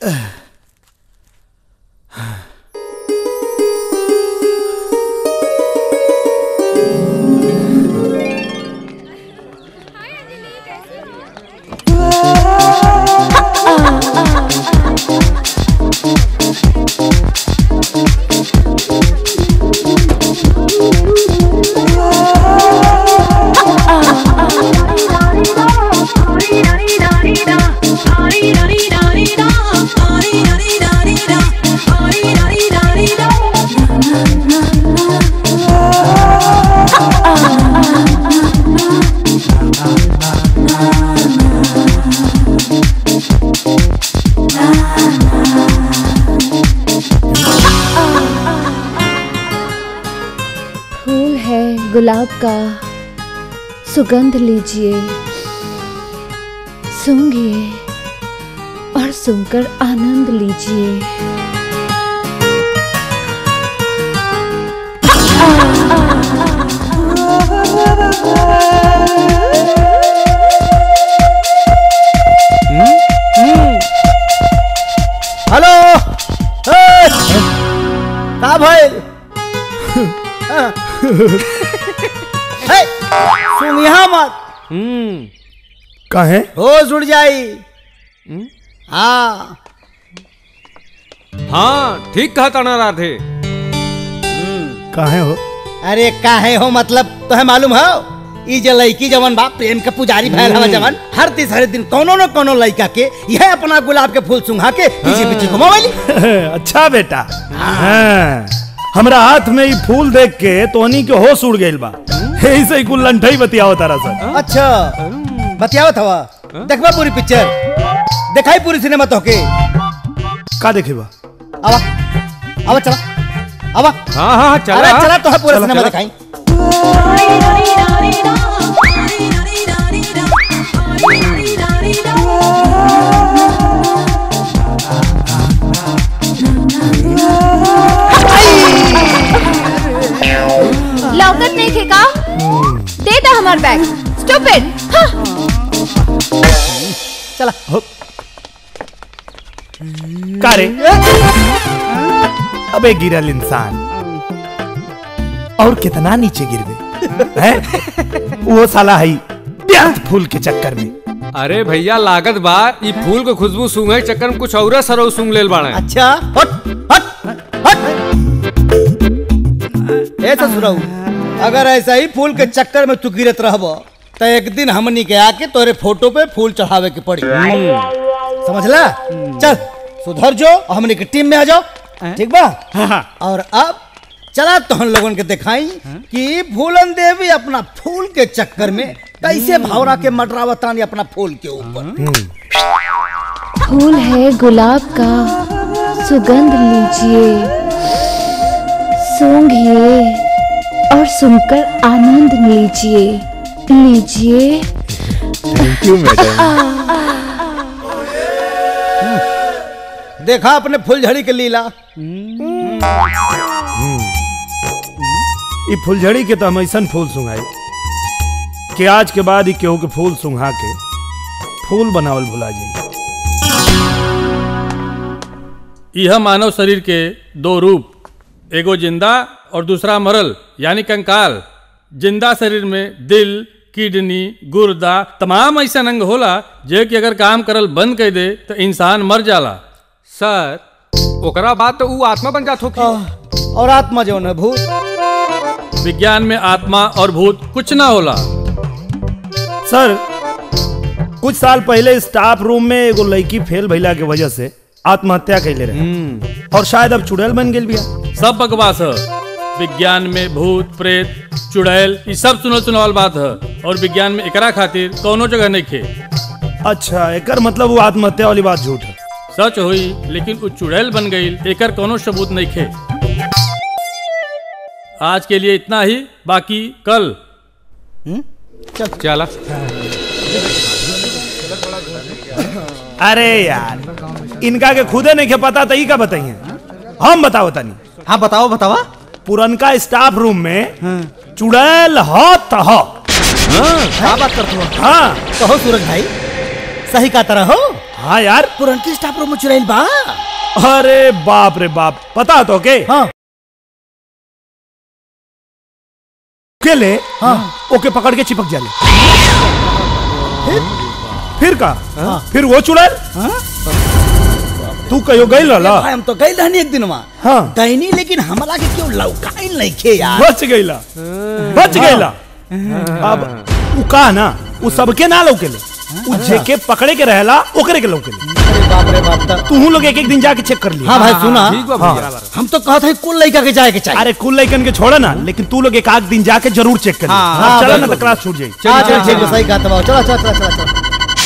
फूल है गुलाब का सुगंध लीजिए सूंघिए और सुनकर आनंद लीजिए हेलो ए! का भाई हे, सुन यहाँ मत कहे होश उड़ जाई हाँ हाँ ठीक कहा ताना राधे कहे हो अरे काहे हो मतलब तुम्हें मालूम हो ई जे लड़की जवन बा प्रेम के पुजारी भैल हवा जवन हर तीसरे दिन कोनो न कोनो लड़का के यह अपना गुलाब के फूल सुंघा के पीछे पीछे घुमावली अच्छा बेटा हाँ। हमरा हाथ में ई फूल देख के तोहनी के होश उड़ गइल बा ऐसे ही कुल लंठई बतियाओ तारा सर अच्छा बतियावत हवा देखबा पूरी पिक्चर देखाई पूरी सिनेमा तोके का देखेबा आवा आवा चला आवा हाँ हाँ चला अरे चला तो है पूरा चला, सिनेमा चला। दिखाई लौकत नहीं थे का दे दा हमार बैग स्टूपिड हाँ चला का रे अबे गिरल इंसान और कितना नीचे गिरबे हैं वो साला है व्यर्थ फूल के चक्कर में अरे भैया लागत बा ई फूल के खुशबू सूंघे के चक्कर में कुछ और सरौ सूंघ लेल बाड़े अच्छा हट हट हट ऐसा सुनाऊ अगर ऐसा ही फूल के चक्कर में तू गिरत रहब तो एक दिन हमनी के आके तोरे फोटो पे फूल चढ़ावे के पड़ी समझला चल सुधर जो और हमनी के टीम में आ जाओ ठीक बा और अब चला तो हम लोगन के दिखाई कि फूलन देवी अपना फूल के चक्कर में कैसे भावरा के मटरावतानी अपना फूल के ऊपर फूल है गुलाब का सुगंध लीजिए सूंघिए और सुनकर आनंद लीजिए लीजिए देखा अपने फुलझड़ी के लीला ई फुलझड़ी के तो हम ऐसन फूल सुंघाई कि आज के बाद ही केहू के फूल सुंघा के फूल बनावल भुला जाई यह मानव शरीर के दो रूप एगो जिंदा और दूसरा मरल यानी कंकाल जिंदा शरीर में दिल किडनी गुर्दा तमाम ऐसा अंग होला जे कि अगर काम करल बंद कर दे तो इंसान मर जाला सर ओकरा बाद तो ऊ आत्मा बन जात होगी और आत्मा जो है भूत विज्ञान में आत्मा और भूत कुछ ना होला सर कुछ साल पहले स्टाफ रूम में एगो लड़की फेल भइला के वजह से आत्महत्या कैले रहे और शायद अब चुड़ैल बन गेल बिया सब बकवास है विज्ञान में भूत प्रेत चुड़ैल ये सब सुनल सुनावल बात है और विज्ञान में एकरा खातिर कौनो जगह नहीं खे अच्छा एकर मतलब वो आत्महत्या वाली बात झूठ है सच हुई लेकिन उ चुड़ैल बन गई एकर कोनो सबूत नहीं खे आज के लिए इतना ही बाकी कल चला अरे यार इनका के खुदे नहीं के पता तई का बताइए हम बताओ तनी हाँ बताओ बतावा पुरनका स्टाफ रूम में चुड़ैल हो तो हो क्या बात करते हो हाँ कहो सूरज भाई सही का तरह हो हाँ यार पुरनकी स्टाफ रूम में चुराइल बा अरे बाप रे बाप पता तो के हाँ के ले हाँ ओके पकड़ के चिपक जाले फिर का फिर वो चुड़ैल तू कहो गई ला भाई हम तो गई रहनी एक दिन वहाँ हाँ गईनी लेकिन हमरा के क्यों लौकाइल नहीं खे यार बच गईला बच गईला अब उ का ना उ सबके ना लौकेले उ जेके पकड़े के रहला ओकरे के लौकेले अरे बाप रे बाप ता- तू लोग एक एक दिन जाके चेक कर लिया हाँ भाई सुना ठीक बा भैया हम तो कहते हैं कुल लड़का के जाए के चाहिए अरे कुल लइकन के छोड़ा ना लेकिन तू लोग एक आध दिन जाके जरूर चेक कर हाँ, हाँ, चला ना बिल्कुल। तो क्लास छूट जाई हाँ चल ठीक है सही कहा तबाव चलो चलो चलो चलो चलो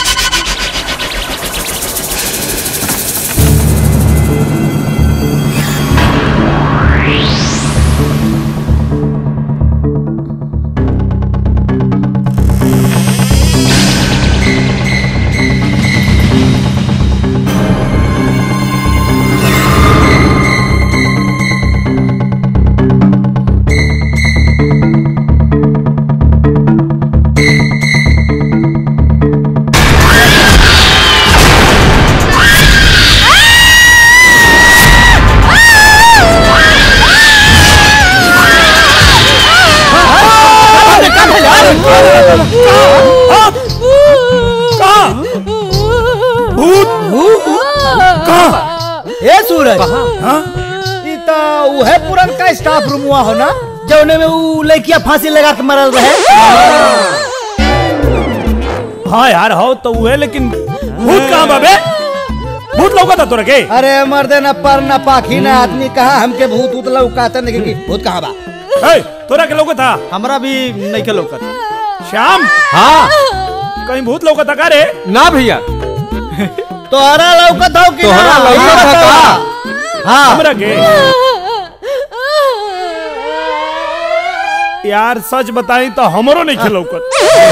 कहाँ भूत कहाँ ए सूरज हाँ ई तो उहे पुरन का स्टाफ रूम हुआ हो ना जौने में उ लड़किया फांसी लगा के मरल रहे हाँ यार हो तो हुए लेकिन भूत कहाँ बाबे भूत लौका था तोरा के अरे मर्दे न पर न पाखी न आदमी कहा हमके भूत उत लौकाते नहीं कि भूत कहाँ बा ए, तोरा के लौका था हमरा भी नहीं के लौकत श्याम हाँ कहीं भूत लौका था का रे ना भैया तोहरा लौकत हो कि तोहरा ना? लौकत है का? हाँ हमरा के यार सच बताई तो हमरो नहीं खेल लौकत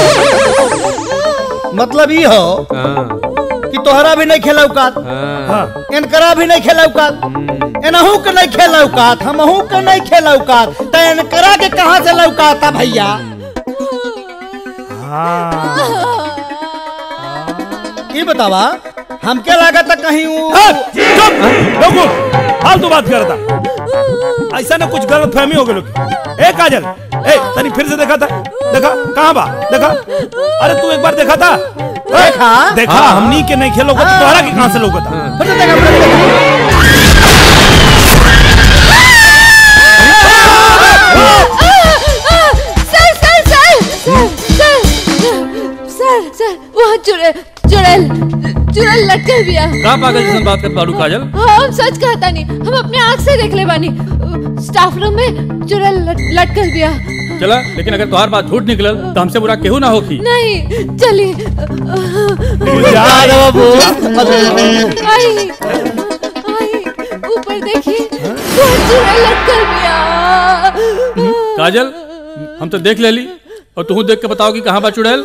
मतलब ई हो हाँ, कि तोहरा भी नहीं खेला औकात हाँ। हाँ इनकरा भी नहीं खेला औकात एनहू के नहीं खेला औकात हमहू के नहीं खेला औकात तो इनकरा के कहाँ से लौकात था भैया हाँ ये बतावा हमके लागत कहीं उ- हाँ, चुप रुको फालतू बात करता ऐसा ना कुछ गलत फहमी हो गई ए काजल ए तनी फिर से देखा था देखा कहाँ बा देखा अरे तू एक बार देखा था ए, देखा? देखा हाँ। हमनी के नहीं खेलो हाँ। तोहरा के कहाँ से लोग था फिर से देखा, फिर से देखा। सर सर सर सर सर सर वहाँ चुड़ैल चुड़ैल चुड़ैल लटकल बिया का पागल जैसन बात कर बाड़ू काजल हाँ हम सच कहता नहीं हम अपने आँख से देख ले बानी स्टाफ रूम में चुड़ैल लट, लटकल बिया चला लेकिन अगर तुम्हार बात झूठ निकलल तो हमसे बुरा केहू ना होखी नहीं चलिए जा अरे बाबू आई आई ऊपर देखिए वहाँ चुड़ैल लटकल बिया काजल हम तो देख लेली और तू देख के बताओ कि कहाँ बा चुड़ैल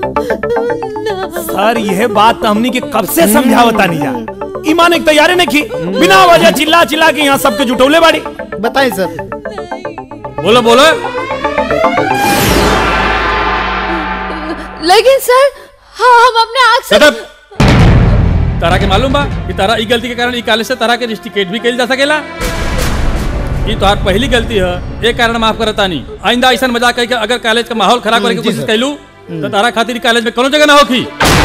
सर यह बात तो हमनी के कब से समझावता नहीं जा ईमान एक तैयारी नहीं की बिना वजह चिल्ला चिल्ला के यहाँ सबके जुटौले बाड़ी बताइए सर बोलो बोलो लेकिन सर हाँ हम अपने आँख से शट अप तारा के मालूम बा कि तारा ई गलती के कारण ई कॉलेज से तारा के रिस्टिकेट भी कइल जा सकेला ई तोहार पहली गलती है एक कारण माफ करता नहीं आइंदा ऐसा मजाक करके अगर कॉलेज का माहौल खराब करे की जी कोशिश सर। कैलू तो तारा खातिर ई कॉलेज में कोनो जगह ना होखी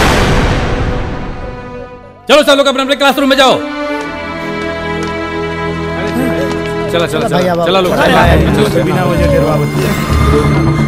चलो सब लोग अपने अपने क्लासरूम में जाओ चला चला भैया चला बाबू। चला लोग चला, चला। बिना वजह डेरवा बत्ती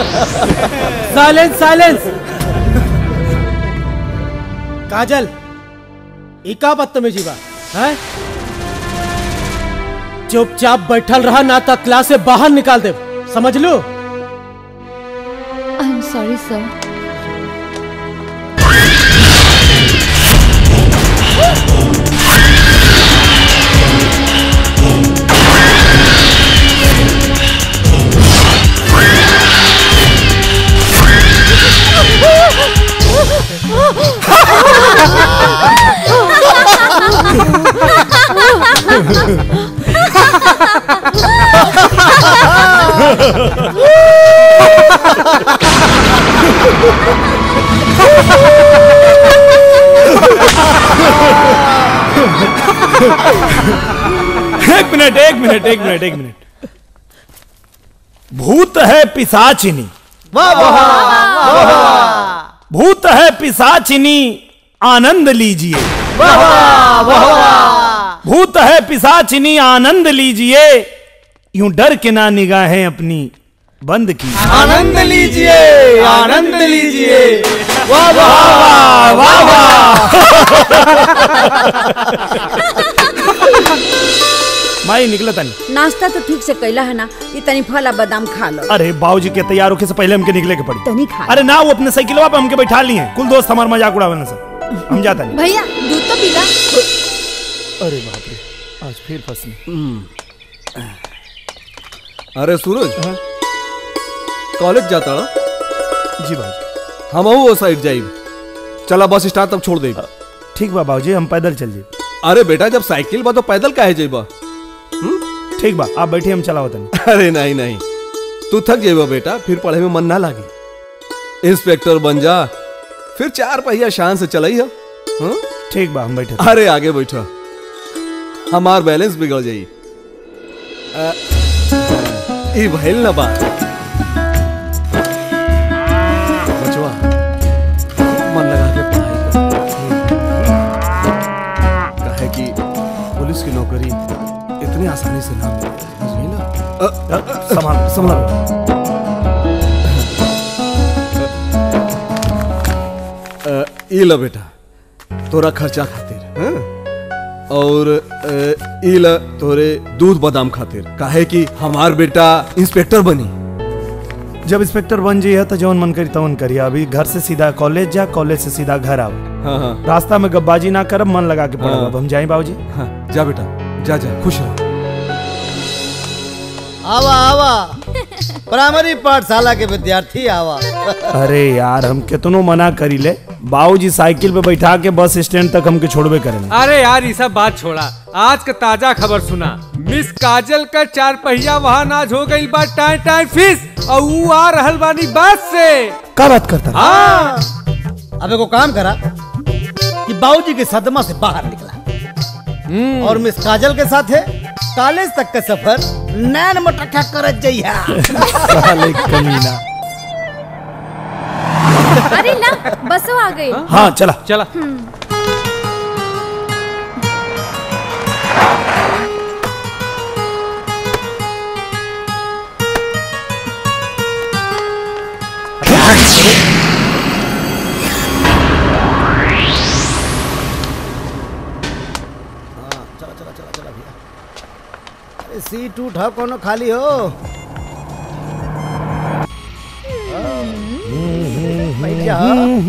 साइलेंस साइलेंस काजल ई का बदतमीजी बा हैं चुपचाप बैठल रहा ना तो क्लास से बाहर निकाल दे समझ लो आई एम सॉरी सर एक मिनट एक मिनट एक मिनट एक मिनट भूत है पिसाचिनी भूत है पिसाचिनी आनंद लीजिए भूत है पिसाचिनी आनंद लीजिए यूं डर के ना निगाहें अपनी बंद की आनंद लीजिए आनंद लीजिए वाह वाह वाह वाह माई निकला तनी नाश्ता तो ठीक से कैला है ना ये तनी फल आ बादाम खा लो अरे बाबूजी के तैयार होके से पहले हमके निकले के पड़ी तनी खा अरे ना वो अपने साइकिलवा पे हमके बैठा लिए हैं कुल दोस्त हमारे मजाक उड़ावे से हम जाता नहीं भैया दूध तो पीला अरे बाप रे आज फिर फंसने अरे सूरज कॉलेज जाता ना जी भाई हम वो साइड जाइब चला बस स्टैंड तक छोड़ दे ठीक बा बाबूजी हम पैदल चल जाए अरे बेटा जब साइकिल बा तो पैदल काहे जाइबा ठीक बा आप बैठिए हम चलाओ तनी अरे नहीं नहीं तू थक जाइबा बेटा फिर पढ़े में मन ना लागे इंस्पेक्टर बन जा फिर चार पहिया शान से चलाई है ठीक बा हम बैठे अरे आगे बैठा हमार बैलेंस बिगड़ जाई अ, ई भइल ना बात बचवा मन लगा के पढ़ाई कर काहे कि पुलिस की नौकरी इतनी आसानी से ना मिले समझ गई ना अ, अ, अ, संभाल संभाल अ, ई लो बेटा तोरा खर्चा खातिर हाँ? और अ, ई ल तोरे दूध बादाम खातिर काहे कि हमार बेटा इंस्पेक्टर बनी जब इंस्पेक्टर बन जाइए तो जौन मन करी तवन करिए अभी घर से सीधा कॉलेज जा कॉलेज से सीधा घर आओ हाँ हाँ रास्ता में गब्बाजी ना करब मन लगा के पढ़ब हाँ। अब हम जाए बाबूजी हाँ जा बेटा जा जा खुश रहो आवा आवा प्राइमरी पाठशाला के विद्यार्थी आवा अरे यार हम कितनो मना करी ले बाबूजी साइकिल पे बैठा के बस स्टैंड तक हमके छोड़बे करेंगे अरे यार ये सब बात छोड़ा आज का ताजा खबर सुना मिस काजल का चार पहिया वाहन आज हो गई बा टाइम टाइम फिस और ऊ आ रहल बानी बस से का बात करता हाँ अब एगो काम करा कि बाबूजी के सदमा से बाहर निकला और मिस काजल के साथ है कॉलेज तक का सफर नैन मटक्का करत जइहा साले कमीना अरे ला बसो आ गई हाँ चला चला अरे सीट उठा कोनो खाली हो बैठ जा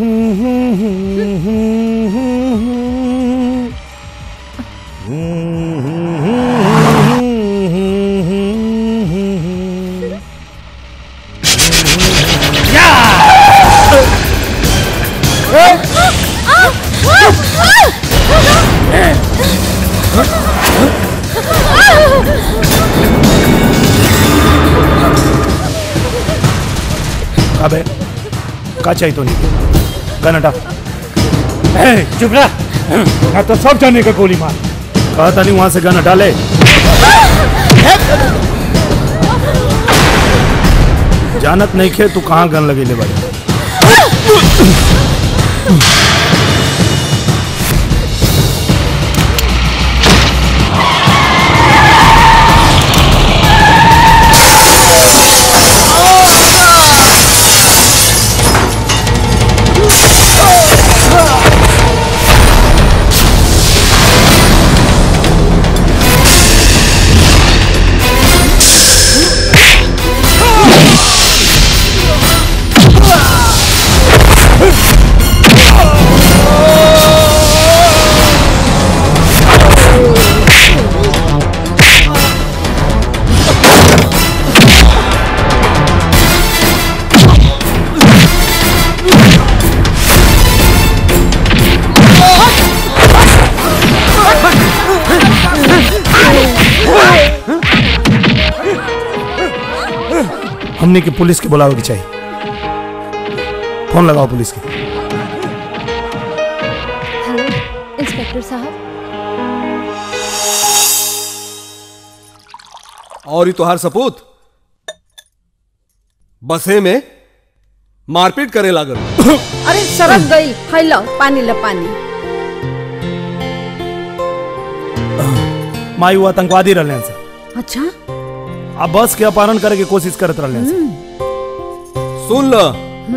अबे का चाहिए तो नहीं गन हटा ए, चुप रह मैं तो सब जाने का गोली मार कहा था नहीं वहां से गन हटा ले जानत नहीं खे तू कहाँ गन लगे ले बड़े हमने की पुलिस के बुलावे के चाहिए फोन लगाओ पुलिस के हेलो इंस्पेक्टर साहब और ही तोहार सपूत बसे में मारपीट करे लागल अरे सरक गई है लो पानी लो पानी माई वो आतंकवादी रहने से अच्छा अब बस के अपहरण करे के कोशिश करत रहने से सुन ल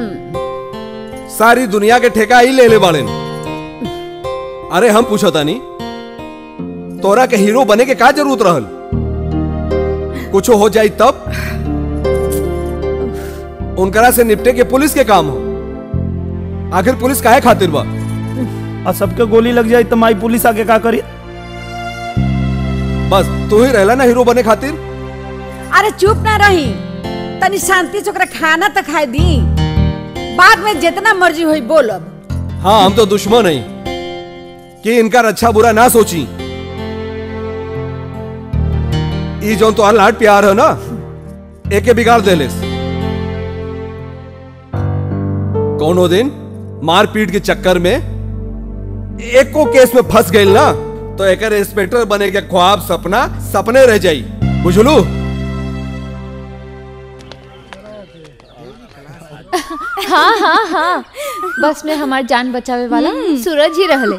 सारी दुनिया के ठेका ही ले ले बाड़े अरे हम पूछो तानी तोरा के हीरो बने के का जरूरत रहल कुछ हो जाई तब उनकरा से निपटे के पुलिस के काम हो आखिर पुलिस काहे खातिर बा और सबके गोली लग जाए तो माई पुलिस आके का करी बस तू ही रहला ना हीरो बने खातिर अरे चुप ना रही तनी शांति से ओकरा खाना तो खाए दी बाद में जितना मर्जी होई बोलब हाँ हम तो दुश्मन नहीं कि इनका अच्छा बुरा ना सोची ई जो तो लाड प्यार है ना एके बिगाड़ देलेस कौनो दिन मारपीट के चक्कर में एको केस में फंस गई ना तो एक इंस्पेक्टर बने के ख्वाब सपना सपने रह जाई बुझलू हाँ हाँ हाँ बस में हमार जान बचावे वाला सूरज ही रहले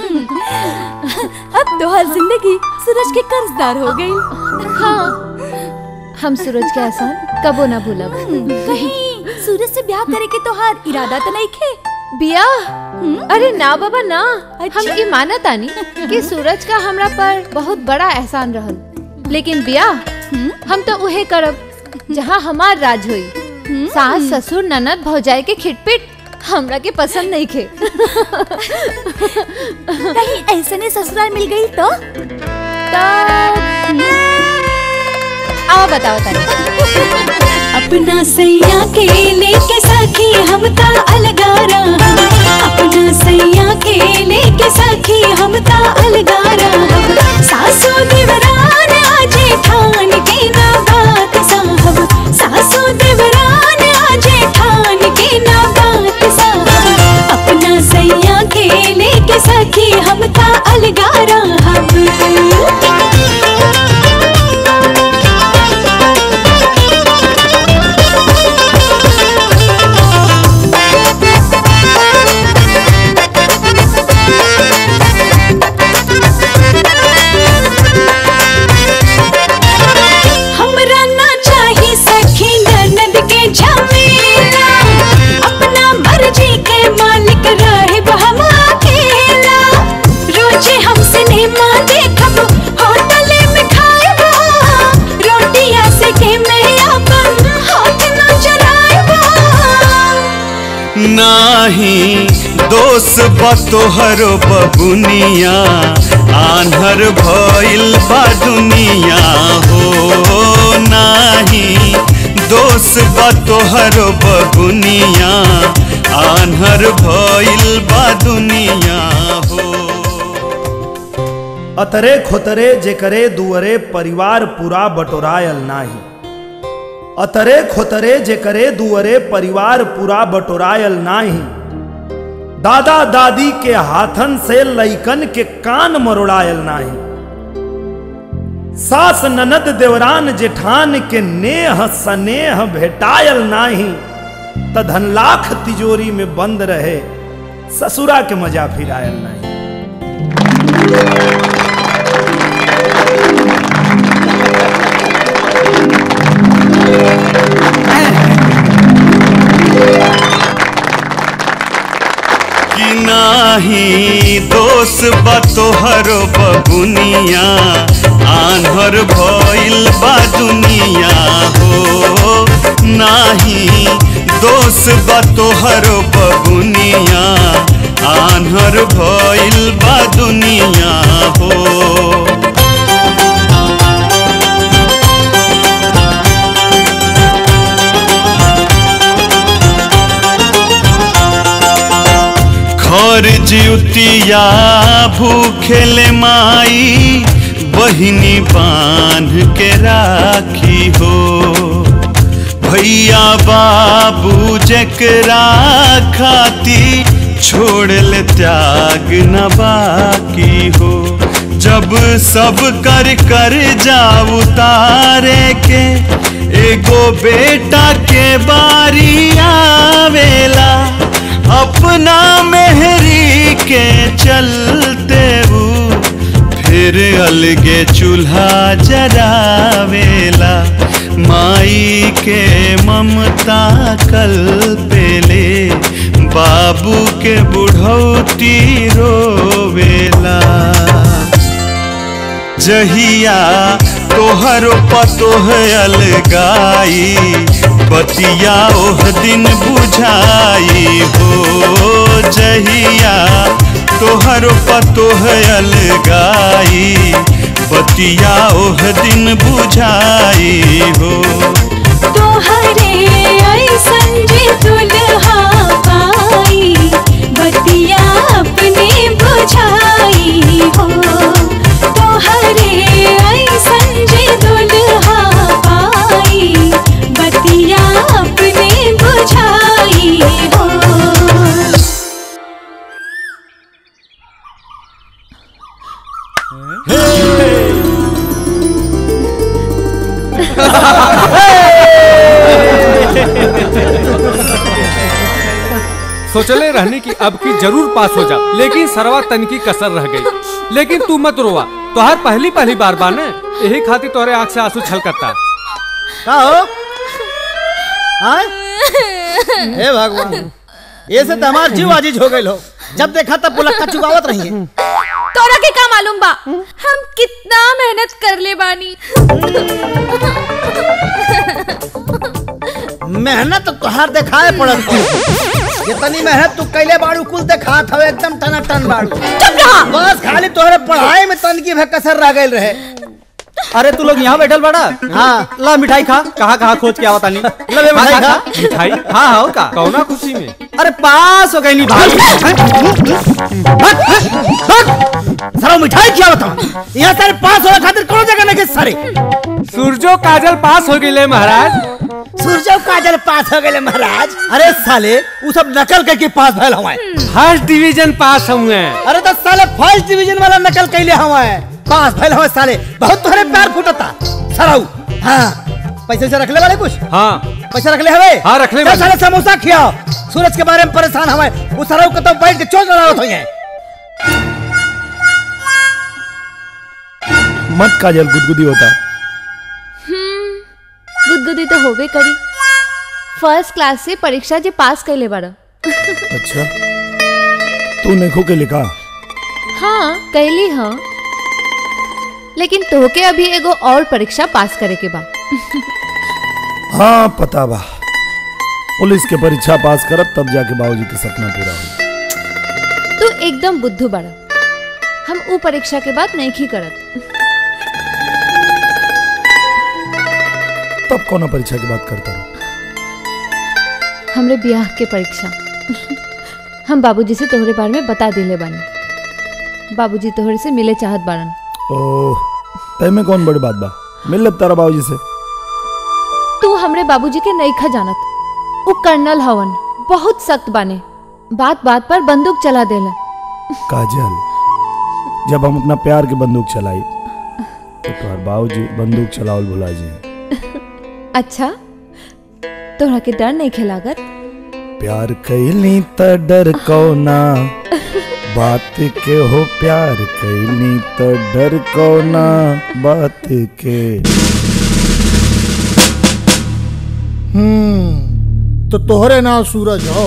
अब तो हर जिंदगी सूरज के कर्जदार हो गई हाँ हम सूरज के एहसान कबो ना भूलब कहीं सूरज से ब्याह करे के तो हार इरादा तो नहीं खे बिया अरे ना बाबा ना अच्छा। हम ई मानत आनी कि सूरज का हमरा पर बहुत बड़ा एहसान रहल लेकिन बिया हम तो उहे करब जहाँ हमार राज होई सास ससुर ननद भौजाई के खिटपिट हमरा के पसंद नहीं खे कहीं ऐसे ने ससुराल मिल गई तो आओ बताओ तारी अपना सैया के लेके सखी हम ता अलगारा अपना सैया के लेके सखी हम ता अलगारा सासू देवरान आजे ठान के ना बात साहब सासू देवरान आजे ठान के ना बात साहब अपना सैया के लेके सखी हम ता अलगारा हमरा ना चाही सखी ननद के झमेला अपना मर्जी के मालिक रहे हम अकेला रोजे हम सिनेमा देखब होटल में खाएब रोटिया से के मैं अपन हाथ ना चलाएब नाही दोष बतोहर बबुनिया आन्हर भइल बा दुनिया हो नाही दोष बतोहर बबुनिया आन्हर भइल बा दुनिया हो अतरे खोतरे जेकरे दुअरे परिवार पूरा बटोरायल नाही अतरे खोतरे जेकरे दुअरे परिवार पूरा बटोरायल नाही दादा दादी के हाथन से लइकन के कान मरोड़ायल नाही सास ननद देवरान जेठान के नेह सनेह भेटायल नाही त धन लाख तिजोरी में बंद रहे ससुरा के मजा फिरायल नहीं कि नाही दोष बतोहर बबुनिया आन्हर भइल बा दुनिया हो नाही दोष बतोहर बबुनिया आन्हर भइल बा दुनिया हो खर जिउतिया भूखेले माई बहिनी बांध के राखी हो मैया बाबू जकरा खाती छोड़ ले त्याग न बाकी हो जब सब कर कर जा उतारे के एगो बेटा के बारी आवेला अपना मेहरी के चलते वो फिर अलगे चूल्हा जरावेला माई के ममता कल पेले बाबू के बुढ़ौती रोवेला जहिया तोहरो पतोह अलगाई बतिया ओह दिन बुझाई हो जहिया तोहरो पतोह अलगाई बतिया ओह दिन बुझाई हो तोहरे ऐसन जे दुल्हा पाई बतिया अपने बुझाई हो तोहरे ऐसन जे दुल्हा पाई बतिया अपने बुझाई हो सोचले रहने की अब की जरूर पास हो जा लेकिन सरवा तन की कसर रह गई लेकिन तू मत रोवा तोहर पहली पहली बार बाने यही खातिर तोहरे आंख से आंसू छलकता का हो हाँ? हे भगवान ये से तो हमार जीव आजीज हो गई हो जब देखा तब पुलक्का चुकावत रही है तोरा के का मालूम बा हम कितना मेहनत कर ले बानी मेहनत तो तोहार देखाए पड़त हो जितनी मेहनत तू कैले बाड़ू कुल देखात हवे एकदम टना टन बाड़ू चुप रहा बस खाली तोहरे पढ़ाई में तन की भे कसर रह गइल रहे अरे तू लोग यहाँ बैठल बड़ा हाँ ला मिठाई खा कहाँ कहाँ खोज के आवता नहीं ले बे मिठाई खा मिठाई हाँ हाँ का कौना खुशी में अरे पास हो गई नहीं भाई सारा मिठाई क्या बता यहाँ सारे पास होने खातिर कौन जगह नहीं सारे सूरजो काजल पास हो गई महाराज सूरजो काजल पास हो गए महाराज अरे साले वो सब नकल करके पास भइल हमारे फर्स्ट डिवीजन पास हुए अरे तो साले फर्स्ट डिवीजन वाला नकल कैले हमारे पास भइल हमारे साले बहुत तुम्हारे प्यार फूटता सराऊ हाँ पैसे से रख ले वाले कुछ हाँ पैसा रख ले हवे हाँ, रख ले चल बानी। साले समोसा खियाओ सूरज के बारे में परेशान हमारे वो सराऊ को तो बैठ के चोट लड़ा होते हैं मत काजल गुदगुदी होता गुदगुदी तो होबे करी फर्स्ट क्लास से परीक्षा जे पास कैले बारा अच्छा तू नेखो के लिखा हाँ कैली हाँ लेकिन तोहके अभी एगो और परीक्षा पास करे के बा हाँ पता बा पुलिस के परीक्षा पास करब तब जाके बाबूजी के सपना पूरा हो तू एकदम बुद्धू बड़ा हम ऊ परीक्षा के बाद नहीं करत तब कौन परीक्षा की बात करता रहो हमरे ब्याह के परीक्षा हम बाबूजी से तोहरे बारे में बता दिले बानी बाबूजी तोहरे से मिले चाहत बारन ओह तय में कौन बड़ी बात बा मिल लब तारा बाबूजी से तू हमरे बाबूजी के नहीं खा जानत वो कर्नल हवन बहुत सख्त बाने बात बात पर बंदूक चला देला काजल जब हम अपना प्यार के बंदूक चलाई तो तुम्हार बाबूजी बंदूक चलावल भुला जी अच्छा तोहरा के डर नहीं खेलागत प्यार कैली त डर कौना बात के हो प्यार कैली त डर कौना बात के हम्म तो तोहरे नाम सूरज हो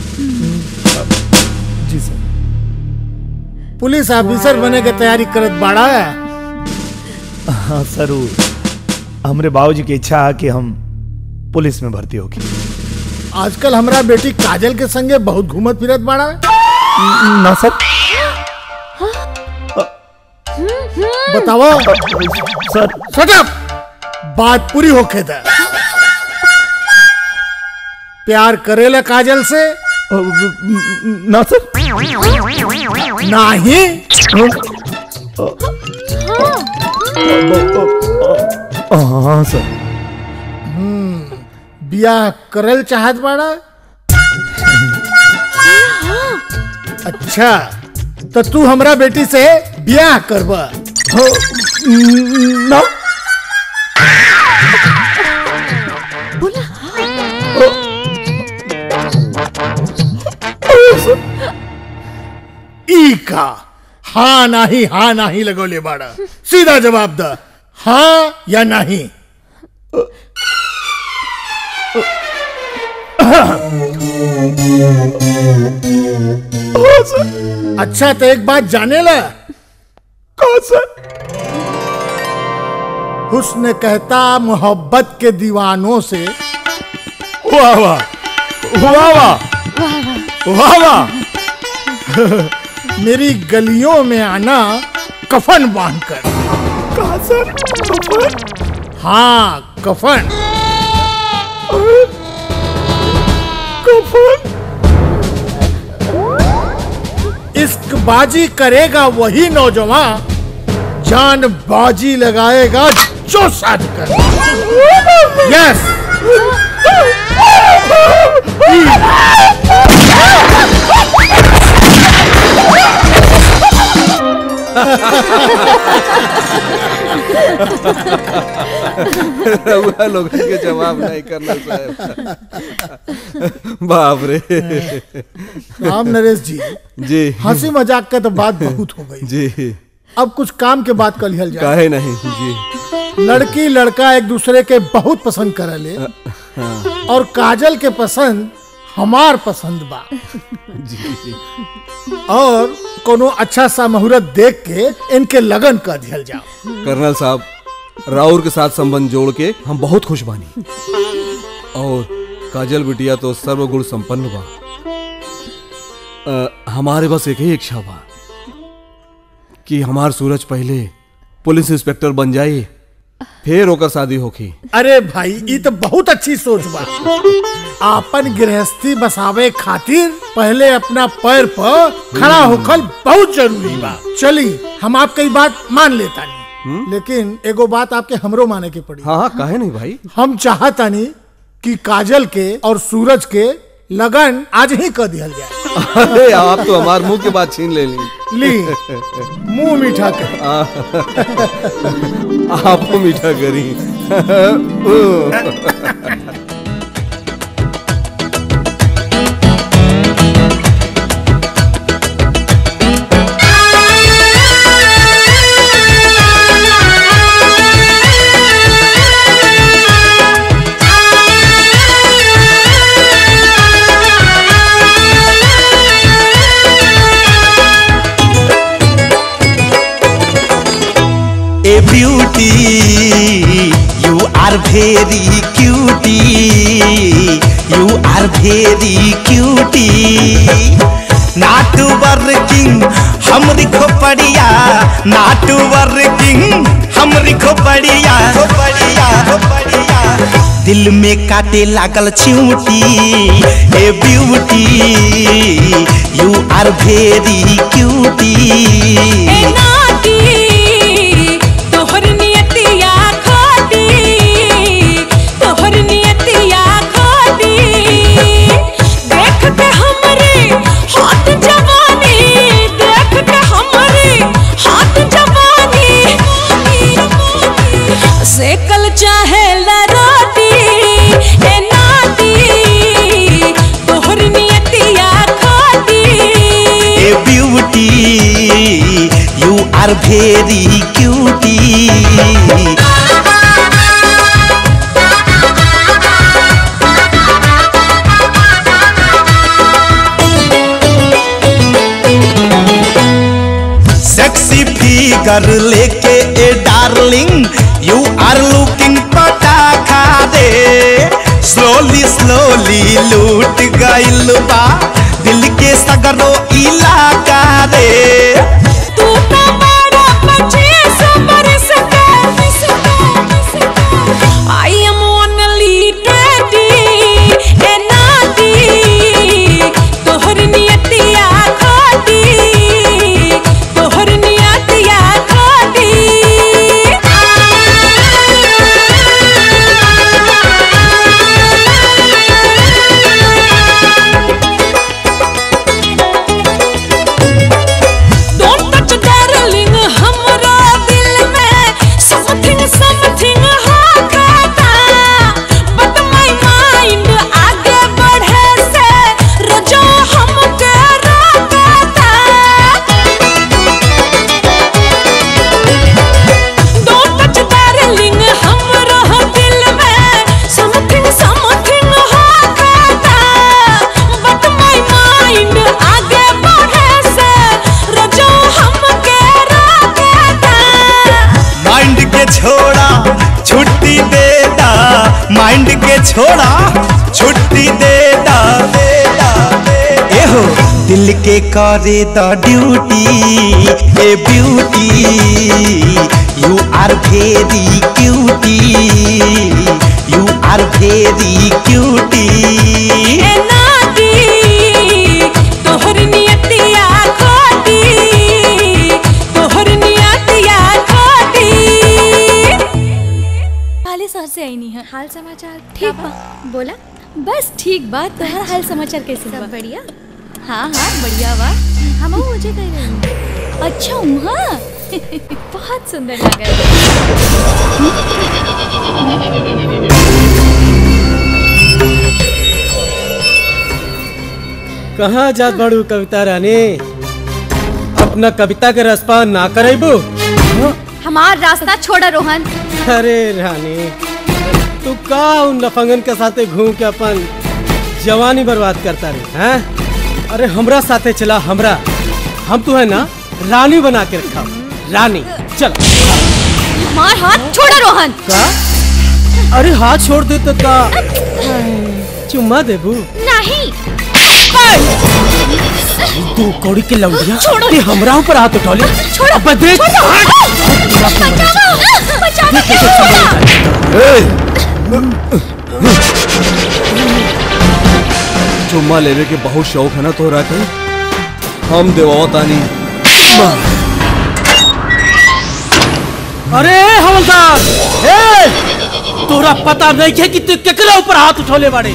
जी सर पुलिस ऑफिसर बने के तैयारी करत बाड़ा हाँ जरूर हमरे बाबूजी की इच्छा है कि हम पुलिस में भर्ती होगी आजकल हमरा बेटी काजल के संगे बहुत घूमत फिरत बाड़ा ना सर बताओ सर Shut up! बात पूरी होके दे प्यार करेला काजल से ना सर नाही हाँ सर बियाह करल चाहत बाड़ा अच्छा तो तू हमरा बेटी से बियाह करबा हो न ई का हाँ नाही हाँ नाही लगोले बाड़ा सीधा जवाब द हाँ या नहीं अच्छा तो एक बात जाने ला कौन सा हुस्न कहता मोहब्बत के दीवानों से वाह वाह वाह वाह वाह वाह मेरी गलियों में आना कफन बांधकर कहा सर कफन हाँ कफन कफन इश्क बाजी करेगा वही नौजवान जान बाजी लगाएगा जो साध कर यस रउआ लोगन के जवाब नहीं करना साहब बाप रे राम नरेश जी जी हंसी मजाक का तो बात बहुत हो गई जी अब कुछ काम के बात कर लिहल जाए काहे नहीं जी लड़की लड़का एक दूसरे के बहुत पसंद करले हाँ और काजल के पसंद हमार पसंद बा जी जी और कोनो अच्छा सा मुहूर्त देख के इनके लगन कर दिया जाओ कर्नल साहब राउर के साथ संबंध जोड़ के हम बहुत खुश बानी और काजल बिटिया तो सर्वगुण संपन्न बा अ, हमारे बस एक ही इच्छा बा कि हमार सूरज पहले पुलिस इंस्पेक्टर बन जाए फिर ओकर शादी होखी अरे भाई ये तो बहुत अच्छी सोच बा आपन गृहस्थी बसावे खातिर पहले अपना पैर पर खड़ा होकर बहुत जरूरी बा चली हम आपकी बात मान लेता नहीं लेकिन एगो बात आपके हमरो माने के पड़ी हाँ हाँ काहे नहीं भाई हम चाहता नहीं कि काजल के और सूरज के लगन आज ही कर दिया जाए अरे आप तो हमार मुंह के बात छीन ले ली ली मुंह मीठा कर आपको मीठा करी A beauty, you are very cutie. You are very cutie. Not working, हमरी खोपड़िया not working, हमरी खोपड़िया खोपड़िया खोपड़िया दिल में काटे लागल चिऊटी ए beauty you are very cutie ए नाटी तोहर नियतिया खोटी तोहर नियतिया खोटी देख के हमरे हाथ जवानी देख के हमरे हाथ जवानी सेकल चाहे ला रोटी ए नाटी तोहर नियतिया खोटी ए beauty you are very cutie sexy figure लेके ए डार्लिंग यू आर लुकिंग पटाखा दे स्लोली स्लोली लूट गइल बा दिल के सगरो इलाका रे तू तो बड़ा पच्चीस बरस का आई एम ओनली ट्वेंटी ए नाटी तोहर नियतिया खोटी तोहर नियतिया खोटी छोड़ा छुट्टी दे दा एहो दिल के करे द ड्यूटी ए beauty you are very cutie you are very cutie तोहर नियतिया खोटी तोहर नियतिया खोटी हाले शहर से आई नहीं है हाल समाचार ठीक बा बोला बस ठीक बा तोहर हाल समाचार कैसे सब बढ़िया हाँ हाँ बढ़िया बा हम मुझे कह रही हूँ अच्छा वहाँ बहुत सुंदर लग कहाँ जात बड़ू कविता रानी अपना कविता के रसपान ना करेबू हमार रास्ता छोड़ा रोहन अरे रानी तू का उन लफंगन के साथे घूम के अपन जवानी बर्बाद करता रे हैं अरे हमरा साथे चला हमरा हम तो है ना रानी बना के रखा रानी चल हमार हाथ छोड़ा रोहन का अरे हाथ छोड़ दे तो का चुम्मा देबू नहीं तू कौड़ी के लौंडिया छोड़ो। ते हमरा ऊपर हाथ उठौली छोड़ो अब देख बचाओ बचाओ क्यों चुम्मा लेने के बहुत शौक है ना तोहरा के हम देवाओ तानी अरे हवलदार ए तोरा पता नहीं है कि तू केकरा ऊपर हाथ उठौले बाड़े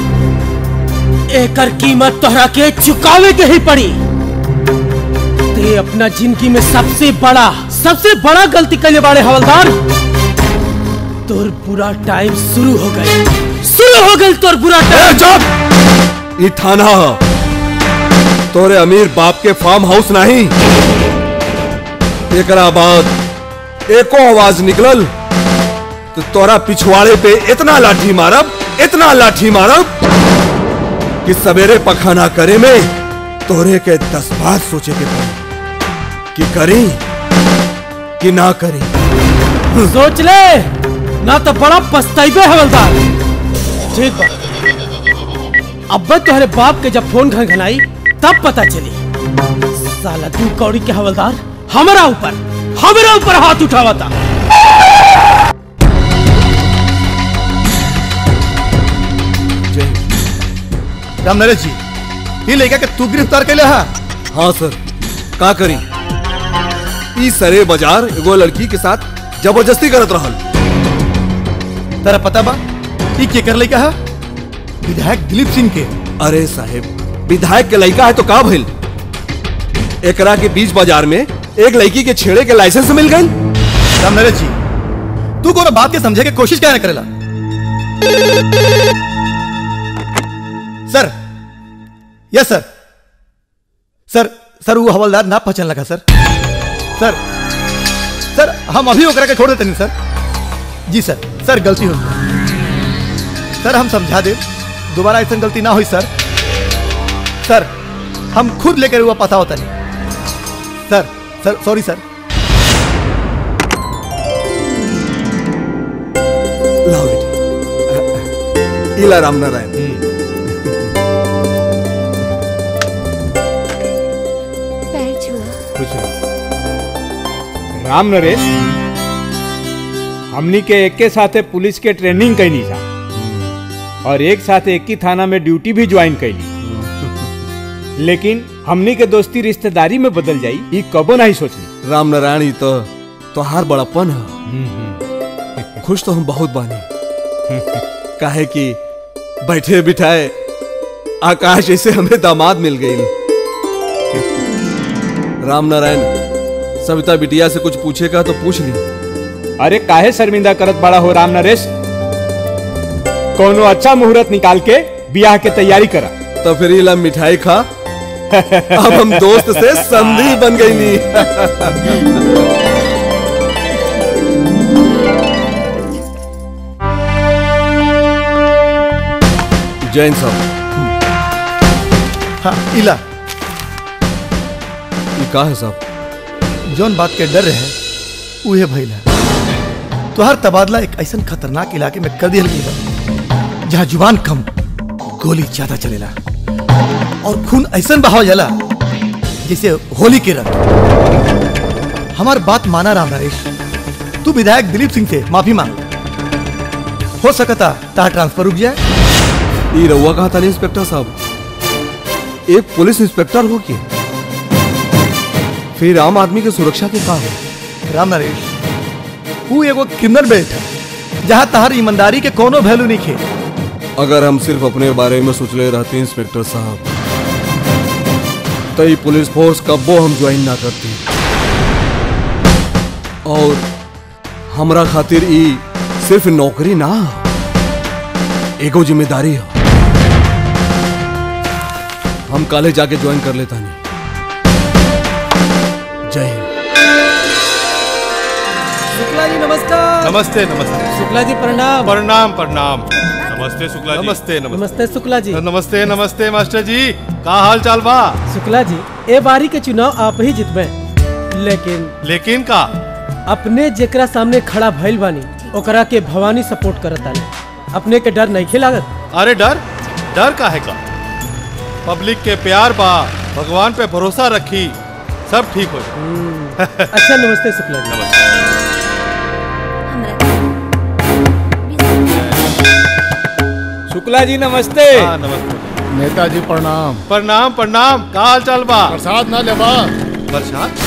एकर कीमत तोहरा के चुकावे के ही पड़ी ते अपना जिंदगी में सबसे बड़ा सबसे बड़ा गलती कैले बाड़े हवलदार तोर बुरा टाइम शुरू हो गए शुरू हो गई तोर बुरा टाइम चुप ई थाना ह। तोरे अमीर बाप के फार्म हाउस नहीं एकरा बाद एको आवाज निकलल तो तोरा पिछवाड़े पे इतना लाठी मारब इतना लाठी मारब कि सवेरे पखाना करे में तोरे के दस बार सोचे के पड़ी कि करी कि ना करी सोच ले ना तो बड़ा पछताइबे हवलदार ठीक बा अब तुम्हारे बाप के जब फोन घनघनाई तब पता चली साला तू कौड़ी के हवलदार हमारा ऊपर हमारा ऊपर हाथ उठावा था राम नरेश जी ये लड़का के तू गिरफ्तार कैले हा हाँ सर का करी ई सरे बाजार एगो लड़की के साथ जबरदस्ती करत रहल तेरा पता बा ये केकर लड़का है विधायक दिलीप सिंह के अरे साहेब विधायक के लड़का है तो का भइल एकरा के बीच बाजार में एक लड़की के छेड़े के लाइसेंस मिल गई राम नरेश जी तू कोनो बात के समझे के कोशिश क्या करेला सर यस सर सर सर वो हवलदार ना पहचान लगा सर सर सर हम अभी ओकरा के छोड़ देते नहीं सर जी सर सर गलती हो गई। सर हम समझा दे दोबारा ऐसा गलती ना हुई सर सर हम खुद लेकर हुआ पता होता नहीं सर सर सॉरी सर लाओ बेटी इला राम नारायण पैर छुआ खुश रहो राम नरेश हमनी के एक के साथे पुलिस के ट्रेनिंग कैनी था और एक साथ एक ही थाना में ड्यूटी भी ज्वाइन कैली लेकिन हमनी के दोस्ती रिश्तेदारी में बदल जाई ई कबो नहीं सोचली राम नारायण ई तो तोहार बड़ापन है खुश तो हम बहुत बानी काहे कि बैठे बिठाए आकाश ऐसे हमें दामाद मिल गई राम नारायण सविता बिटिया से कुछ पूछेगा तो पूछ ली अरे काहे शर्मिंदा करत बड़ा हो राम नरेश कोनो अच्छा मुहूर्त निकाल के ब्याह के तैयारी करा तो फिर इला मिठाई खा अब हम दोस्त से संधि बन गई नी जैन साहब हाँ इला ये का है साहब जौन बात के डर रहे उहे भइल है तुहार तबादला एक ऐसा खतरनाक इलाके में कर दिया गई बा जहाँ जुबान कम गोली ज्यादा चलेला और खून ऐसा बहाव जाला जैसे होली के रंग हमार बात माना राम नरेश तू विधायक दिलीप सिंह से माफी मांग हो सकता तार ट्रांसफर रुक जाए ये रउआ कहा था नहीं इंस्पेक्टर साहब एक पुलिस इंस्पेक्टर हो के फिर आम आदमी के सुरक्षा के का हो राम नरेश तू एगो क्रिमिनल बेल्ट है जहाँ तहार ईमानदारी के कोनो वैल्यू नहीं खे अगर हम सिर्फ अपने बारे में सोचले रहते इंस्पेक्टर साहब तो ये पुलिस फोर्स कब्बो हम ज्वाइन ना करती और हमरा खातिर ई सिर्फ नौकरी ना एगो जिम्मेदारी है हम काले जाके ज्वाइन कर लेता नहीं जय हिंद शुक्ला जी नमस्कार नमस्ते नमस्ते शुक्ला जी प्रणाम प्रणाम प्रणाम नमस्ते शुक्ला जी नमस्ते नमस्ते शुक्ला जी नमस्ते नमस्ते मास्टर जी का हाल चाल बा शुक्ला जी ए बारी के चुनाव आप ही जितबे लेकिन लेकिन का अपने जेकरा सामने खड़ा भइल बानी ओकरा के भवानी सपोर्ट करतानी अपने के डर नहीं खिलागत अरे डर डर का है का पब्लिक के प्यार बा भगवान पे भरोसा रखी सब ठीक हो जाए अच्छा नमस्ते शुक्ला जी शुक्ला जी नमस्ते हाँ नमस्ते नेताजी प्रणाम प्रणाम प्रणाम का हाल चाल बा प्रसाद ना लेबा प्रसाद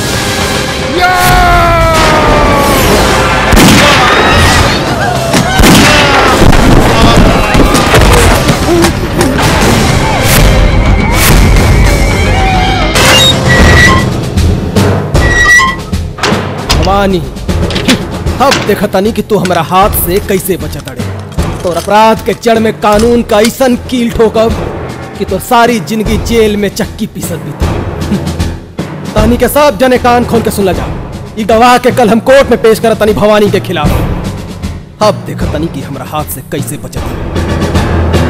भवानी अब देखतानी कि तू हमारा हाथ से कैसे बचत अड़े तोर अपराध के जड़ में कानून का ऐसन कील ठोकब कि तो सारी जिंदगी जेल में चक्की पीसत बीती तानी के सब जने कान खोल के सुन जा ई गवाह के कल हम कोर्ट में पेश करत तनी भवानी के खिलाफ अब देखतानी कि हमरा हाथ से कैसे बचत अड़े।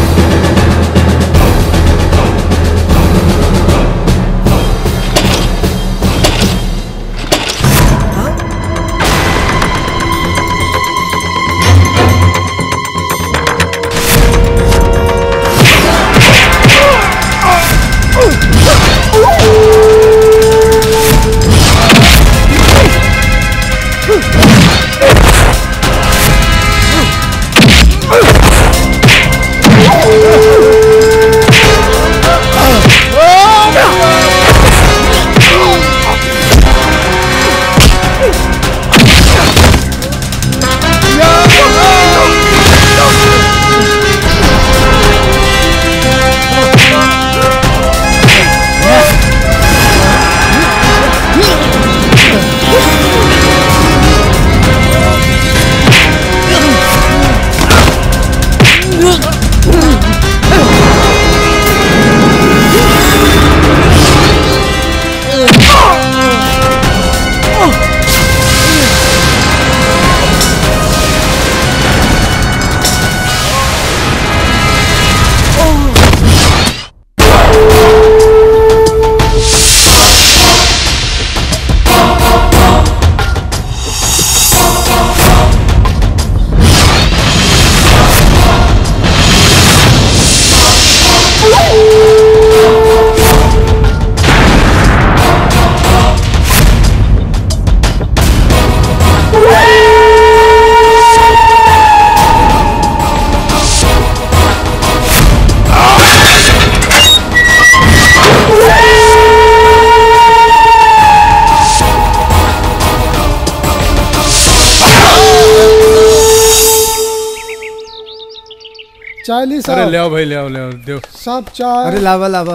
चालीस अरे ले आओ भाई ले आओ ले आओ दो सब चाय अरे लावा लावा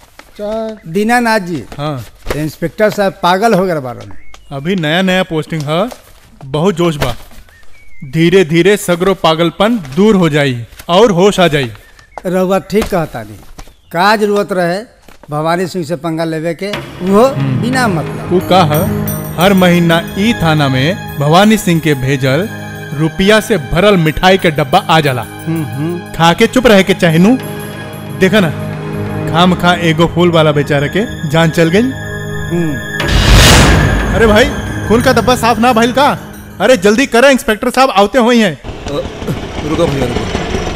चाय दीनानाथ जी हाँ इंस्पेक्टर साहब पागल हो गए बारन अभी नया नया पोस्टिंग है बहुत जोश बा धीरे धीरे सगरो पागलपन दूर हो जाई और होश आ जाई रहुआ ठीक कहता नहीं का जरूरत रहे भवानी सिंह से पंगा लेवे के वो बिना मतलब वो का है हर महीना ई थाना में भवानी सिंह के भेजल रुपया से भरल मिठाई के डब्बा आ जाला खा के चुप रहे के चाहनू देखा ना खाम खा एगो फूल वाला बेचारे के जान चल गई अरे भाई खून का डब्बा साफ ना भइल का अरे जल्दी करें इंस्पेक्टर साहब आते हुए हैं रुको भैया रुको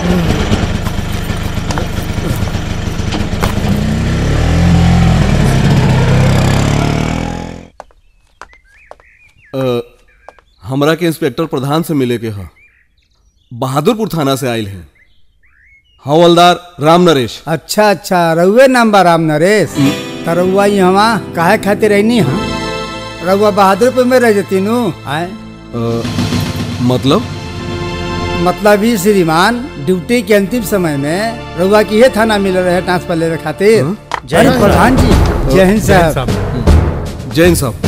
अ, हमरा के इंस्पेक्टर प्रधान से मिले के ह बहादुरपुर थाना से आयल हैं हवलदार राम नरेश अच्छा अच्छा रउए नाम बा राम नरेश त रउआ यहाँ काहे खातिर रहनी हा रउआ बहादुरपुर में रह जती नु आए अ, मतलब मतलब ही श्रीमान ड्यूटी के अंतिम समय में रउआ की ये थाना मिल रहे ट्रांसफर लेवे खातिर जय हिंद प्रधान जी जय हिंद जय हिंद साहब जैन साहब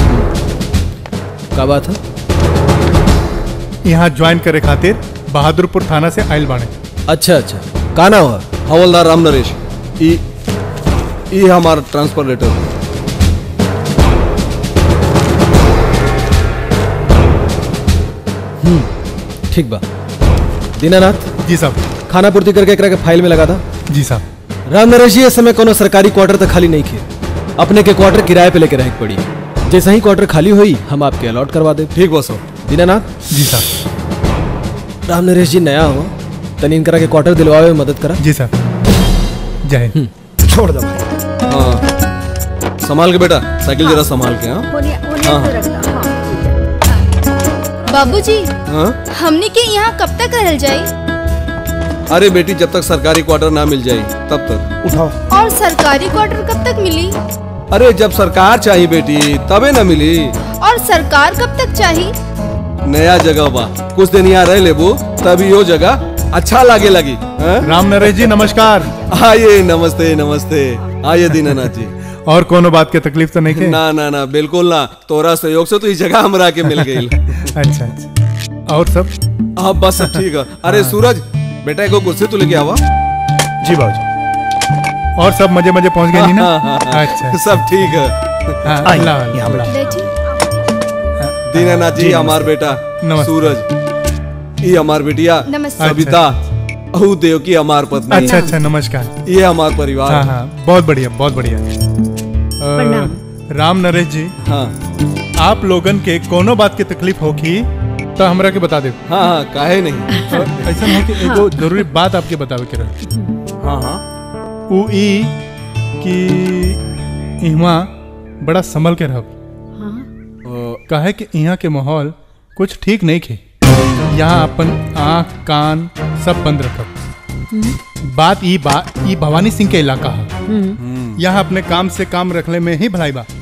का बात है यहाँ ज्वाइन करे खातिर बहादुरपुर थाना से आयल बाणे अच्छा अच्छा का नाम है हवलदार राम नरेश ई ई हमारा ट्रांसफर लेटर ठीक बा दीनानाथ जी साहब खाना पूर्ति करके एकरा के फाइल में लगा था जी साहब राम नरेश जी इस समय कोनो सरकारी क्वार्टर तक खाली नहीं खे अपने के क्वार्टर किराए पे लेके रहे के पड़ी जैसे ही क्वार्टर खाली हुई हम आपके अलॉट करवा दे ठीक बस दीनानाथ जी साहब राम नरेश जी नया हो तनी इनकरा के क्वार्टर दिलवावे में मदद करा जी साहब जय हिंद छोड़ दो भाई हाँ संभाल के बेटा साइकिल जरा संभाल के हाँ होने होने हाँ। तो रखता हाँ बाबूजी हाँ हमने के यहाँ कब तक रहल जाई अरे बेटी जब तक सरकारी क्वार्टर ना मिल जाए तब तक उठाओ और सरकारी क्वार्टर कब तक मिली अरे जब सरकार चाहिए बेटी तबे ना मिली और सरकार कब तक चाहिए नया जगह बा कुछ दिन यहाँ रह लेबू तभी यो जगह अच्छा लागे लगी राम नरेश जी नमस्कार आइए नमस्ते नमस्ते आइए दीनानाथ जी और कोनो बात के तकलीफ तो नहीं के ना ना ना बिल्कुल ना तोरा सहयोग से तो इस जगह हमरा के मिल गई अच्छा अच्छा और सब हाँ बस सब ठीक है अरे सूरज बेटा एगो कुर्सी तो लेके आवा जी बाबूजी और सब मजे मजे पहुंच गए नी ना हाँ, हाँ, हाँ। अच्छा सब ठीक है हाँ, आई, अल्लाह अल्लाह। दीनानाथ जी जी, हमार बेटा नमस्ते। सूरज ये हमार बिटिया नमस्ते। सविता अहू देव की हमार पत्नी अच्छा अच्छा नमस्कार ये हमार परिवार हाँ हाँ बहुत बढ़िया बहुत बढ़िया अ, राम नरेश जी हाँ आप लोगन के कोनो बात की तकलीफ होगी तो हमरा के बता दे हाँ हाँ काहे नहीं ऐसा हो कि एगो जरूरी बात आपके बतावे के रहे हाँ हाँ उ ई कि इहवा बड़ा संभल के रहब काहे कि यहाँ के माहौल कुछ ठीक नहीं खे यहाँ अपन आँख कान सब बंद रखब बात ई बा ई भवानी सिंह के इलाका है यहाँ अपने काम से काम रखले में ही भलाई बा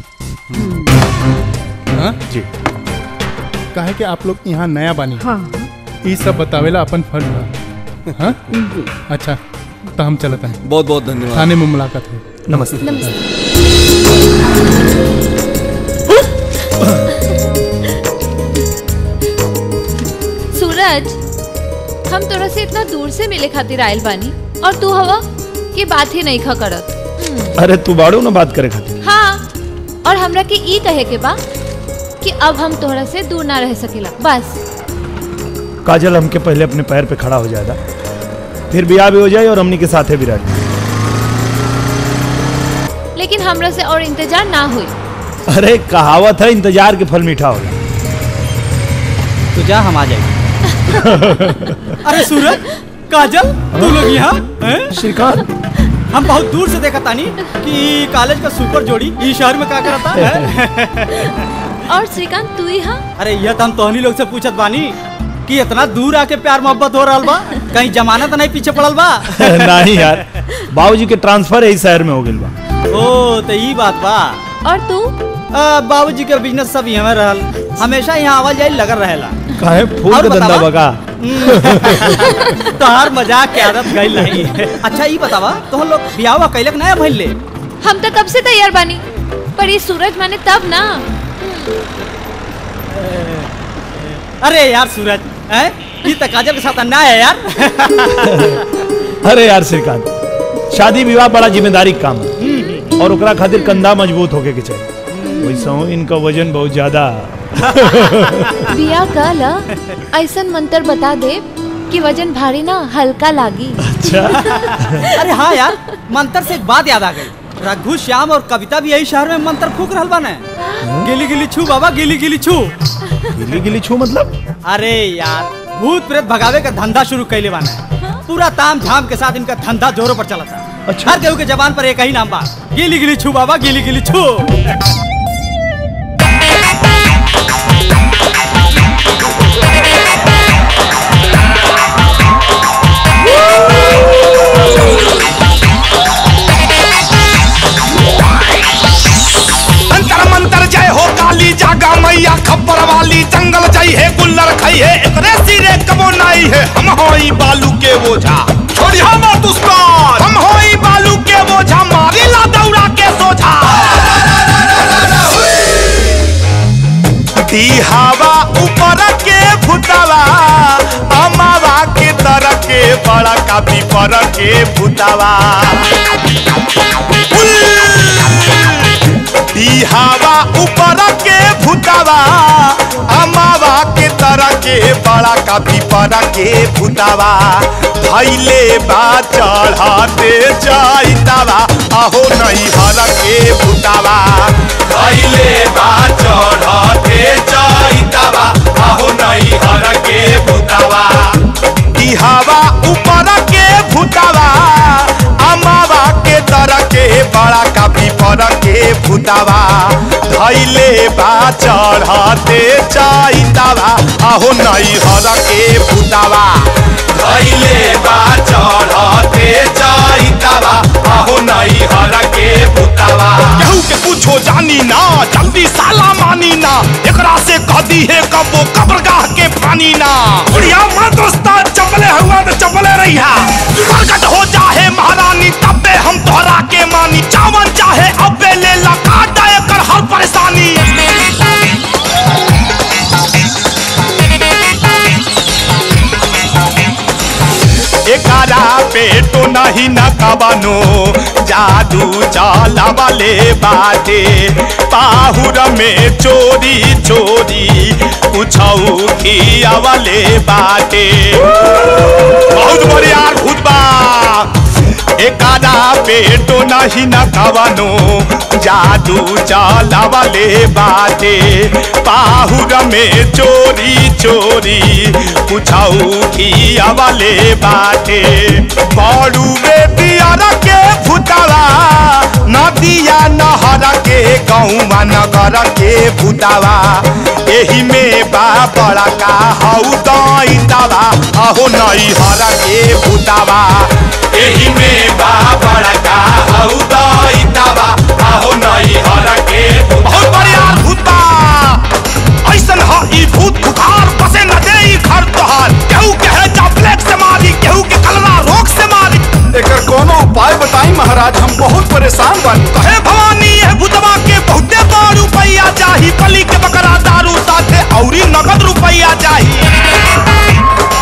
हाँ? जी काहे कि आप लोग यहाँ नया बानी हाँ। ई सब बतावेला अपन फर्ज बा हाँ? अच्छा तो हम चलते हैं बहुत बहुत धन्यवाद थाने में मुलाकात हुई नमस्ते सूरज हम तोरा से इतना दूर से मिले खातिर आयल बानी और तू हवा की बात ही नहीं खा करत अरे तू बाड़ू ना बात करे खातिर हाँ और हमरा के ई कहे के बा कि अब हम तोहरा से दूर ना रह सकेला बस काजल हमके पहले अपने पैर पे खड़ा हो जाएगा फिर ब्याह भी हो जाए और हमनी के साथे भी रह लेकिन हमरा से और इंतजार ना हुई अरे कहावत है इंतजार के फल मीठा होला तो जा हम आ जाएंगे अरे सूरज काजल तू लोग यहाँ हैं? श्रीकांत हम बहुत दूर से देखा तानी कि कॉलेज का सुपर जोड़ी इस शहर में का करता है और श्रीकांत तू यहाँ अरे यह तो हम तोहनी लोग से पूछत बानी कि इतना दूर आके प्यार मोहब्बत हो रहा बा कहीं जमानत नहीं पीछे पड़ल बा नहीं यार बाबूजी के ट्रांसफर यही शहर में हो गइल बा ओ तो ई बात बा और तू बाबूजी के बिजनेस सब यहाँ रहल हमेशा यहाँ आवाज जाए लगल रहेला काहे फूल और का धंधा बतावा? बका तोहार मजाक के आदत गई नहीं अच्छा ई बतावा तो लोग बियाह कैलक नया भइल ले हम तो कब से तैयार बानी पर ये सूरज माने तब ना अरे यार सूरज हैं ई तो काजल के साथ अन्ना है यार अरे यार श्रीकांत शादी विवाह बड़ा जिम्मेदारी के काम है और ओकरा खातिर कंधा मजबूत होके के चाहिए वैसा हूँ इनका वजन बहुत ज्यादा बिया कल ऐसन मंत्र बता दे कि वजन भारी ना हल्का लागी अरे हाँ यार मंत्र से एक बात याद आ गई रघु श्याम और कविता भी यही शहर में मंत्र फूक रहल बाने गिली गिली छू बाबा गिली गिली छू गिली गिली छू मतलब अरे यार भूत प्रेत भगावे का धंधा शुरू कैले बाने पूरा ताम झाम के साथ इनका धंधा जोरों पर चला था अच्छा हर केहू के जबान पर एक ही नाम बा गिली गिली छू बाबा गिली गिली छू अंतर मंतर जय हो काली जागा मैया खब्बर वाली जंगल जई है गुल्लर खई है एकरे सिरे कबो नाई है हम होई बालू के बोझा छोड़िया मत उसका हम होई बालू के बोझा मारी ला दौड़ा के सोझा दी हवा ऊपर के भूतावा अमावा के तर के बड़ा कापी पर के भूतावा दी हवा ऊपर के भूतावा अमावा के तरह के बड़ा कापी पर के भूतावा धैले बा चढ़ाते जाइतावा आहो नहीं हर के भूतावा धैले बा चढ़ाते जाइतावा आहो नहीं हर के भूतावा दी हवा ऊपर के भूतावा अमावा के तरह के बड़ा कापी पर के भूतावा धैले बा चढ़ते जाइतावा आहो नहीं हर के भूतावा धैले बा चढ़ते जाइतावा आहो नहीं हर के भूतावा केहू के पूछो जानी ना जल्दी साला मानी ना एकरा से कदी है कबो कब्रगाह के पानी ना उड़िया मत दोस्ता चपले हुआ तो चपले रहिया प्रकट हो जाहे महारानी तबे हम तोहरा के मानी चावन चाहे अबे ले ला काट जाए कर हर परेशानी एकारा पेटो नहीं न कबनो जादू चाला वाले बाटे पाहुर में चोरी चोरी कुछऊ खिया वाले बाटे बहुत बढ़िया भूत बा एकादा पेटो नहीं न कवनो जादू चाला वाले बाटे पाहुर में चोरी चोरी कुछऊ खिया वाले बाटे बड़ू में दियारा के भूतावा नदिया नहर के गौवा नगर के भूतावा एही में बा बड़ा का हऊ दैतावा अहो नई हर के भूतावा एही में बा बड़ा का हऊ दैतावा अहो नई हर के बहुत बढ़िया भूत बा ऐसन ह ई भूत खुखार बसे न दे ई घर तोहार केहू के है जा ब्लैक से मारी केहू के कलरा रोग से मारी एकर कोनो उपाय बताई महाराज हम बहुत परेशान बानी कहे भवानी है भूतवा के बहुते बड़ रुपैया चाही बलि के बकरा दारू साथे औरी नगद रुपैया चाही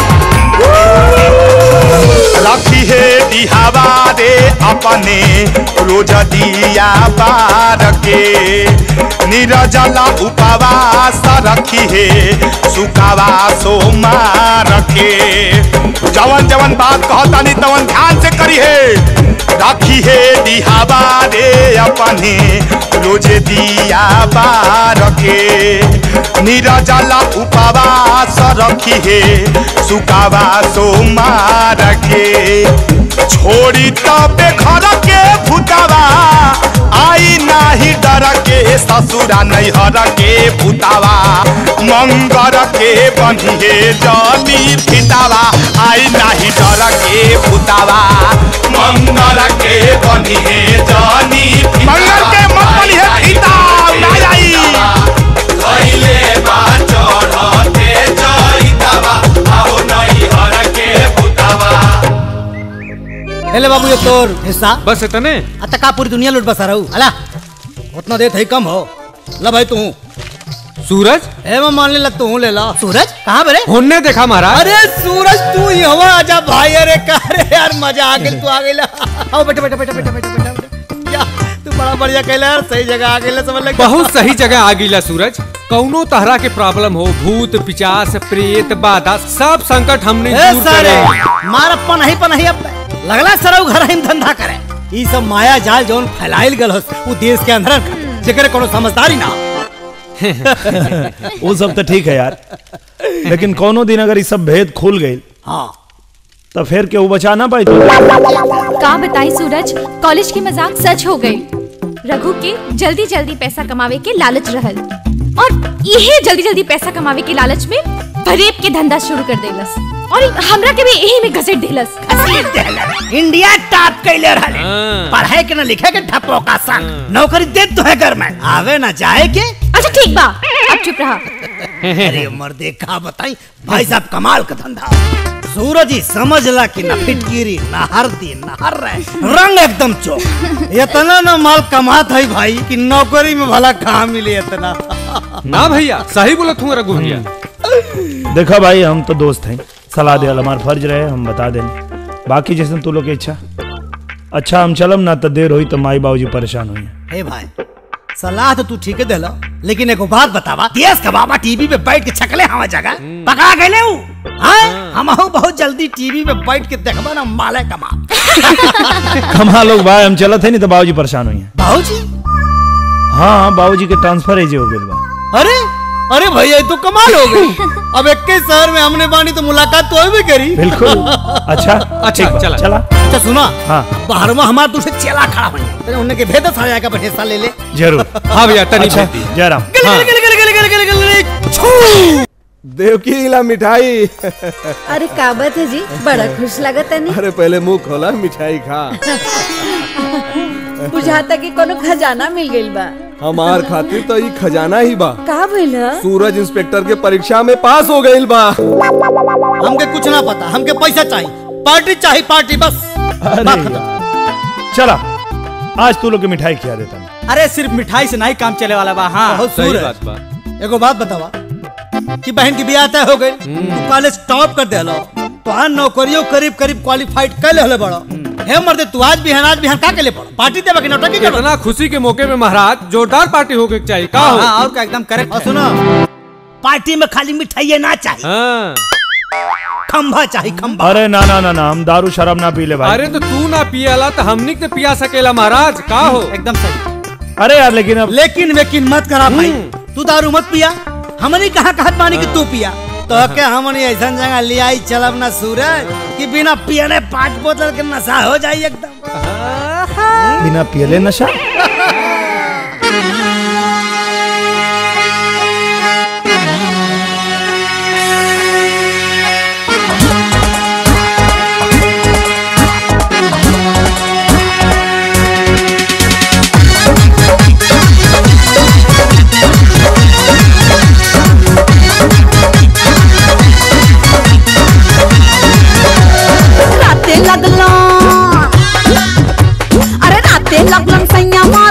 रखी है दिहावा रे अपने रोज दिया बार के निरजला उपवास रखी है सुकावा सोमार के जवन जवन बात कहतानी तवन ध्यान से करी है रखी है दिहावा रे अपने रोज दिया बार के निरजला उपवास रखी है सुकावा सोमार के छोड़ी तबे घर के भूतावा आई नाही डर के ससुरा नहीं हर के भूतावा मंगर के बनिए जली फितावा आई नाही डर के भूतावा मंगर के बनिए जली मंगर के मत बनिए फिता ना आई धइले बा चढ़ते जइतावा आओ नहीं हर के भूतावा हेले बाबू ये तोर हिस्सा बस इतने अत का पूरी दुनिया लूट बसा रहू अला उतना देत है कम हो ला भाई तू सूरज ए मैं मान ले तू ले ला सूरज कहाँ बरे होने देखा महाराज अरे सूरज तू यहाँ आजा भाई अरे का रे यार मजा आ गई तू आ गई ला आओ बेटा बेटा बेटा बेटा बेटा बेटा बेटा। या तू बड़ा बढ़िया कहला यार सही जगह आ गई समझ लग बहुत सही जगह आ गईला सूरज कौनो तरह के प्रॉब्लम हो भूत पिचास प्रेत बाधा सब संकट हमने ए दूर सारे करे मार पनही पनही अब लगला सरऊ घर हम धंधा करे ई सब माया जाल जौन फैलाइल गल हस उ देश के अंदर जेकर कोनो समझदारी ना वो सब तो ठीक है यार लेकिन कोनो दिन अगर ये सब भेद खुल गई हाँ तो फिर केहू बचा ना पाई तो का बताई सूरज कॉलेज की मजाक सच हो गई रघु के जल्दी जल्दी पैसा कमावे के लालच रहल और यही जल्दी जल्दी पैसा कमावे के लालच में फरेब के धंधा शुरू कर देलस और हमरा के भी यही में घसीट देलस इंडिया टॉप कैले रहले पढ़ाई के ना लिखे के ठप्पो का संग नौकरी दे तो है घर में आवे ना जाए के अच्छा ठीक बा अब चुप रहा अरे मर्दे का बताई भाई साहब कमाल का धंधा सूरज ही समझ ला कि ना फिटकिरी ना हरदी ना हर रहे रंग एकदम चौक इतना ना माल कमात है भाई कि नौकरी में भला कहाँ मिले इतना ना भैया सही बोला तू रघु भैया देखा भाई हम तो दोस्त हैं सलाह दे हमार फर्ज रहे हम बता दें बाकी जैसे तू लोग की इच्छा अच्छा हम चलम ना तो देर हुई तो माई बाबूजी परेशान हुई हे भाई सलाह तो तू ठीक है देला लेकिन एगो बात बतावा देश का बाबा टीवी पे बैठ के छकले हवा जगह पकड़ा गए ऊ हां हम बहुत जल्दी टीवी पे बैठ के देखबा ना माले कमा कमा लोग भाई हम चलत है नहीं तो बाबूजी परेशान हुई हैं बाबूजी हाँ बाबूजी के ट्रांसफर एजे हो गए बा अरे अरे भैया ये तो कमाल हो गई अब एक के शहर में हमने बानी तो मुलाकात तो भी करी बिल्कुल अच्छा अच्छा, ठीक बा, चला। चला अच्छा सुना हाँ बाहर में हमारे दूसरे चेला खड़ा बनी तेरे उन्हें के भेद साया का हिस्सा ले ले जरूर हाँ भैया तनी अच्छा भेज दी। जयराम गले गले गले गले गले गले गले गले छू देवकी ला मिठाई अरे का बात है जी बड़ा खुश लगता नहीं अरे पहले मुंह खोला मिठाई खा बुझाता कि कोनो खजाना मिल गइल बा हमार खातिर तो ई खजाना ही बा का भइल ह? सूरज इंस्पेक्टर के परीक्षा में पास हो गइल बा हमके कुछ ना पता हमके पैसा चाहिए पार्टी चाहिए पार्टी बस बात खत्म चला आज तू लोग की मिठाई खिला देता हूँ अरे सिर्फ मिठाई से नहीं काम चले वाला बा हाँ बहुत सूरज एगो बात बतावा कि बहन की बियाह तय हो गई तू कॉलेज टॉप कर देलो तो हाँ नौकरियों करीब करीब क्वालिफाइड कर ले बड़ो हे मर्दे तू आज बिहान आज बिहान का के लिए पड़ो पार्टी देवा कि नौटंकी करबा इतना खुशी के मौके पे महाराज जोरदार पार्टी होके चाहिए का हो हाँ, और का एकदम करेक्ट और सुनो पार्टी में खाली मिठाई ना चाहिए हाँ। खंभा चाहिए खंभा अरे ना ना ना ना हम दारू शराब ना पी ले भाई अरे तो तू ना पियाला तो हमनी के पिया सकेला महाराज का हो एकदम सही अरे यार लेकिन अब लेकिन वेकिन मत करा भाई तू दारू मत पिया हमने कहा कहत मानी कि तू पिया तो के हमने ऐसा जगह ले आई चलब ना सूरज कि बिना पियने पांच बोतल के नशा हो जाए एकदम बिना पियले नशा राते लगला अरे राते लगलन सैया मार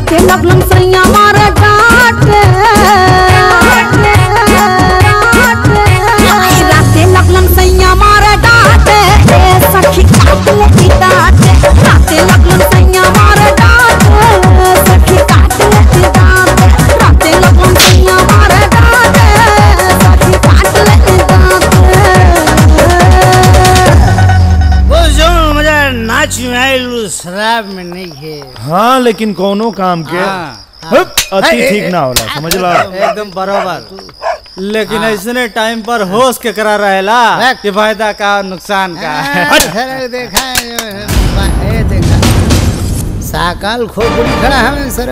राते लगलन सैया मारे डांटे आई राते लगलन सैया मारे डांटे ए सखी काट ले की डांटे राते लगलन सैया मारे डांटे सखी काट ले की डांटे राते लगलन सैया मारे डांटे सखी काट ले की डांटे वो जो मजा नाच में आइल शराब में नहीं है हाँ लेकिन कोनो काम के हप, अति ए, ठीक ए, ना होला समझ ला एकदम बराबर लेकिन ऐसने टाइम पर होश के करा रहेला कि फायदा का नुकसान का सर देखा है, ए देखा साकाल खोपड़ी खड़ा है सर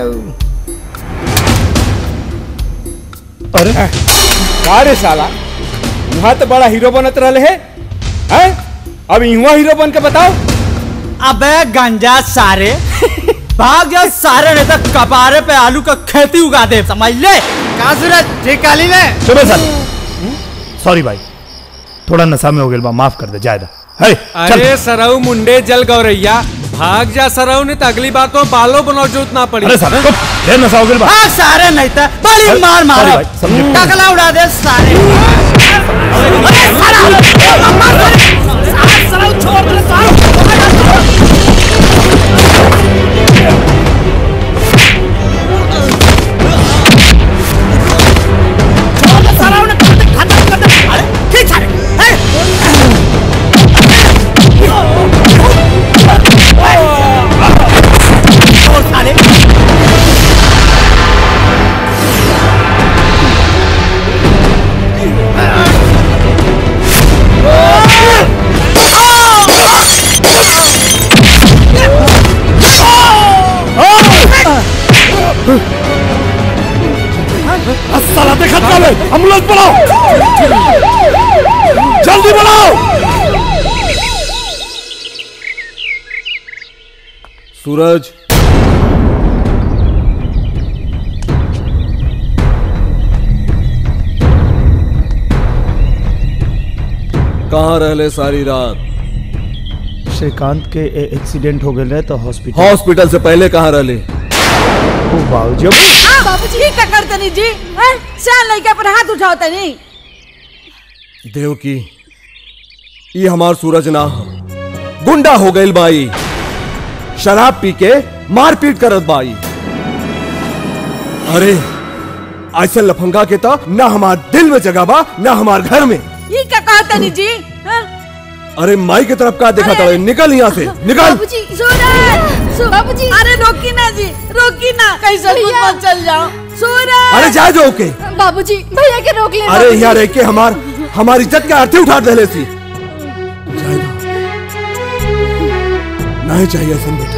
अरे का रे साला यहाँ तो बड़ा हीरो बनत रहले है हैं? अब युवा हीरो बन के बताओ अबे गंजा सारे भाग जा सारे नहीं तो कपारे पे आलू का खेती उगा दे समझ ले का सूरज ठीक काली ले चलो सर सॉरी भाई थोड़ा नशा में हो गया बा माफ कर दे जायदा है अरे सरऊ मुंडे जल गौरैया भाग जा सरऊ नहीं तो अगली बार तो बालों बनाओ जरूरत ना पड़ी अरे साला चुप, ढेर नशा हो गया बा भाग सारे नहीं तो बड़ी अरे, मार मारो sorry भाई, समझे। टकला उड़ा दे सारे अरे साला साला देखा चले एम्बुलेंस बुलाओ जल्दी बुलाओ सूरज कहाँ रहले सारी रात श्रीकांत के ए- एक्सीडेंट हो गए रहे तो हॉस्पिटल हॉस्पिटल से पहले कहाँ रहले बाबूजी बाबूजी ठीक का करते नहीं जी हैं? शान लड़का पर हाथ उठाओ तनी देवकी ये हमार सूरज ना ह। गुंडा हो गई बाई शराब पी के मारपीट करत बाई अरे ऐसे लफंगा के तो ना हमार दिल में जगह बा ना हमार घर में ये क्या कहते नहीं जी हैं? अरे माई की तरफ का देखा था निकल यहाँ से निकल बाबूजी सूरज सु- बाबूजी अरे रोकी ना जी रोकी ना कैसे कुछ मत चल जाओ सूरज अरे जा जो के बाबूजी भैया के रोक ले अरे यहाँ रह के हमार हमारी इज्जत का अर्थी उठा दे सी नहीं चाहिए सुन बेटा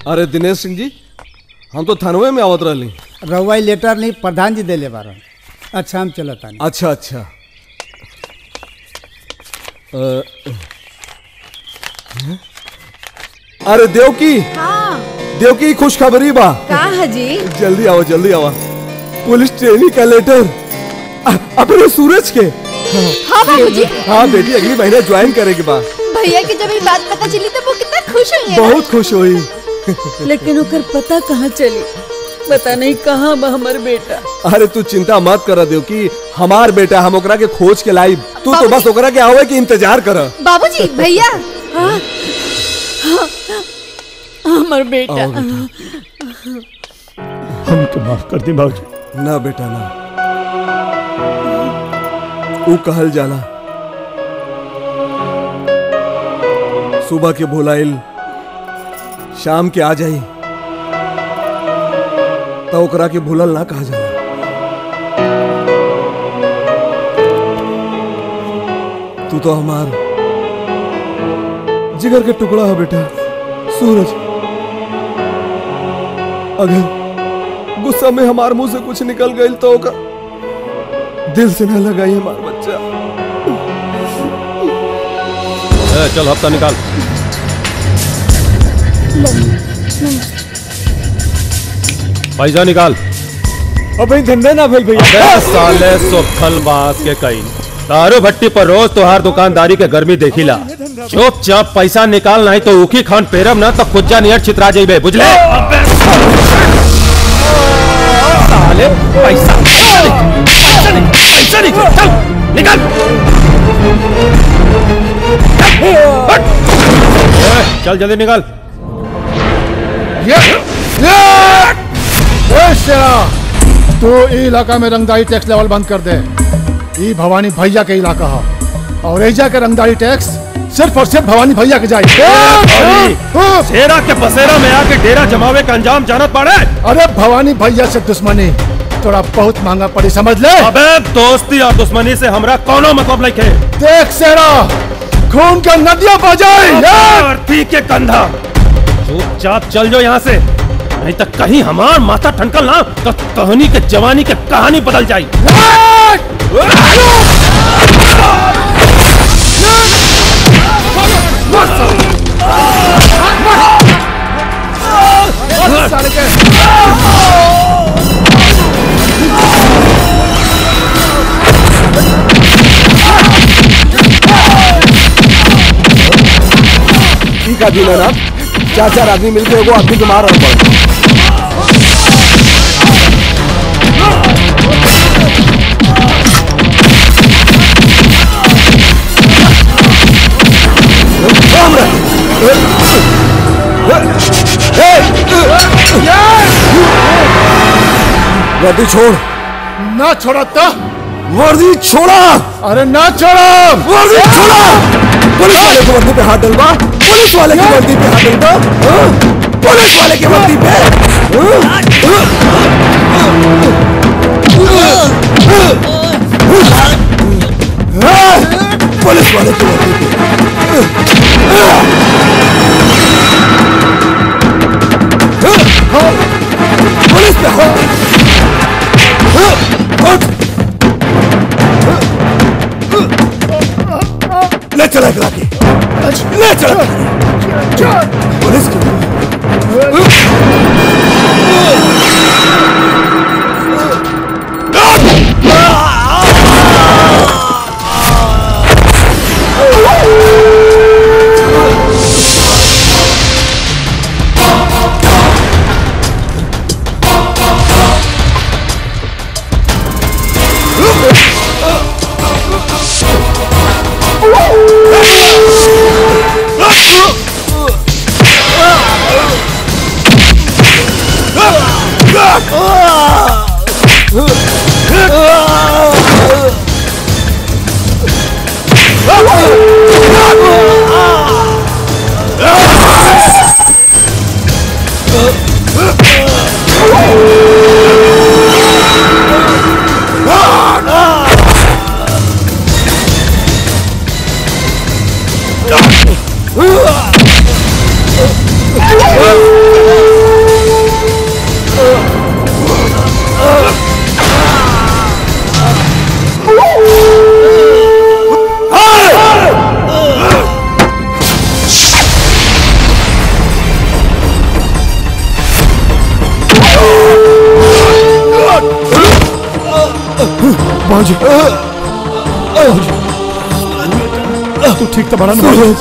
अरे दिनेश सिंह जी हम तो थानवे में आवत रहली रउआ लेटर नहीं प्रधान जी देले बारन अच्छा हम चलत तानी अच्छा अच्छा अ, अरे देवकी हाँ देवकी खुशखबरी बा का हजी जल्दी आओ जल्दी आओ पुलिस ट्रेनिंग का लेटर अ- अपने सूरज के हाँ बाबूजी हाँ बेटी अगली महीने ज्वाइन करेगी बा भैया की जब ये बात पता चली तो वो कितना खुश हुई है ना? बहुत खुश हुई लेकिन ओकर पता कहाँ चली पता नहीं कहाँ बा हमर बेटा अरे तू चिंता मत कर देवकी हमार बेटा हम ओकरा के खोज के लाई तू तो बस ओकरा के आवे के इंतजार कर बाबूजी भैया हाँ हाँ, हमर बेटा आओ हम तो माफ कर दी बाबूजी ना बेटा ना ऊ कहल जाला सुबह के भुलाइल शाम के आ जाई तो ओकरा के भूलल ना कहा जाला तू तो हमार जिगर के टुकड़ा है बेटा सूरज अगर गुस्सा में हमार मुंह से कुछ निकल गई तो ओकर दिल से ना लगाई हमार बच्चा ए, चल हफ्ता निकाल पैसा निकाल अबे धंधा ना भेल भैया अबे साले सोखल बांस के कई दारू भट्टी पर रोज तोहार दुकानदारी के गर्मी देखिला चुपचाप पैसा निकाल नहीं तो उखी खान पेरम ना तो खुज्जा नियर छितरा जाइबे बुझले साले पैसा पैसा निकाल पैसा निकाल चल निकाल हट। ए, चल जल्दी निकाल ए शेरा तू ई इलाका में रंगदारी टैक्स लेवल बंद कर दे ई भवानी भैया के इलाका है और एजा के रंगदारी टैक्स सिर्फ और सिर्फ भवानी भैया के जाए शेरा के बसेरा में आके डेरा जमावे का अंजाम जानत पड़े अरे भवानी भैया से दुश्मनी थोड़ा बहुत महंगा पड़ी समझ ले अबे दोस्ती और दुश्मनी से हमरा कोनो मतलब नहीं है देख शेरा खून का नदियां बजाए अर्थी के कंधा चुपचाप चल जाओ यहाँ से नहीं तो कहीं हमार माथा ठनकल ना तो कहानी के जवानी के कहानी बदल जाई ठीक है दीना चार चार आदमी मिलके एगो आदमी के मार रहा पड़ वर्दी छोड़ ना छोड़ा तो वर्दी छोड़ा अरे ना छोड़ा वर्दी छोड़ा पुलिस वाले की वर्दी पे हाथ डलवा पुलिस वाले की वर्दी पे हाथ डलवा हाँ? पुलिस वाले की वर्दी पे हाँ? हाँ? पुलिस वाले की वर्दी पे हाँ? पुलिस पे हाथ हाँ? उठ ले चला करा के ले चला पुलिस की Ah! बाबूजी तू ठीक तो बड़ा ना सूरज।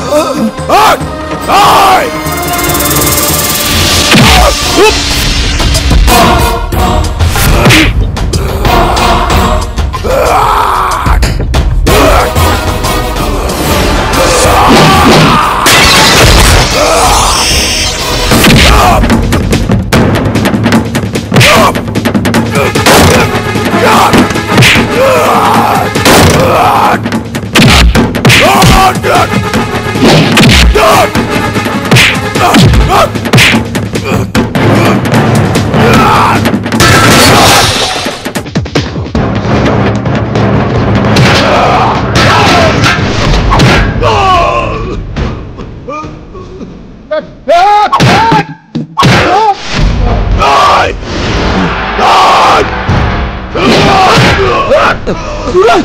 सूरज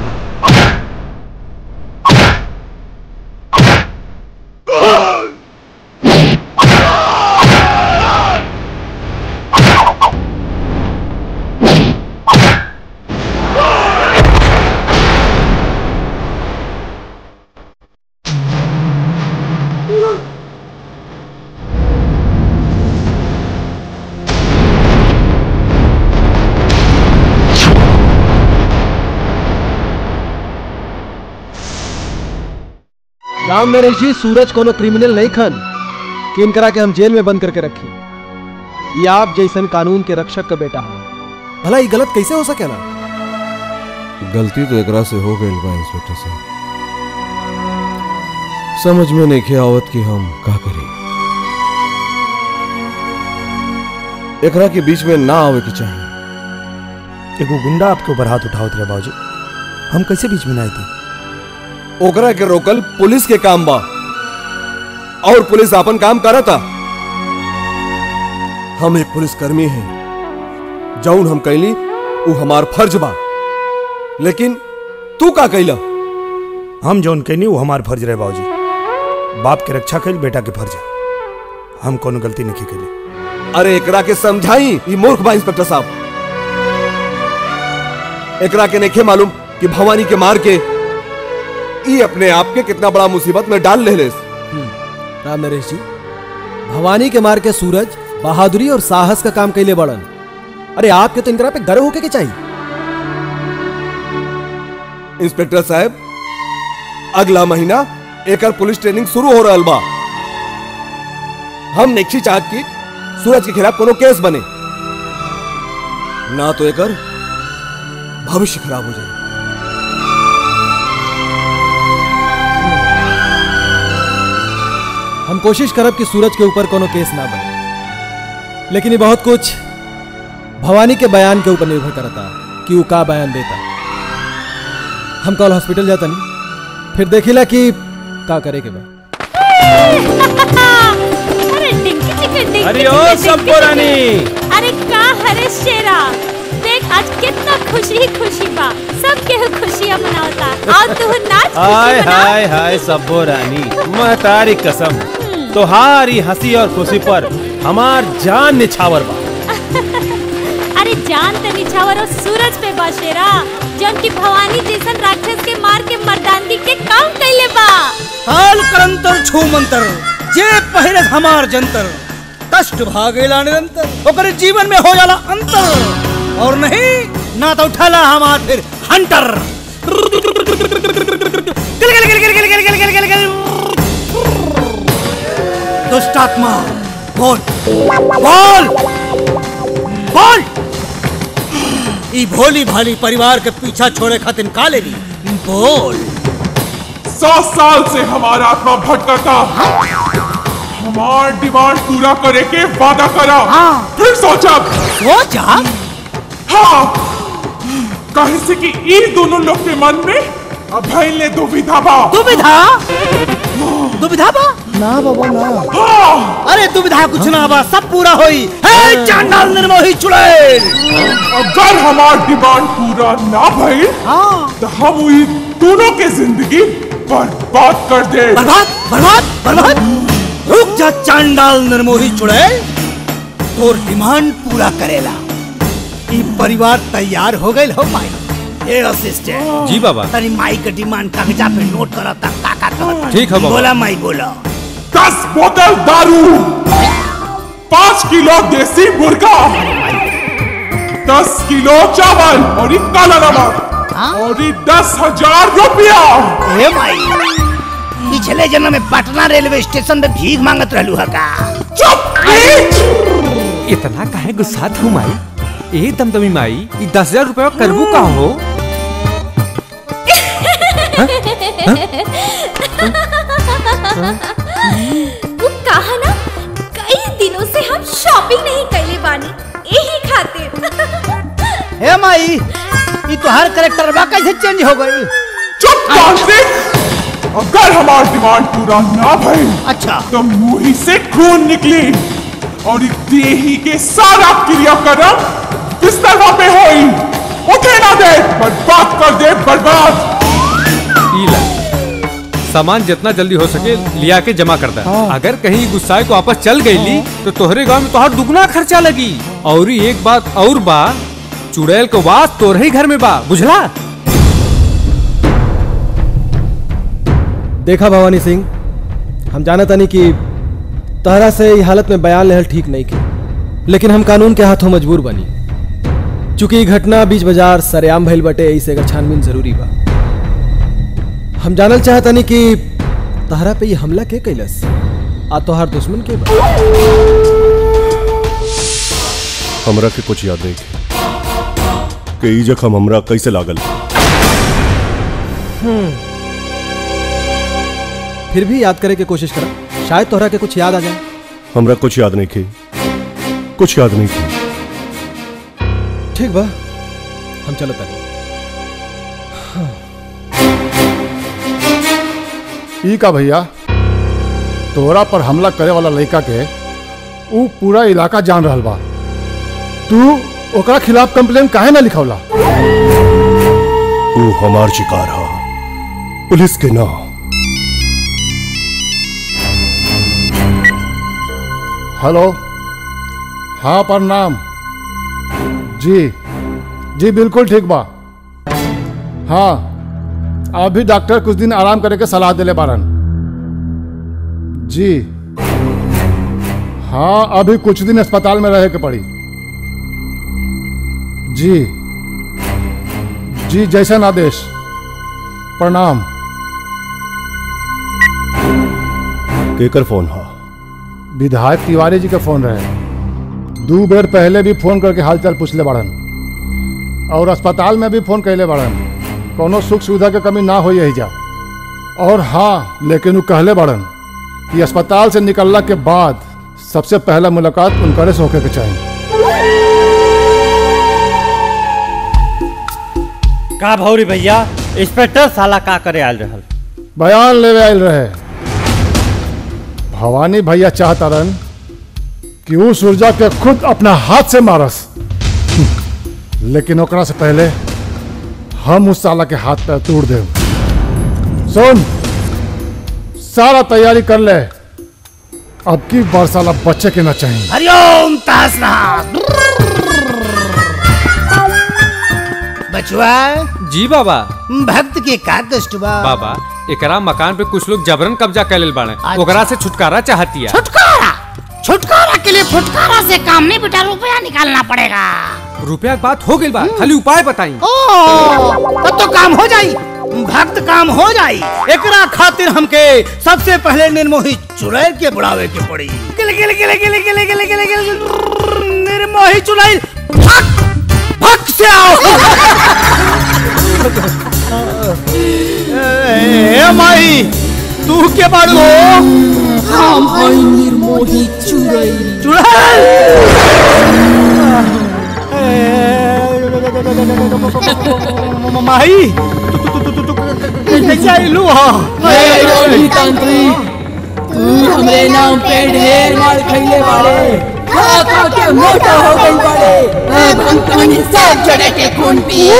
राम नरेश जी सूरज कोनो क्रिमिनल नहीं खन कि इनकरा के हम जेल में बंद करके रखी ये आप जैसन कानून के रक्षक का बेटा हो भला ये गलत कैसे हो सकेला गलती तो एकरा से हो गई बा इंस्पेक्टर साहब समझ में नहीं आवत कि हम का करी एकरा के बीच में ना आवे के चाहिए एगो गुंडा आपके ऊपर हाथ उठावत रहे बाबूजी हम कैसे बीच में ना आए थे ओकरा के रोकल पुलिस के काम बा और पुलिस अपन काम करता हम एक पुलिसकर्मी हैं जौन हम कैली वो हमार फर्ज बा लेकिन तू का कैला हम जौन कहनी वो हमार फर्ज रहे बाबूजी बाप के रक्षा कैल बेटा के फर्ज है हम कोनो गलती नहीं कैली अरे एकरा के समझाई ये मूर्ख बा इंस्पेक्टर साहब एकरा के नहीं मालूम कि भवानी के मार के ई अपने आप के कितना बड़ा मुसीबत में डाल ले लेस राम नरेश जी भवानी के मार के सूरज बहादुरी और साहस का काम कैले बड़न अरे आपके तो इनकरा पे गर्व होके के चाहिए इंस्पेक्टर साहब अगला महीना एकर पुलिस ट्रेनिंग शुरू हो रहा बा हम नेक्सी चाहत की सूरज के खिलाफ कोनो केस बने ना तो एकर भविष्य खराब हो जाए हम कोशिश करब कि सूरज के ऊपर कोनो केस ना बने लेकिन ये बहुत कुछ भवानी के बयान के ऊपर निर्भर करता कि वो का बयान देता हम कल हॉस्पिटल जाता नहीं फिर देखिला कि का करे के बा अरे डिंकी चिकन डिंकी अरे चिकन, ओ डिंकी सबको चिकन। रानी। अरे का हरे शेरा देख आज कितना खुशी ही खुशी बा सब के खुशियां मनावता और तू नाच हाय खुशी मना हाय हाय सब्बो रानी महतारी कसम तोहारी हंसी और खुशी पर हमार जान निछावर बा अरे जान त निछावर और सूरज पे बा शेरा जौन की भवानी जैसन राक्षस के मार के मर्दानगी के काम कैले बा काल करंतर छू मंतर जे पहिरे हमार जंतर कष्ट भागेला निरंतर ओकर जीवन में हो जाला अंतर और नहीं ना तो उठाला हमार फिर हंटर गिल गिल गिल गिल गिल गिल गिल गिल गिल गिल दुष्टात्मा बोल बोल बोल ई भोली भाली परिवार के पीछा छोड़े खातिर का लेनी बोल सौ साल से हमारा आत्मा भटका हमार डिमांड पूरा करे के वादा करा फिर सोचा सोचा हाँ कहे से कि ई दोनों लोग के मन में अभय ने दुविधा बा दुविधा दुविधा बा ना बाबा ना हाँ अरे दुविधा कुछ ना बा सब पूरा होई हे चांडाल निर्मोही चुड़ैल अगर हमार डिमांड पूरा ना भइल तो हम ई दोनों के जिंदगी बर्बाद कर दे बर्बाद बर्बाद बर्बाद रुक जा चांडाल निर्मोही चुड़ैल तोर डिमांड पूरा करेला ई परिवार तैयार हो गई हो माई ए असिस्टेंट जी बाबा तनी माई के डिमांड कागजा पे नोट करता का का कहता ठीक है बाबा। बोला माई बोला दस बोतल दारू पाँच किलो देसी मुर्गा दस किलो चावल और एक काला नमक और ये दस हजार रुपया ए माई पिछले जन्म में पटना रेलवे स्टेशन में भीख मांगत रहलू है का इतना काहे गुस्सा हूँ माई ए दमदमी माई ई दस हजार रुपया करबू का हो वो कहा ना कई दिनों से हम शॉपिंग नहीं कैले बानी यही खातिर हे माई ई तोहार करेक्टर बा कैसे चेंज हो गई चुप कार्तिक अगर हमारा डिमांड पूरा ना भई अच्छा तो मुंह से खून निकली और इस देही के सारा क्रियाक्रम बिस्तर पे होई उठे ना दे बर्बाद कर दे बर्बाद ई ला सामान जितना जल्दी हो सके लिया के जमा करता है अगर कहीं गुस्साए को वापस चल गई तो तोहरे गांव में तोहर दुगना खर्चा लगी और ही एक बात और बा चुड़ैल को वास तोहरे ही घर में बा बुझला देखा भवानी सिंह हम जाना तानी कि तहरा से ई हालत में बयान लेहल ठीक नहीं की लेकिन हम कानून के हाथों मजबूर बनी चूंकि ई घटना बीच बाजार सरेआम भइल बटे ऐसे एकर छानबीन जरूरी बा हम जानल चाहतानी कि तहरा पे ये हमला के कैलस आ तोहार दुश्मन के बा हमरा के कुछ याद नहीं कि ई जखम हमरा कैसे लागल फिर भी याद करे के कोशिश करा शायद तोहरा के कुछ याद आ जाए हमरा कुछ याद नहीं की कुछ याद नहीं की ठीक बा हम चलो तनी ई का भैया तोरा पर हमला करे वाला लड़का के ऊ पूरा इलाका जान रहल बा तू ओकरा खिलाफ कंप्लेन काहे ना लिखौला वो हमार शिकार हा पुलिस के ना हेलो हाँ प्रणाम जी जी बिल्कुल ठीक बा हाँ अभी डॉक्टर कुछ दिन आराम करे के सलाह देले बारन जी हाँ अभी कुछ दिन अस्पताल में रहे के पड़ी जी जी जैसन आदेश प्रणाम केकर फोन हा विधायक तिवारी जी के फोन रहे दू बेर पहले भी फोन करके हालचाल पूछले बाड़न और अस्पताल में भी फोन कैले बाड़न कोनो सुख सुविधा के कमी ना हो यही जा और हाँ लेकिन वो कहले बाड़न कि अस्पताल से निकलला के बाद सबसे पहला मुलाकात उनकरे से होके के चाहिए का भौरी भैया इंस्पेक्टर साला का करे आयल रहल बयान लेवे आयल रहे भवानी भैया चाहता रन कि वो सुरजा के खुद अपना हाथ से मारस लेकिन ओकरा से पहले हम उस साला के हाथ पैर तोड़ दे सुन सारा तैयारी कर ले अब की बार साला बच्चे के ना चाहिए हरिओम तासनाथ बचुआ जी बाबा भक्त के का कष्ट बा बाबा एकरा मकान पे कुछ लोग जबरन कब्जा कर लेल बाड़े ओकरा से छुटकारा चाहती है छुटकारा छुटकारा के लिए फुटकारा से काम नहीं बेटा रुपया निकालना पड़ेगा रुपया के बात हो गई बा खाली उपाय बताई ओ तब तो काम हो जाई भक्त काम हो जाई एकरा खातिर हमके सबसे पहले निर्मोही चुड़ैल के बुढ़ावे के पड़ी गिले गिले गिले गिले गिले गिले गिले गिले निर्मोही चुड़ैल भक भक से आओ ए माई तू के बाड़ू हम हई निर्मोही चुड़ैल माई कैसे आइलू हो तांत्रिक तू हमरे नाम पे ढेर मार खइले बाड़े खा खा के मोटा हो गई बाड़े अब हम तोनी सब जड़े के खून पिए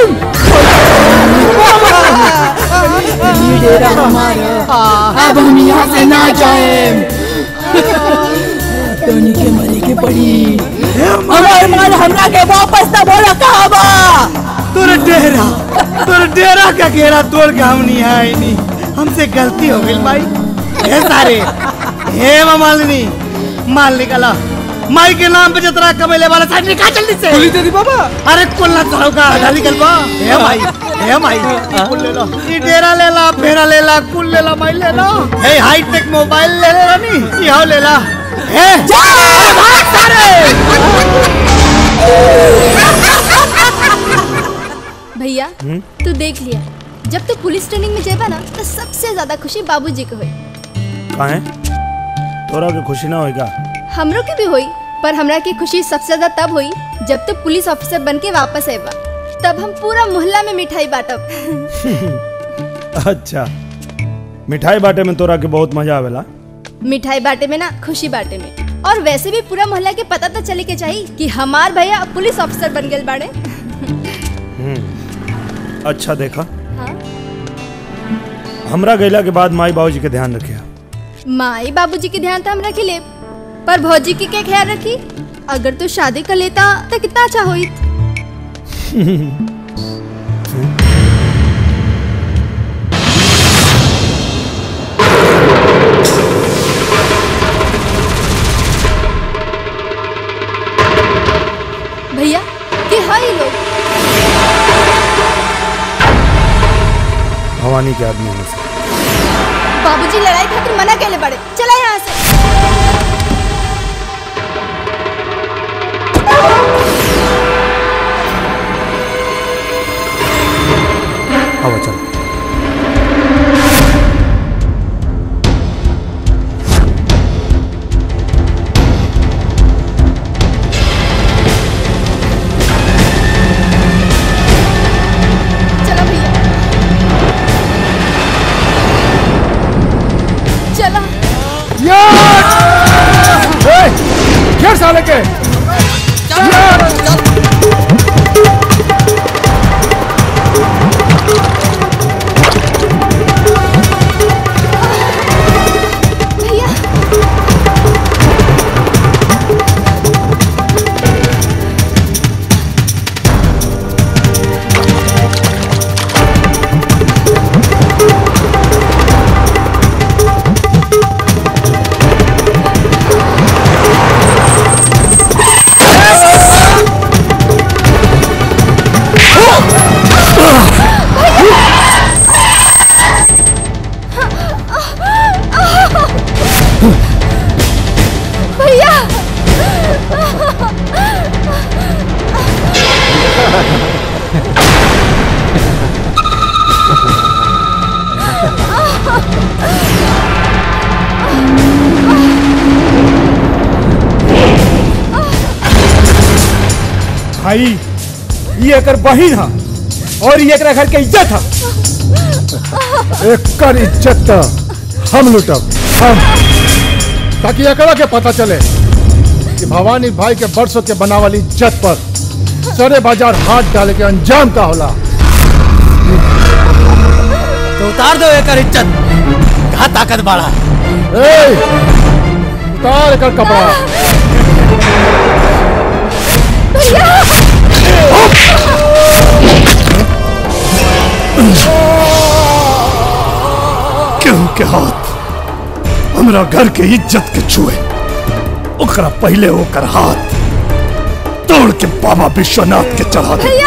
ये डेरा हमारा अब हम यहाँ से ना जाए टोनी के मरे के पड़ी हमारे माल हमरा के वापस तब तोरे डेरा तोरे डेरा का घेरा तोड़ के हम नहीं आए नहीं हमसे गलती हो गई भाई हे सारे हे मालिनी माल निकाला माई के नाम पे जतरा कमेले वाला साहब निकाल जल्दी से कुली दे दी बाबा अरे कुल ना चढ़ाओ का आधा निकल बा हे भाई हे भाई कुल ले लो ई डेरा ले ला फेरा ले ला कुल ले ला भाई ले लो हे हाई टेक मोबाइल ले ले ला नी ई हो ले ला हे अरे भाग सारे भैया तू देख लिया जब तू पुलिस ट्रेनिंग में जेबा ना तो सबसे ज्यादा खुशी बाबूजी के हुई काहे तोरा के खुशी ना होएगा हमरो के भी हुई पर हमरा की खुशी सबसे ज्यादा तब हुई जब तू पुलिस ऑफिसर बन के वापस आएबा तब हम पूरा मोहल्ला में मिठाई बांटब अच्छा मिठाई बाटे में तोरा के बहुत मजा आवेला मिठाई बांटे में ना खुशी बांटे में और वैसे भी पूरा मोहल्ला के पता तो चले के चाहिए कि हमार भैया अब पुलिस ऑफिसर बन गए बाड़े हम्म। अच्छा देखा हाँ? हमरा गैला के बाद माई बाबूजी के ध्यान रखिया माई बाबूजी के ध्यान तो हम रख ले पर भौजी के क्या ख्याल रखी अगर तू शादी कर लेता तो कितना अच्छा होई भैया के हाई लोग भवानी के आदमी में से बाबूजी लड़ाई खातिर मना कैले बड़े चला यहाँ से आवा चल चलो भैया चला घेर साले के भैया भैया भाई ये एकर बहिन हा और ये एकरा घर के इज्जत हा एकर इज्जत त हम लुटब हम ताकि एकरा के पता चले कि भवानी भाई के बरसों के बनावल इज्जत पर सरे बाजार हाथ डाले के अंजाम का होला तो उतार दो एकर इज्जत कहा ताकत बाड़ा ए उतार एकर कपड़ा केहू के हाथ हमरा घर के इज्जत के छुए ओकरा पहले ओकर हाथ तोड़ के बाबा विश्वनाथ के चढ़ा दे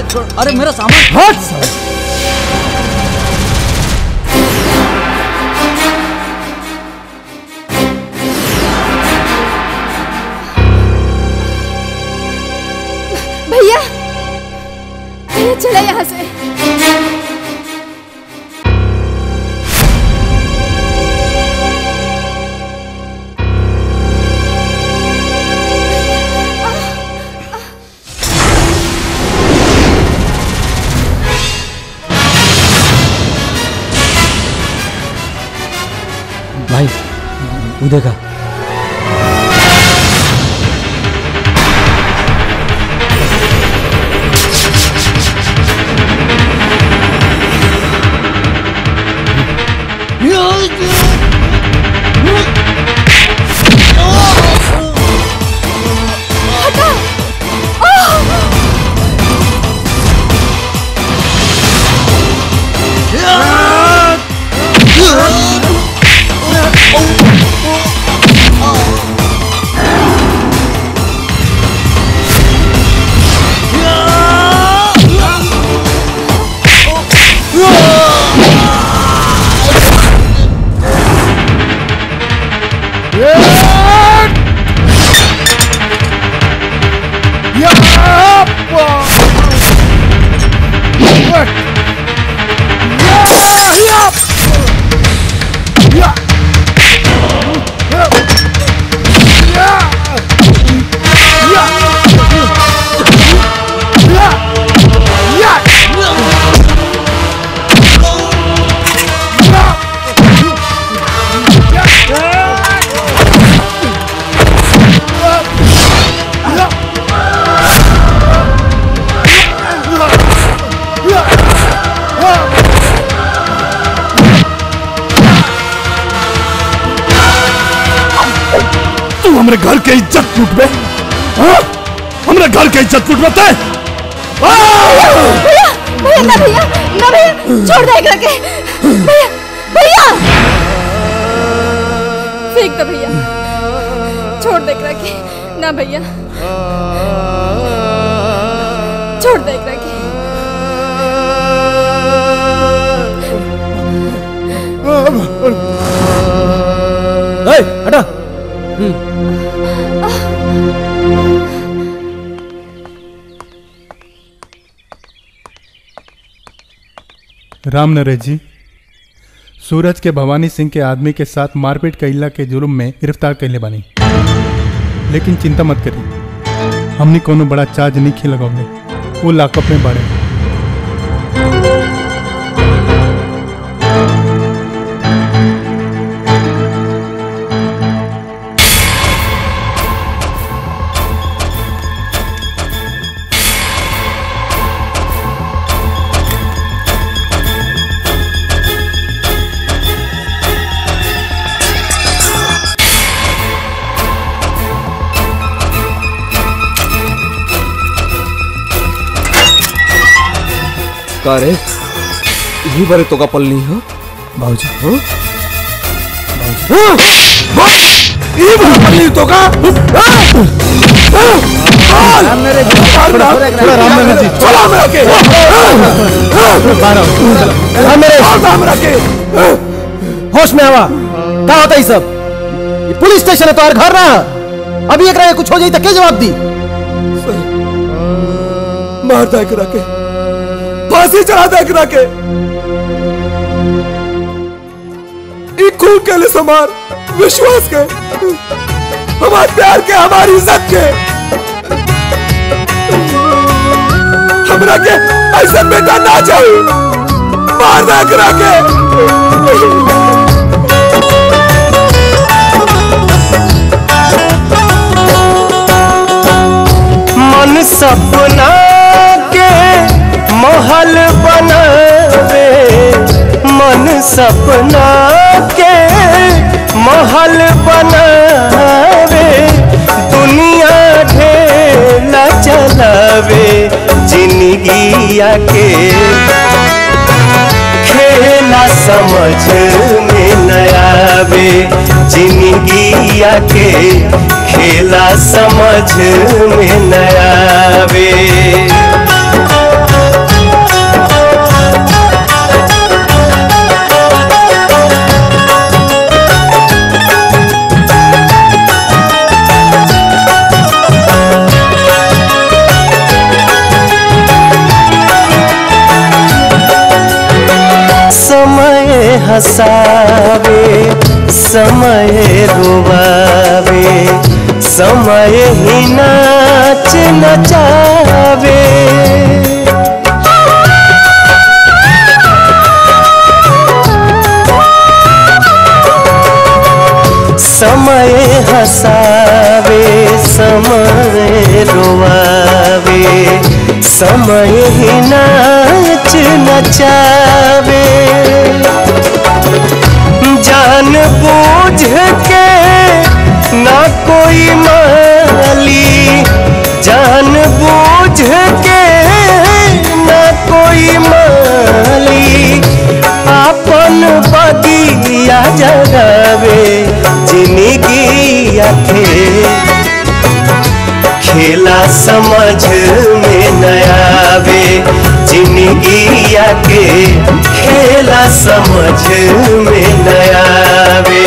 अरे मेरा सामान हट साला। भैया भैया चले यहाँ से भाई वो देखा तू हमरे घर के इज्जत लूटबे हाँ? हमरे घर के इज्जत लूटबे भैया भैया ना भैया ना भैया छोड़ दे एकरा के भैया भैया फेंक दो भैया छोड़ दे एकरा के ना भैया छोड़ दे एकरा के ए, हटा राम नरेश जी सूरज के भवानी सिंह के आदमी के साथ मारपीट कैला के जुर्म में गिरफ्तार कैले बानी लेकिन चिंता मत करी हमने कोनो बड़ा चार्ज नहीं खे लगौले वो लाकअप में बाड़े का रे यही बारे तो का पलनी है भाजी हाँ हाँ यही बारे पलनी तो का राम नरेश जी थोड़ा थोड़ा राम नरेश जी चला मेरा के राम नरेश राम रखे होश में आवा क्या होता है सब ये पुलिस स्टेशन है तो घर रहा अभी एक रहे कुछ हो जाए तो क्या जवाब दी मार दे करा के फांसी चढ़ा दे करा के ई खून के लिए समार विश्वास के हमारे प्यार के हमारी इज्जत के हमरा के ऐसा बेटा ना चाहिए मार दे करा के मन सपना के महल बनावे मन सपना के महल बनावे दुनिया ढेला चलावे जिंदगिया के खेला समझ में न आवे जिंदगिया के खेला समझ में न आवे हंसावे समय रुवावे समय ही नाच नचावे समय हंसावे समय रुवावे समय ही नाच नचावे जान बूझ के ना कोई माली जान बूझ के ना कोई माली अपन बगिया जगावे जिंदगी आखे खेला समझ में न आवे जिंदगी आके खेला समझ में न आवे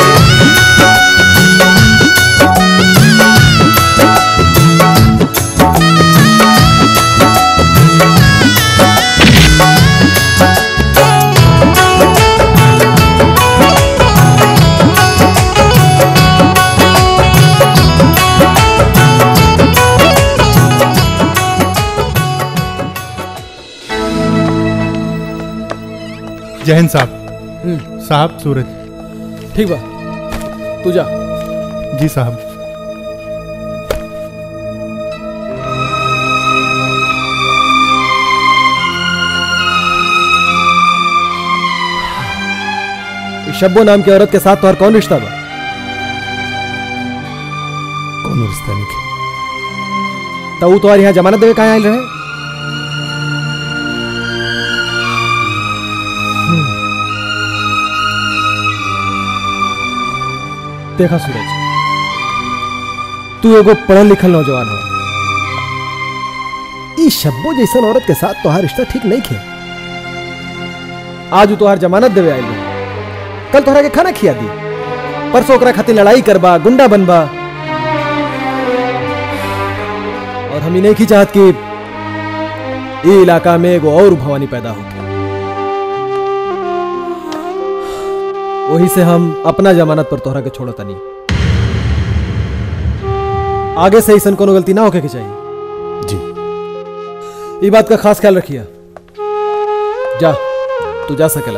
जय हिंद साहब साहब सूरज ठीक बा तू जा जी साहब इस शब्बो नाम की औरत के साथ तुम्हारा कौन रिश्ता बा कौन रिश्ता नहीं तो वो तुम्हारे यहाँ जमानत देवे कहाँ आयल रहे देखा सूरज तू एगो पढ़ल लिखल नौजवान हो इस शब्बो जैसन औरत के साथ तुम्हारा रिश्ता ठीक नहीं खे आज वो तुम्हार जमानत देवे आयल रहे कल तोहरा के खाना खिया दी परसों ओकरा खातिर लड़ाई करबा गुंडा बनबा और हम ही नहीं की चाहत कि ये इलाका में एगो और भवानी पैदा हो वही से हम अपना जमानत पर तोहरा के छोड़ो तनी आगे से ऐसा कोनो गलती ना होके के चाहिए जी ये बात का खास ख्याल रखिए जा तू जा सकेला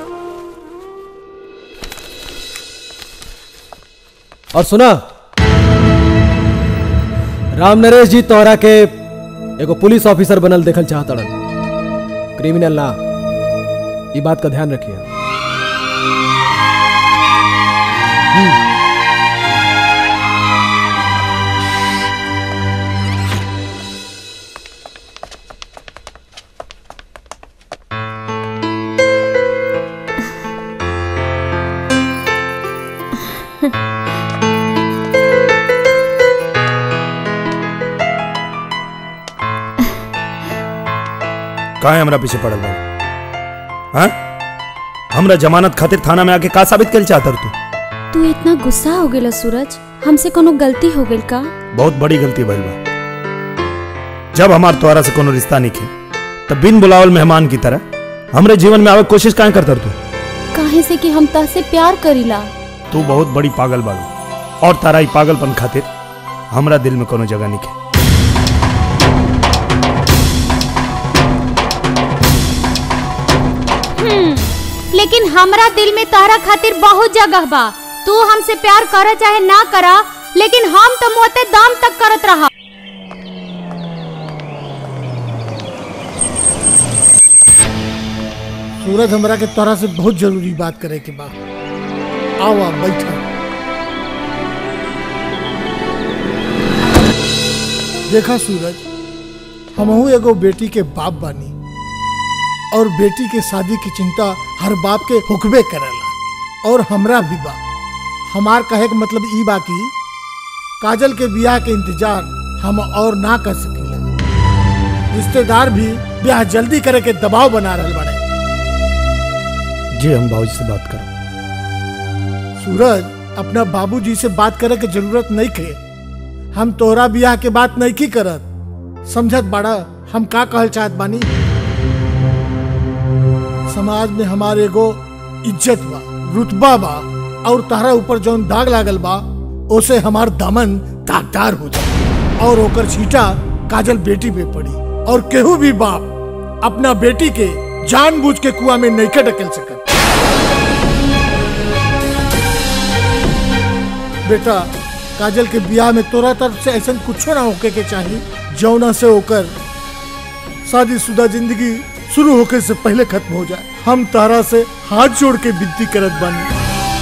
और सुना राम नरेश जी तोहरा के एगो पुलिस ऑफिसर बनल देखल चाहतड़न क्रिमिनल ना ये बात का ध्यान रखिए काहे हमरा पीछे पड़ल बा हाँ हमरा जमानत खातिर थाना में आके का साबित कर चाहत तू तू इतना गुस्सा हो गेला सूरज हमसे कोनो गलती हो गेल का बहुत बड़ी गलती भइल बा जब हमार तोहरा से कोनो रिश्ता नहीं खे तब बिन बुलावल मेहमान की तरह हमरे जीवन में आवे के कोशिश काहे करतर तू काहे से कि हम तहसे प्यार करीला तू बहुत बड़ी पागल बाड़ू और तारा ई पागलपन खातिर हमरा दिल में कोनो जगह नहीं खे हम्म, लेकिन हमरा दिल में तोहरा खातिर बहुत जगह बा तू हमसे प्यार कर चाहे ना करा लेकिन हम तो मोते दम तक करत रहा सूरज हमरा के तोरा से बहुत जरूरी बात करे के बा आवा बैठा देखा सूरज हमहू एगो बेटी के बाप बानी और बेटी के शादी की चिंता हर बाप के हुक्बे करेला और हमरा भी बा हमार कहे के मतलब ई बा कि काजल के बियाह के इंतजार हम और ना कर सकेला रिश्तेदार भी ब्याह जल्दी करे के दबाव बना रहल बड़े जी हम बाबूजी से बात करो सूरज अपना बाबूजी से बात करे के जरूरत नहीं खे हम तोहरा बियाह के बात नहीं की करत समझत बाड़ा हम का कहल चाहत बानी समाज में हमारे एगो इज्जत बा रुतबा बा और तारा ऊपर जौन दाग लागल बा ओसे हमार दामन दागदार हो जाए और ओकर छीटा काजल बेटी पे पड़ी और केहू भी बाप अपना बेटी के जानबूझ के कुआ में नहीं ढकेल सकत बेटा काजल के बियाह में तोरा तरफ से ऐसा कुछ ना होके के चाहिए जौना से होकर शादीशुदा जिंदगी शुरू होके से पहले खत्म हो जाए हम तारा से हाथ जोड़ के विनती करत बानी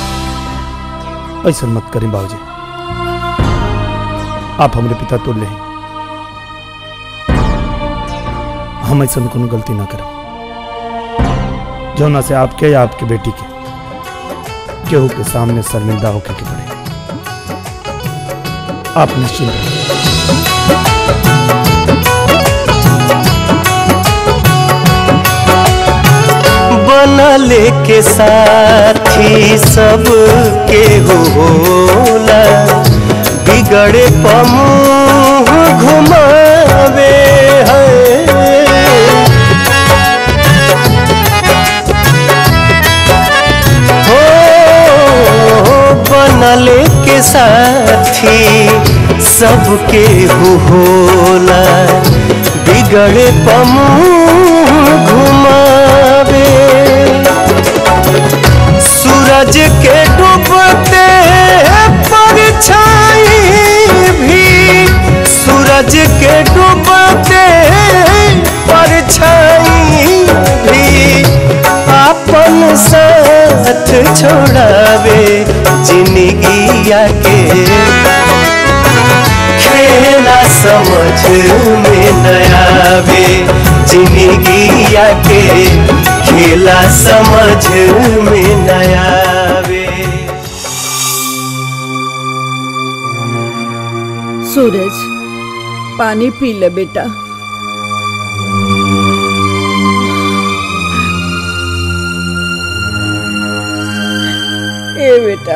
ऐसा मत करें बाबूजी आप हमारे पिता तो ले हम ऐसा कोनो गलती ना करें जौना से आपके या आपके बेटी के केहू के सामने शर्मिंदा होके के पड़े आप निश्चिंत रहिए। बनले के साथी सब के होला बिगड़े पमुह घुमावे है हो बनले के साथी सबके होला बिगड़े पमुह घुमावे सूरज के डूबते परछाई भी सूरज के डूबते परछाई भी अपन साथ छोड़ावे जिंदगिया के खेला समझ में नयावे जिंदगिया के खेला समझ में नयावे सूरज पानी पी ले बेटा ए बेटा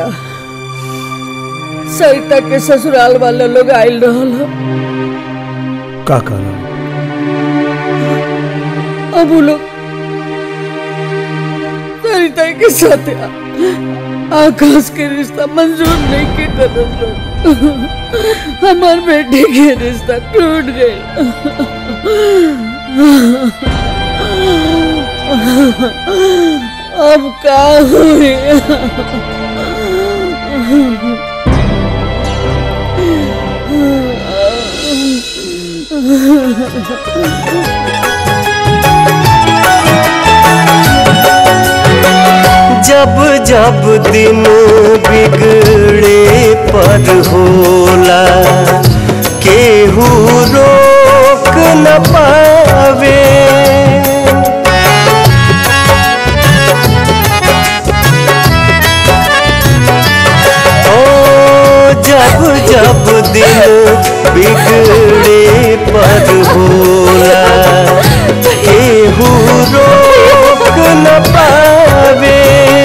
सरिता के ससुराल वाला लोग आयल रहल ह। का कहना अब वो लोग सरिता के साथ आ- आकाश के रिश्ता मंजूर नहीं के तरफ लोग हमार बेटे के रिश्ता टूट गए अब का जब जब दिन बिगड़े पर होला केहू रोक न पावे ओ जब जब दिन बिगड़े पर होला केहू रोक न पावे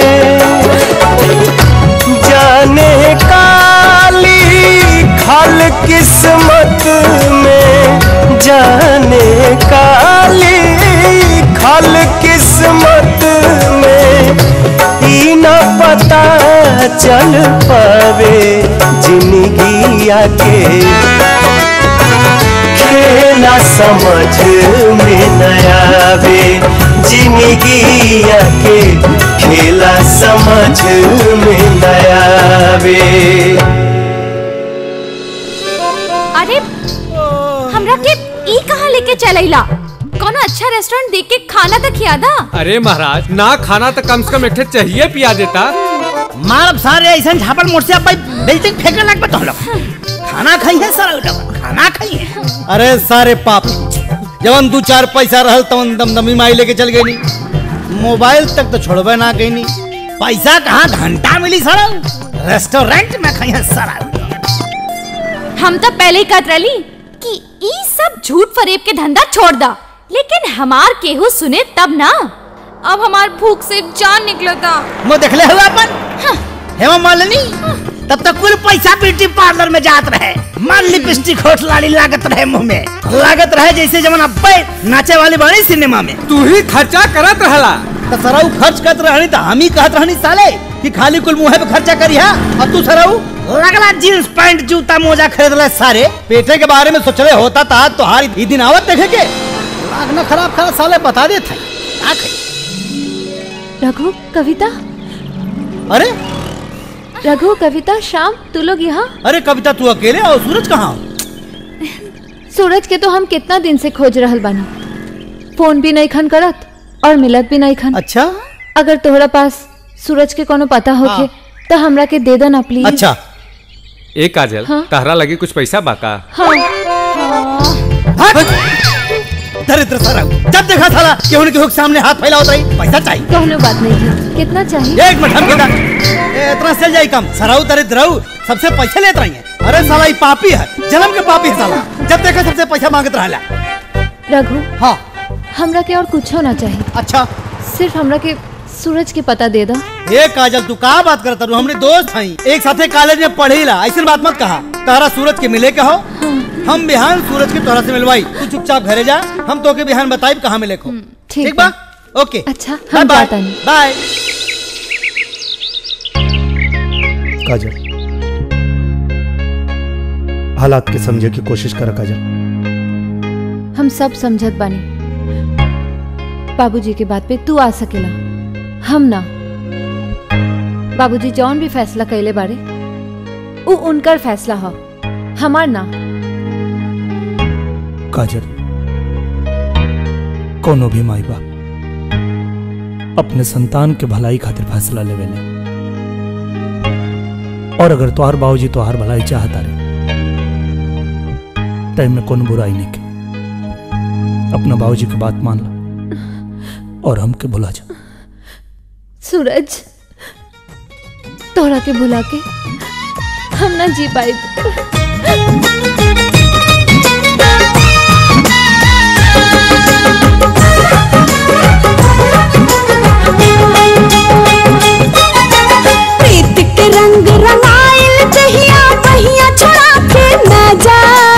जाने काली खल किस्मत में जाने काली खल किस्मत में ई न पता चल पावे जिंदगिया के खेला समझ में नयावे जिंदगिया के खेला समझ में नयावे अरे हमरा के ई कहाँ लेके चलैला कोनो अच्छा रेस्टोरेंट देख के खाना तो खियादा अरे महाराज ना खाना तो कम से कम एक ठे चाहिए पिया देता मारब सारे ऐसा झापड़ मोड़ से अब बिल्डिंग फेंकने लग तो हम लोग खाना खाई है सारा उठा खाना खाई है अरे सारे पाप जवन दू चार पैसा रहल तवन दमदमी माई लेके चल गई मोबाइल तक तो छोड़बे ना गई पैसा कहाँ घंटा मिली सड़ा रेस्टोरेंट में खाई है सारा हम तो पहले ही कहत रही कि ई सब झूठ फरेब के धंधा छोड़ दा लेकिन हमार केहू सुने तब ना अब हमार भूख से जान निकलता मैं देखले हुआ अपन हेमा मालिनी तब तक कुल पैसा ब्यूटी पार्लर में जात रहे माल लिपस्टिक होठ लाली लागत रहे मुंह में लागत रहे जैसे जमन अब्बे नाचे वाली बड़ी सिनेमा में तू ही खर्चा करत रहला तो सराऊ खर्च करत रहनी तो हम ही कहत रहनी साले कि खाली कुल मुंह पे खर्चा करी हा अब तू सराऊ लगला जींस पैंट जूता मोजा खरीद ले सारे पेटे के बारे में सोचले होता था तो हार ई दिन आवत देखे के दिमाग ना खराब खराब साले बता दे थे रघु कविता अरे रघु कविता शाम तू लोग यहाँ अरे कविता तू अकेले और सूरज कहाँ सूरज के तो हम कितना दिन से खोज रहल बानी फोन भी नहीं खन करत और मिलत भी नहीं खन अच्छा अगर तोहरा पास सूरज के कोनो पता होखे हाँ। तो हमरा के दे देना प्लीज अच्छा ए काजल हाँ। तहरा लगी कुछ पैसा बाका हाँ दरिद्र सराऊ जब देखा साला कि उनके हुक सामने हाथ फैलावत रही पैसा चाहिए कहलो बात नहीं है कितना चाहिए एक मिनट हम बेटा ए, इतना चल जाई कम सराऊ दरिद्र रहू सबसे पैसे लेत रही है अरे साला ये पापी है जन्म के पापी है साला जब देखा सबसे पैसा मांगत रहला रघु हाँ हमरा के और कुछ होना चाहिए अच्छा सिर्फ हमरा के सूरज के पता दे दो ए काजल तू का बात करता रू हमने दोस्त हई एक साथे कॉलेज में पढ़ेला ऐसी बात मत कहा तारा सूरज के मिले के हो हम बिहान सूरज के तोरा से मिलवाई तू चुपचाप घरे जा हम तो के बिहान बताई कहाँ मिले को ठीक बा ओके अच्छा बाय हम बाय जाता नहीं बाय काजल हालात के समझे की कोशिश कर काजल हम सब समझत बानी बाबूजी के बात पे तू आ सकेला हम ना बाबूजी जौन भी फैसला कैले बारे उ उनकर फैसला हो हमार ना काजल कोनो भी माई बाप अपने संतान के भलाई खातिर फैसला लेवेले और अगर तोहार बाबूजी तोहार भलाई चाहता रे टाइम में कोनो बुराई नहीं के अपना बाबूजी की बात मान ला और हमके भुला जा सूरज तोरा के भुला के हम ना जी पाए प्रीत के रंग रंगाइल दहिया पहिया छोड़ा के न जा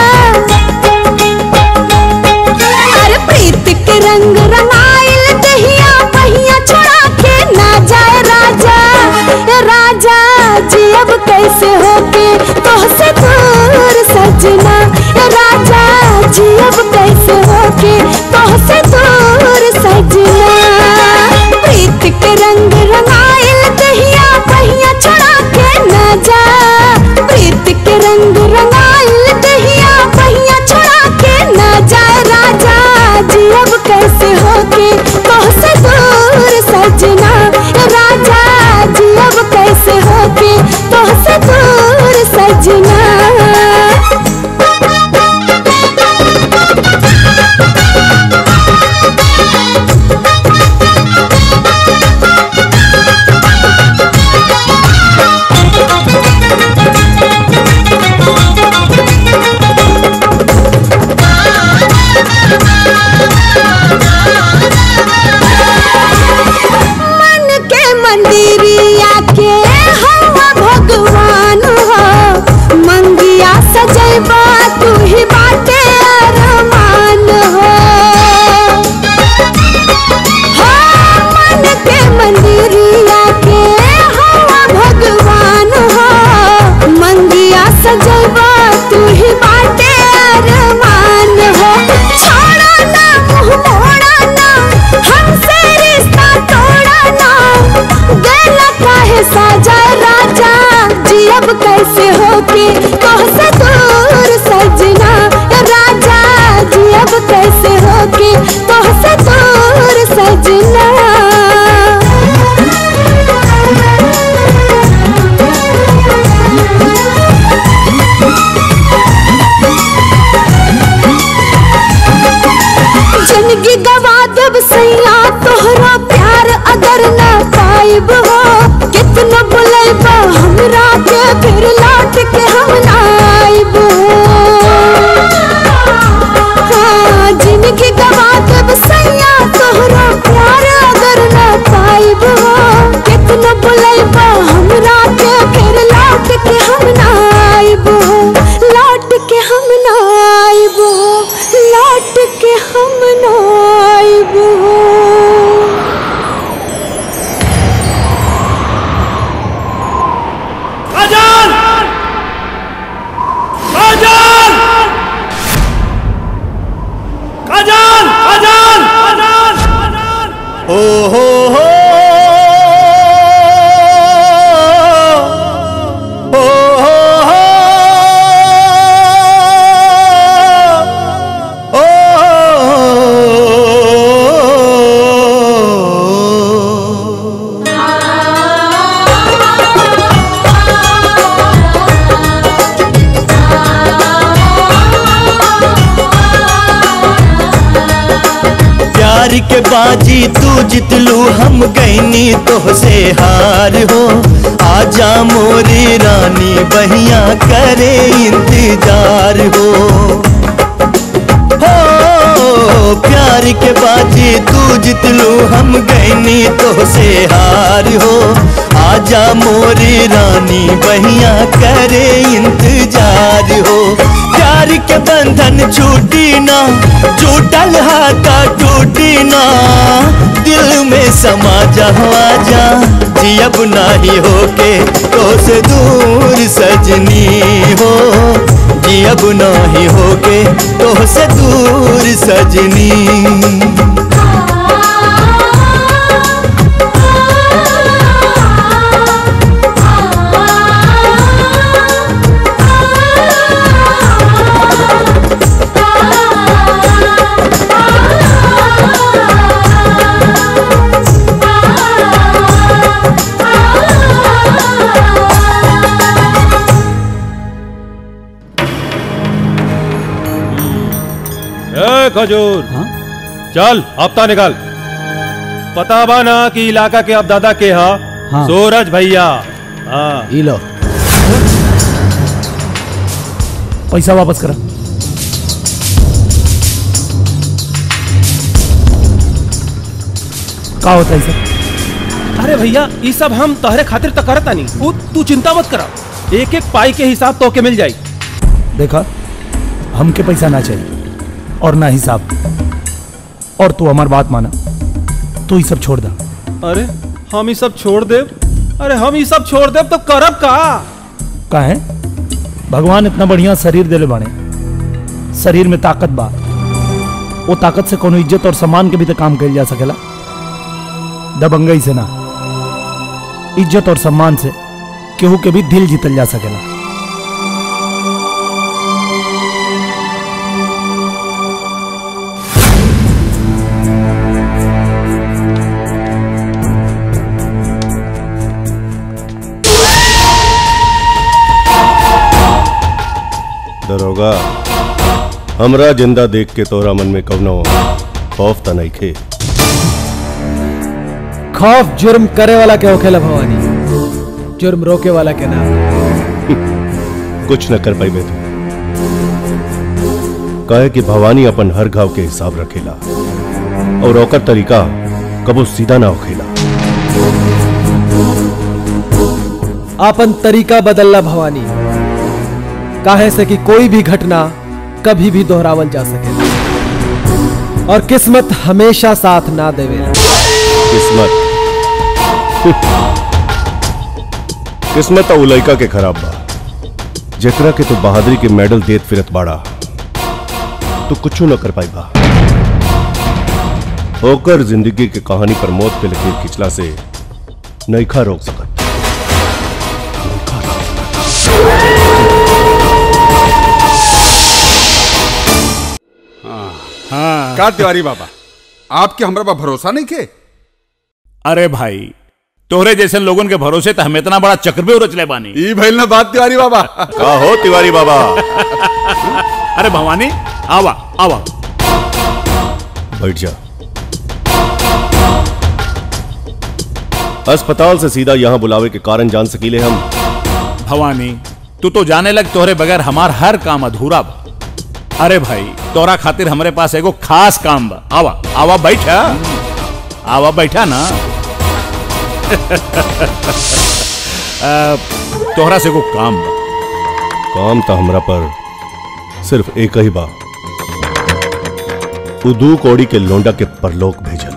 अरे प्रीत के रंग रंगाइल दहिया पहिया छोड़ा के न जाए राजा ए राजा जी अब कैसे होके तोहसे दूर सजना ए राजा जी अब कैसे होके तोहसे दूर सजना प्रीत के रंग रंगाइल दहिया पहिया छोड़ा के न जा प्रीत के रंग रंगाइल दहिया पहिया छोड़ा के न जाए राजा जी अब कैसे होके तोहसे दूर सजना ए राजा जी अब कैसे होके तोहसे दूर सजना मन के मंदिरिया के हवा भगवान हो मंगिया सजैबा तू ही बाटे अरमान हो हाँ, मन के मंदिरिया के हवा भगवान हो मंगिया सजैबा तू ही बाटे अरमान हो छोड़ा ना मुँह मोड़ा ना हमसे रिश्ता तोड़ा ना गला काहे साजा राजा जी अब कैसे होके तोहसे दूर सजना राजा जी अब कैसे होके तोहसे दूर सजना जिंदगी गवा देब सैया तोहरा प्यार अगर ना पाइब हो कितना बुलेबा हमरा के फिर लौट के हम ना प्यार के बाजी तू जितलू हम गईनी तो से हार हो आजा मोरी रानी बहिया करे इंतजार हो हो प्यार के बाजी तू जितलू हम गईनी तो से हार हो आजा मोरी रानी बहिया करे इंतजार हो प्यार के बंधन छूटी ना छूटल हाथा टूटी ना दिल में समा जा आजा जियब नाही होके तो से दूर सजनी हो जियब नाही होके तो से दूर सजनी ए खजूर चल हफ्ता निकाल पता बा ना कि इलाका के अब दादा के हा हाँ। सूरज भैया हाँ ई लो पैसा वापस करा का होता है सर अरे भैया ये सब हम तहरे खातिर तो करता नहीं तू तू चिंता मत करा एक एक पाई के हिसाब तो के मिल जाई देखा हमके पैसा ना चाहिए और ना हिसाब और तू हमार बात माना तू ये सब छोड़ दा अरे हम ये सब छोड़ दे अरे हम ये सब छोड़ दे तो करब का का है भगवान इतना बढ़िया शरीर देले बाने शरीर में ताकत बा वो ताकत से कोनो इज्जत और सम्मान के भी तो काम कल जा सकेला दबंगई से ना इज्जत और सम्मान से केहू के भी दिल जीतल जा सकेला दरोगा हमरा जिंदा देख के तोरा मन में कवनो खौफ त नहीं खे खौफ जुर्म करे वाला के होखेला भवानी जुर्म रोके वाला के ना कुछ न कर पाई तू कहे कि भवानी अपन हर घाव के हिसाब रखेला और ओकर तरीका कबो सीधा ना होखेला आपन तरीका बदलला भवानी काहे से कि कोई भी घटना कभी भी दोहरावल जा सके और किस्मत हमेशा साथ ना देवेला किस्मत किस्मत तो उ लइका के खराब बा जेकरा के तू बहादुरी के मेडल देत फिरत बाड़ा तू कुछ न कर पाई बा होकर जिंदगी के कहानी पर मौत के लकीर खिंचला से नईखा रोक सकत हाँ का तिवारी बाबा आपके हमरा पर भरोसा नहीं के अरे भाई तोहरे जैसे लोगन के भरोसे तो हम इतना बड़ा चक्रव्यूह रचले बानी ई भइल ना बात तिवारी बाबा का हो तिवारी बाबा अरे भवानी आवा आवा बैठ जा अस्पताल से सीधा यहाँ बुलावे के कारण जान सकीले हम भवानी तू तो जाने लग तोहरे बगैर हमार हर काम अधूरा बा अरे भाई तोरा खातिर हमरे पास एगो खास काम बा आवा आवा बैठा आवा बैठा ना आ, तोहरा से एगो काम बा काम तो हमरा पर सिर्फ एक ही बा उदू कौड़ी के लोंडा के परलोक भेजल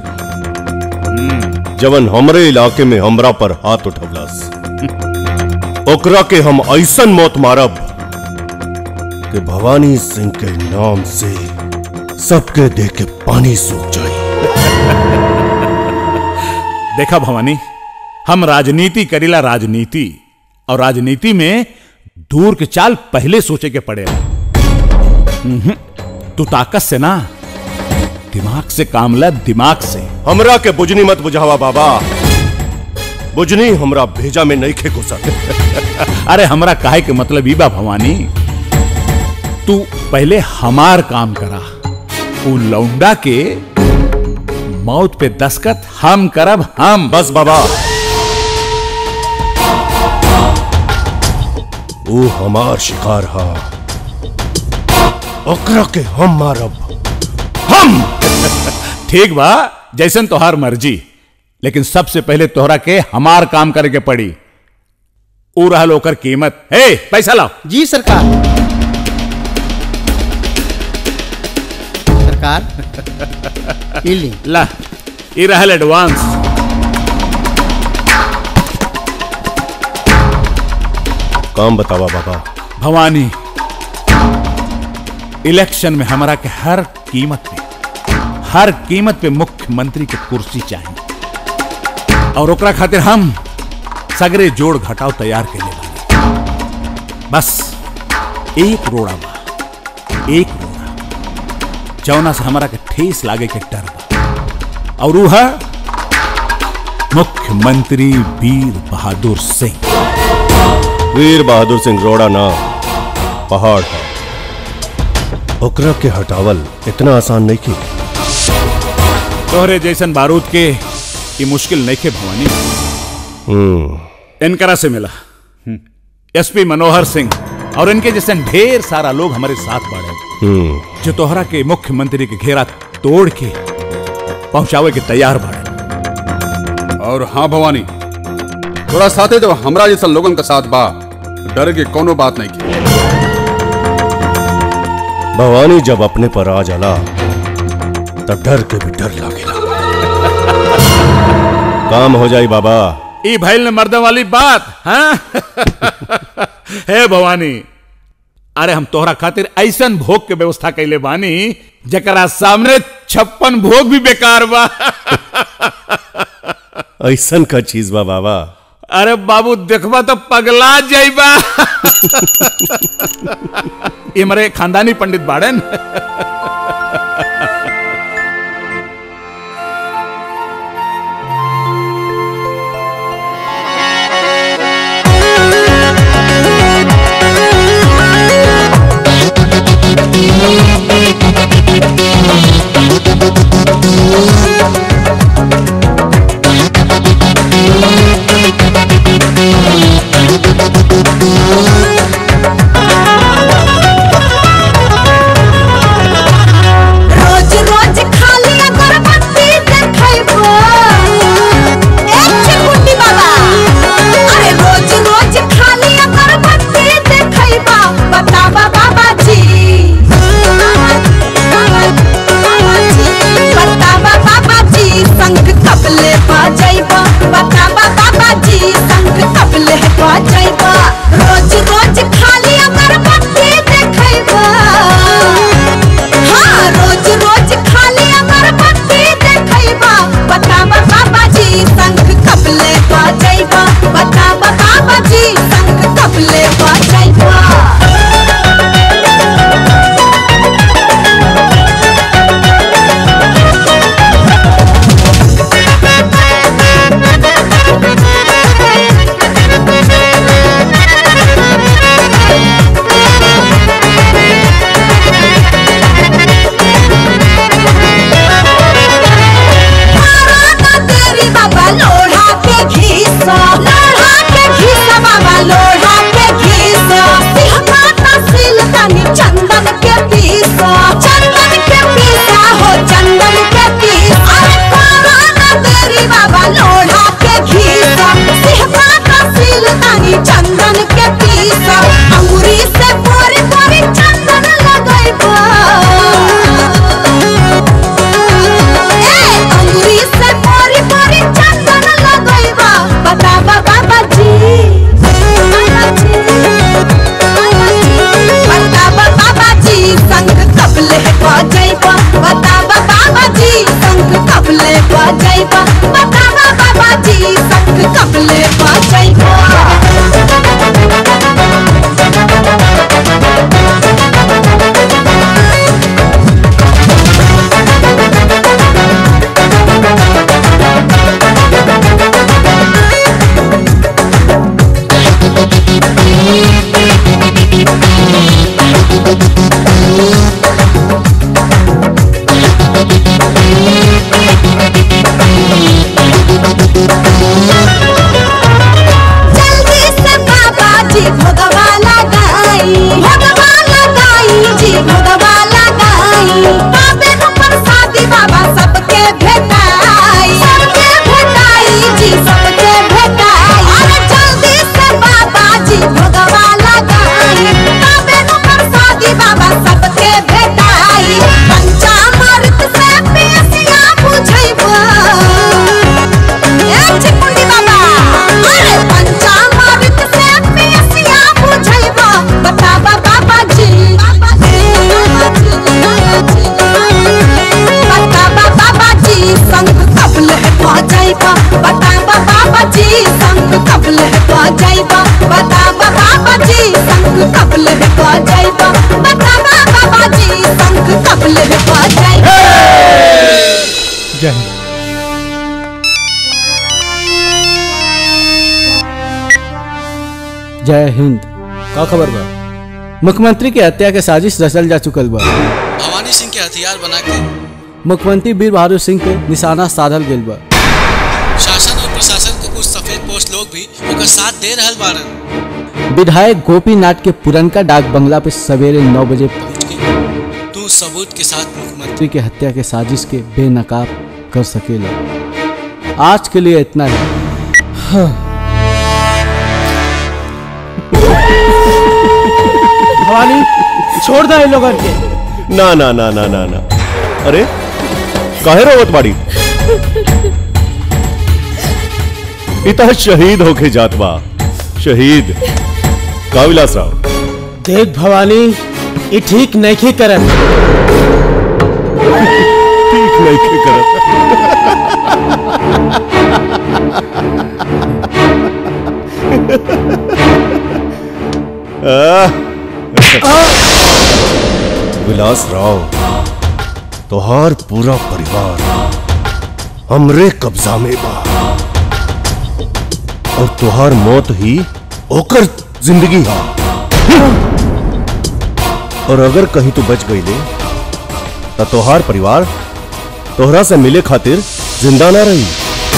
जवन हमरे इलाके में हमरा पर हाथ उठवलस ओकरा के हम ऐसन मौत मारब कि भवानी सिंह के नाम से सबके देह के पानी सूख जाए देखा भवानी हम राजनीति करीला राजनीति और राजनीति में दूर के चाल पहले सोचे के पड़े तू ताकत से ना दिमाग से काम ला दिमाग से हमरा के बुझनी मत बुझावा बाबा बुझनी हमरा भेजा में नहीं खे घुसत अरे हमरा काहे के मतलब ई बा भवानी तू पहले हमार काम करा उ लौंडा के मौत पे दस्खत हम करब हम बस बाबा वो हमार शिकार हा ओकरा के हम मारब हम ठीक बा जैसन तोहार मर्जी लेकिन सबसे पहले तोहरा के हमार काम करे के पड़ी ऊ रहल ओकर कीमत हे पैसा लाओ जी सरकार सरकार ई ली ला ई रहल एडवांस काम बतावा बाबा भवानी इलेक्शन में हमारा के हर कीमत पे हर कीमत पे मुख्यमंत्री के कुर्सी चाहिए और ओकरा खातिर हम सगरे जोड़ घटाव तैयार के लिए बानी। बस एक रोड़ा बा एक रोड़ा जौना से हमारा के ठेस लागे के डर बा और ऊ है मुख्यमंत्री वीर बहादुर सिंह वीर बहादुर सिंह रोड़ा ना पहाड़ था ओकरा के हटावल इतना आसान नहीं की तोहरे जैसन बारूद के ये मुश्किल नहीं के भवानी हम्म इनकरा से मिला एसपी मनोहर सिंह और इनके जैसे ढेर सारा लोग हमारे साथ बढ़े हम्म जो तोहरा के मुख्यमंत्री के घेरा तोड़ के पहुंचावे के तैयार बढ़े और हाँ भवानी थोड़ा साथे जब हमरा जैसा लोगन का साथ बा डर के कोनो बात नहीं की भवानी जब अपने पर आ जाला तब डर के भी डर लागेला काम हो जाई बाबा ई भैल ने मर्द वाली बात हाँ हे भवानी अरे हम तोहरा खातिर ऐसन भोग के व्यवस्था कैले बानी जकरा सामने छप्पन भोग भी बेकार बा ऐसन का चीज बा बाबा अरे बाबू देखबा तो पगला जाइबा ये मरे खानदानी पंडित बाड़न रोज रोज खाली अगरबत्ती देखैबो एक चिकुटी बाबा अरे रोज रोज खाली अगरबत्ती देखैबो बतावा बाबा जी बतावा बाबा जी संग कपले बजैबो बतावा बाबा जी संग कपले बजैबो रोज रोज खाली अगरबत्ती देखैबो हाँ रोज रोज खाली अगरबत्ती देखैबा बताबा बाबा जी संग कपले बजैबा बताबा बाबा जी संग कपले बजैबा तेरी बाबा लोढ़ा के घीसा लोढ़ा के घीसा बाबा लोढ़ा के घीसा सिहका तहसील तनी चंदन के पीसा चंदन के पीसा हो चंदन के पीसा अरे कोरोना तेरी बाबा लोढ़ा के घीसा सिहका तहसील तनी चंदन के पीसा अंगूरी से पोरी पोरी चंदन लगैबा अंगूरी से पोरी पोरी चंदन लगैबा बताबा बाबा जी बताबा बाबा जी संग कपले बजैबा बताबा बाबा जी संग कपले बजैबा बताबा बाबा जी संग कपले बजैबा जय हिंद का खबर बा मुख्यमंत्री के हत्या के साजिश रचल जा चुकल बा भवानी सिंह के हथियार बना के मुख्यमंत्री वीर बहादुर सिंह पे निशाना साधल गेल बा शासन और प्रशासन के कुछ सफेद पोस्ट लोग भी ओकर साथ दे रहल बारन विधायक गोपीनाथ के पुरनका डाक बंगला पे सवेरे नौ बजे तू सबूत के साथ मुख्यमंत्री मंत्री के हत्या के साजिश के बेनकाब कर सकेला आज के लिए इतना ही हाँ। भवानी छोड़ दे इन लोगन के ना ना ना ना ना ना अरे काहे रोवत बाड़ी इतना शहीद होके जात बा शहीद का विलास राव देख भवानी ये ठीक नहीं करत ठीक नहीं करत विलास राव तोहार पूरा परिवार हमरे कब्जा में बा और तोहार मौत ही ओकर जिंदगी हा और अगर कहीं तू बच गई ले तो तोहार परिवार तोहरा से मिले खातिर जिंदा ना रही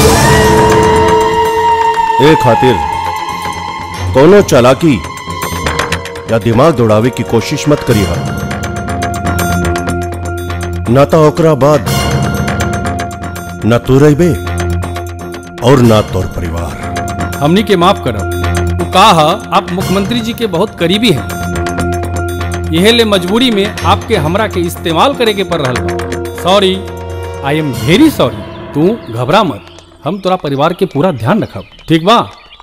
ए खातिर कोनो चालाकी या दिमाग दौड़ावे की कोशिश मत करी हा ना तो ओकरा बाद न तू रही और ना तोर परिवार हमनी के माफ करब वो कहा आप मुख्यमंत्री जी के बहुत करीबी हैं यह ले मजबूरी में आपके हमरा के इस्तेमाल करे के पड़ रहा बा sorry I am very sorry तू घबरा मत हम तोरा परिवार के पूरा ध्यान रखब ठीक बा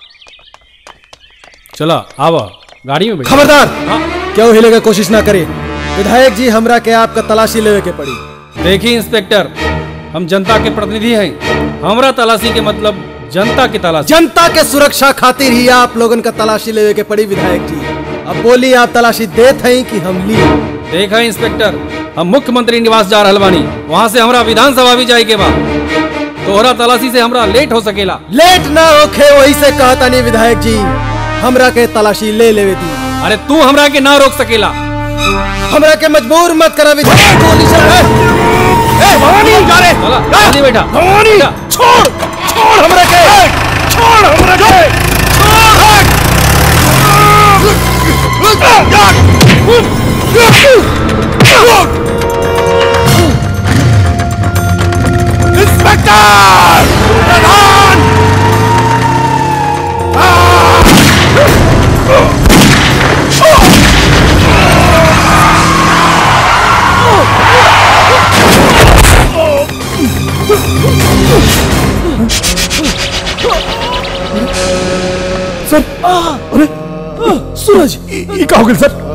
चला आवा गाड़ी में बैठ खबरदार क्यों हिले का कोशिश ना करे विधायक जी हमरा के आपका तलाशी लेवे के पड़ी देखिए इंस्पेक्टर हम जनता के प्रतिनिधि हैं हमरा तलाशी के मतलब जनता की तलाशी जनता के सुरक्षा खातिर ही आप लोगन का तलाशी लेवे के पड़ी विधायक जी अब बोली आप तलाशी देत हैं कि हम ली देखा इंस्पेक्टर हम मुख्यमंत्री निवास जा रहल बानी वहाँ से हमरा विधानसभा भी जाए के बा तोहरा तलाशी से हमरा लेट हो सकेला लेट ना होखे वही से कहता नहीं विधायक जी हमरा के तलाशी ले लेवे दी अरे तू हमरा के ना रोक सकेला हमरा के मजबूर मत करा विधायक गोली से ए भवानी जा रे चला जल्दी बैठा भवानी छोड़ छोड़ हमरा के छोड़ हमरा के इंस्पेक्टर प्रधान सर अरे सूरज ये क्या हो गया सर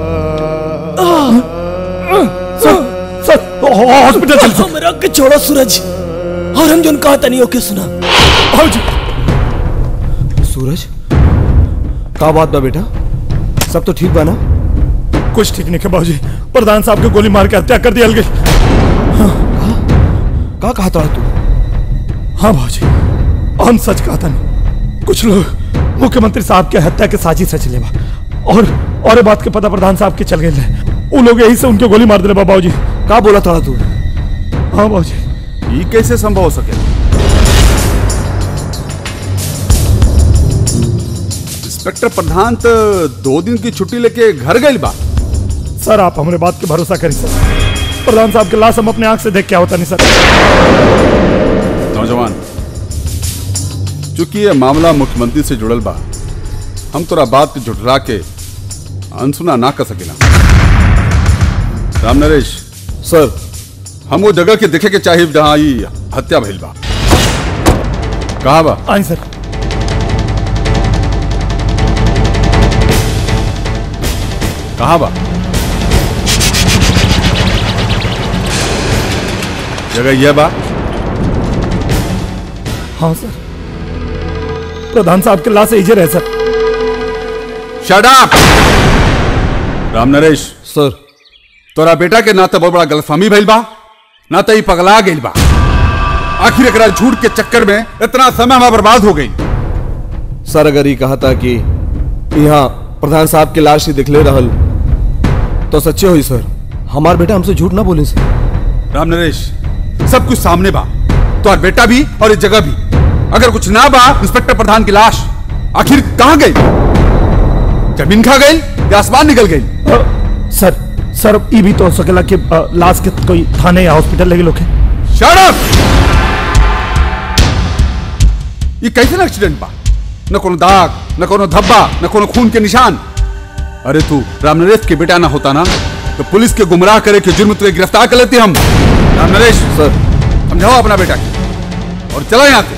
सर सर हॉस्पिटल चल सर हमरा के छोड़ो सूरज और हम जोन कहता नहीं ओके सुना आओ जी सूरज का बात बा बेटा सब तो ठीक बा ना कुछ ठीक नहीं है बाबूजी प्रधान साहब को गोली मार के हत्या कर दिया गई का कहा था तू हाँ बाबूजी हम सच कहा था नहीं कुछ लोग मुख्यमंत्री साहब के हत्या के साजिश रच लेवा और और ये बात के पता प्रधान साहब के चल गए वो लोग यही से उनके गोली मार दिले बाबू जी का बोला था तू हाँ बाबू जी ये कैसे संभव हो सके इंस्पेक्टर प्रधान तो दो दिन की छुट्टी लेके घर गई बा सर आप हमारे बात के भरोसा करें सर प्रधान साहब के लाश हम अपने आंख से देख के होता नहीं सर नौजवान चूंकि ये मामला मुख्यमंत्री से जुड़ल बा हम तोरा बात के झुठला के अनसुना ना कर सकेला राम नरेश सर हम वो जगह के देखे के चाहिए जहां ई हत्या भइल बा कहा बा आई सर कहा बा जगह यह बा हाँ सर प्रधान साहब के लाश इजे रहे sir shut up Ram Naresh sir तोरा बेटा के ना तो बहुत बड़ा गलतफहमी भइल बा ना तो ई पगला गइल बा आखिर एकरा झूठ के चक्कर में इतना समय हमारा बर्बाद हो गई सर अगर ये कहा था कि यहाँ प्रधान साहब के लाश ही दिखले रहल तो सच्चे हुई सर हमार बेटा हमसे झूठ ना बोले सर राम नरेश सब कुछ सामने बा तो बेटा भी और इस जगह भी अगर कुछ ना बा इंस्पेक्टर प्रधान की लाश आखिर कहाँ गई जमीन खा गई या आसमान निकल गई सर सर ये भी तो हो सकेला कि अ, लाश के कोई थाने या हॉस्पिटल लगे लोग Shut up! ये कैसे एक्सीडेंट बा न कोनो दाग न कोनो धब्बा न कोनो खून के निशान अरे तू राम नरेश के बेटा ना होता ना तो पुलिस के गुमराह करे के जुर्म तुझे गिरफ्तार कर लेते हम राम नरेश सर समझाओ अपना बेटा के और चला यहाँ से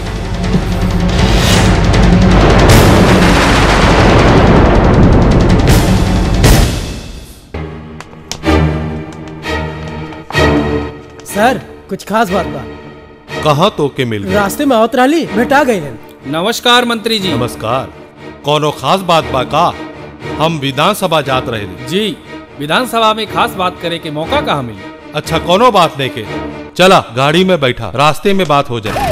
सर कुछ खास बात बा कहा तो के मिल गई रास्ते में आवत रही भेटा गई नमस्कार मंत्री जी नमस्कार कोनो खास बात बा का हम विधानसभा जात रहे जी विधानसभा में खास बात करे के मौका कहाँ मिली अच्छा कोनो बात नहीं के चला गाड़ी में बैठा रास्ते में बात हो जाए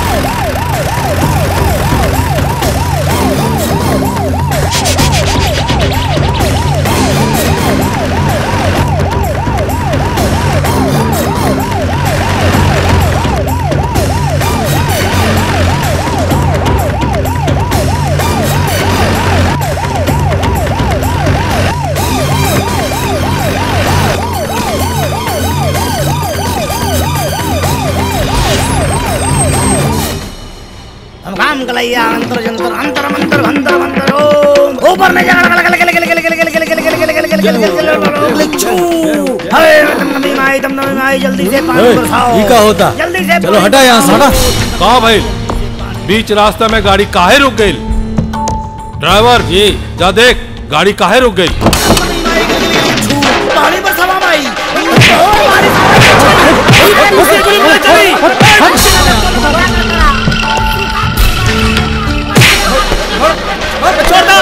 हम काम कलैया अंतर जंतर अंतर मंतर भंतर भंतर ओम ऊपर में जगड़ गल गल गल गल गल गल गल गल गल गल गल गल गल गल छू हरे तम नबी माई तम नबी माई जल्दी से पानी बरसाओ ये का होता? जल्दी से चलो हटा यहाँ से, हटा। कहा भाई बीच रास्ते में गाड़ी काहे रुक गई ड्राइवर जी जा देख गाड़ी काहे रुक गई पानी बरसावा माई छोड़ दो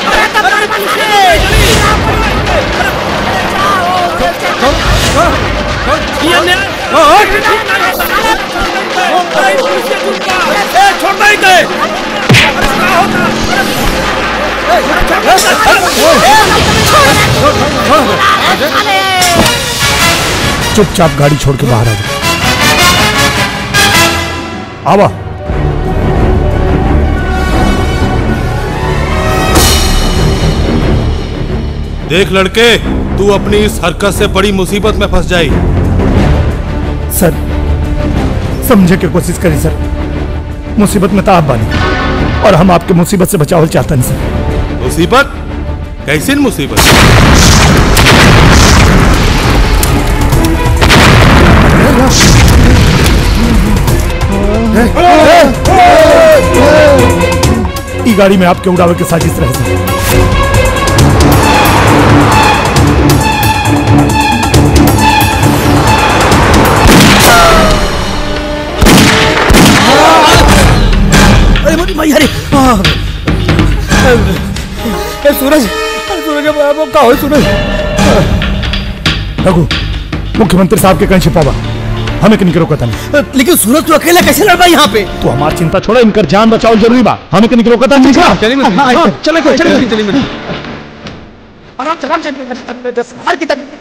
चुपचाप गाड़ी छोड़ के बाहर आ जाओ आवा देख लड़के तू अपनी इस हरकत से बड़ी मुसीबत में फंस जाई सर समझे की कोशिश करी सर मुसीबत में तो आप बानी और हम आपके मुसीबत से बचाव चाहते हैं सर मुसीबत कैसी मुसीबत ई गाड़ी में आपके उड़ावे के साजिश रहे सर अरे मोदी भाई अरे हाँ। ए सूरज अरे सूरज अब अब का हो सूरज रघु मुख्यमंत्री साहब के कहीं छिपावा हमें कहीं रोका था नहीं लेकिन सूरज तू अकेला कैसे लड़ पाई यहाँ पे तो हमारी चिंता छोड़ो इनकर जान बचाओ जरूरी बा हमें कहीं रोका था नहीं चलिए हाँ, चले चले चले चले चले आराम से आराम से हर की तक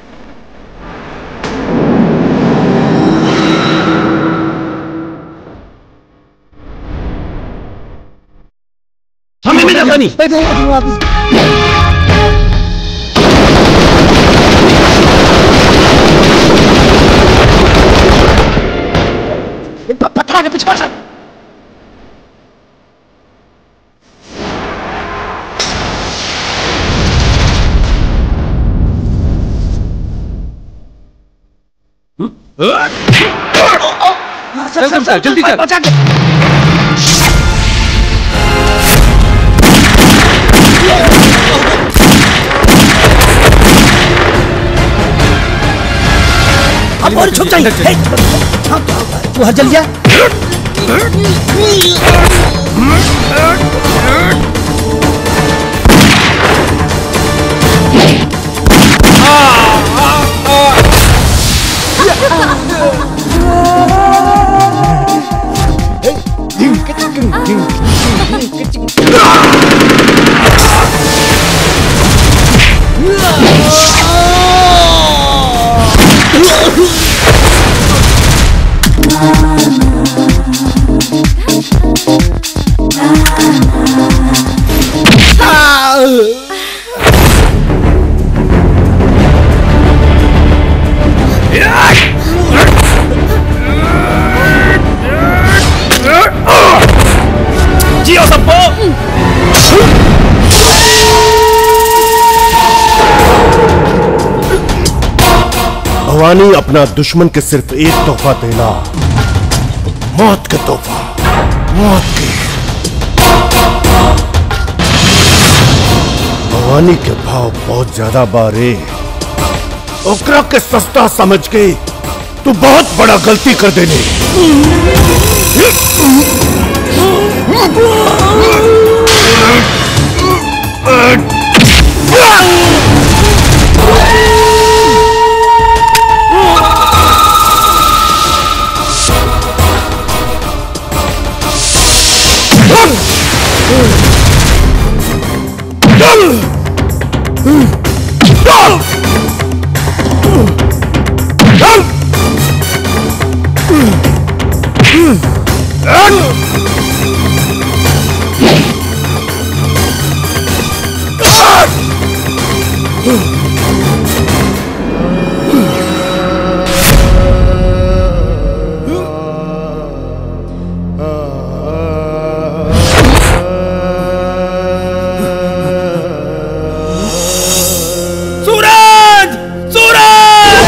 हमें भी नहीं पत्थर के पीछे से चल चल चल जल्दी चल बचा के अब और छुप जाइए हे, हाँ, तू हर जल गया जियो सबको भवानी अपना दुश्मन के सिर्फ एक तोहफा देना मौत का तोहफा मौत के भवानी के भाव बहुत ज्यादा बारे ओकरा के सस्ता समझ के तू बहुत बड़ा गलती कर देने सूरज सूरज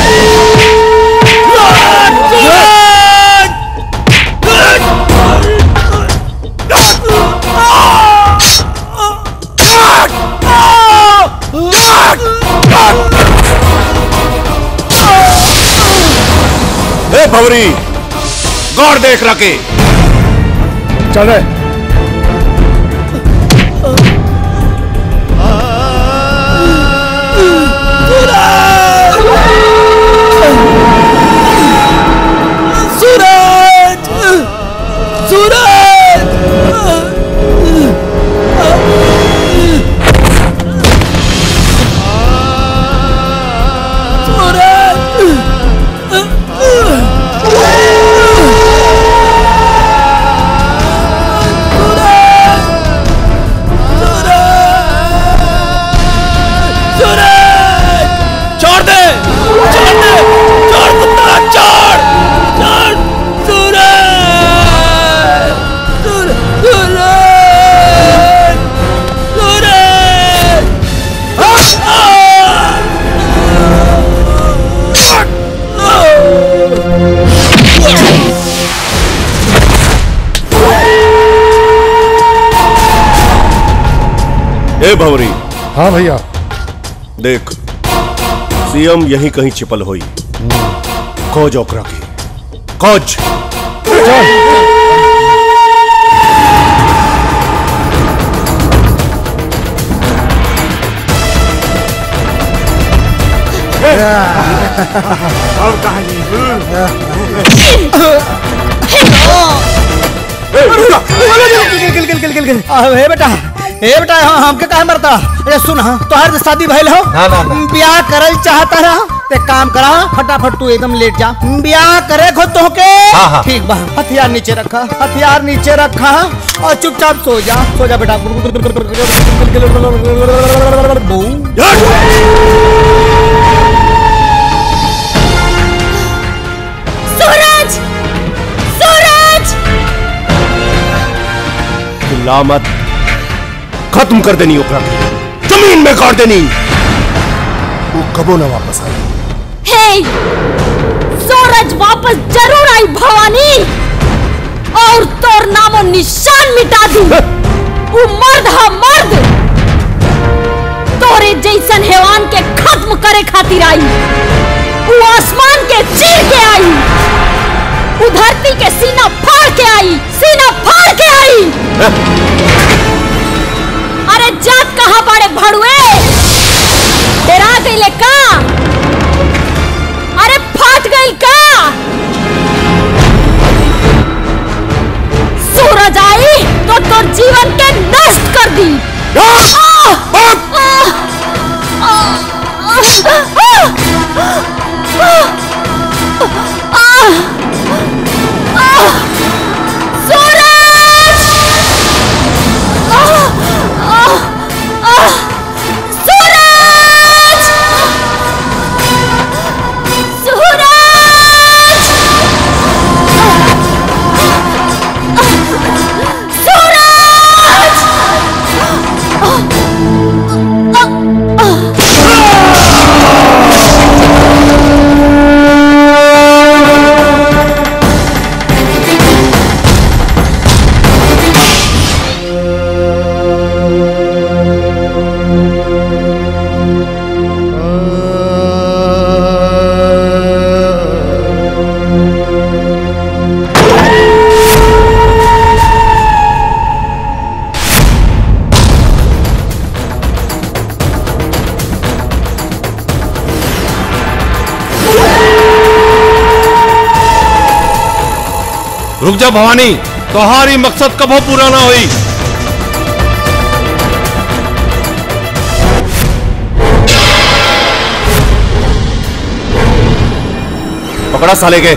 ए भवरी गौर देख रखे चल रहे सूरज सूरज छोड़ दे छोड़ दे छोड़ कुत्ता छोड़ छोड़ सूरज सूरज सूरज सूरज ए भवरी हाँ भैया देख सीएम यहीं कहीं छिपल हुई खोज ओकरा की खोज और गिल गिल गिल गिल गिल हे बेटा हे बेटा हाँ हमके काहे मरता अरे सुन हाँ तोहार शादी भइल हो ना, ना, ना। ब्याह करल चाहता रहा ते काम करा फटाफट तू एकदम लेट जा ब्याह करे खो तो के हाँ, हाँ। ठीक बा हथियार नीचे रखा हथियार नीचे रखा और चुपचाप सो जा सो जा बेटा सूरज सूरज चिल्ला मत खत्म कर देनी ओकरा के जमीन में गाड़ देनी वो कबो ना वापस आई हे सूरज वापस जरूर आई भवानी और तोर नामो निशान मिटा दूं वो मर्द है मर्द तोरे जैसन हैवान के खत्म करे खातिर आई वो आसमान के चीर के आई वो धरती के सीना फाड़ के आई सीना फाड़ के आई अरे जात कहाँ पड़े भड़ुए डरा गईले का अरे फाट गई का सूरज आई तो तोर जीवन के नष्ट कर दी आह! आह! आह! आह! आह! रुक जा भवानी तुम्हारी मकसद कबो पूरा ना हुई पकड़ा साले के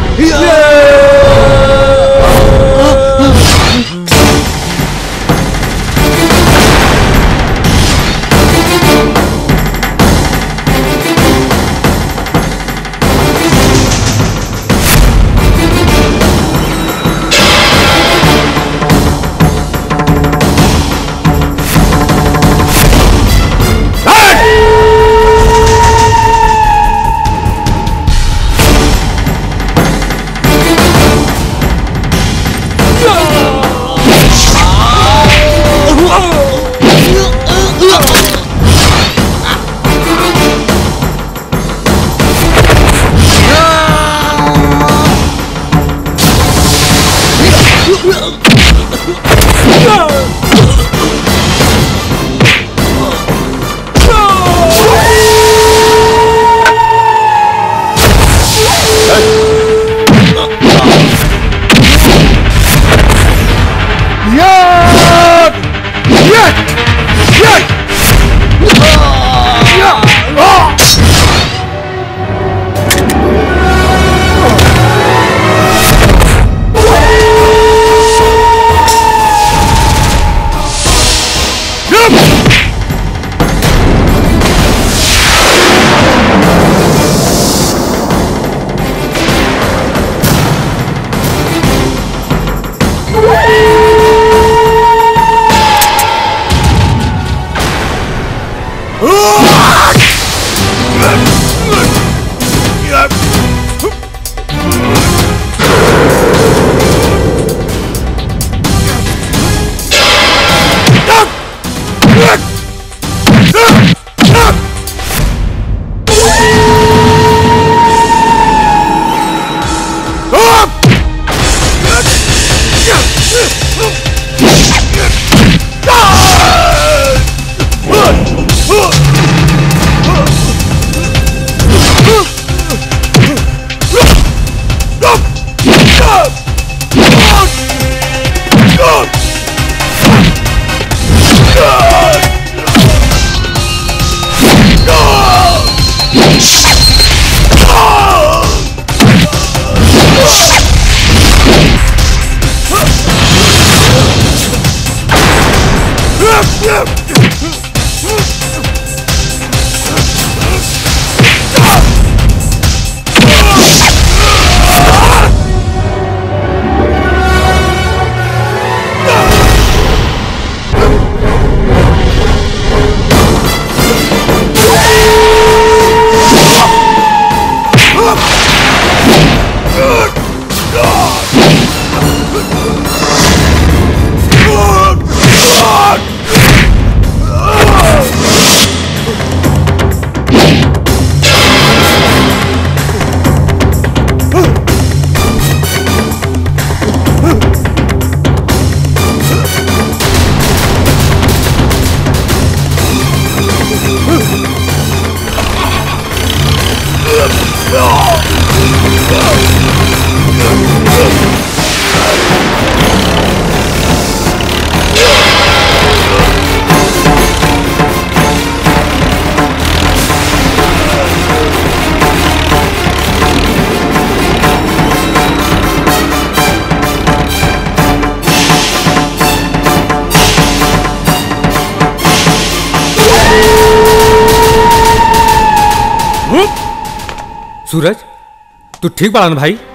सूरज तू ठीक बड़ा ना भाई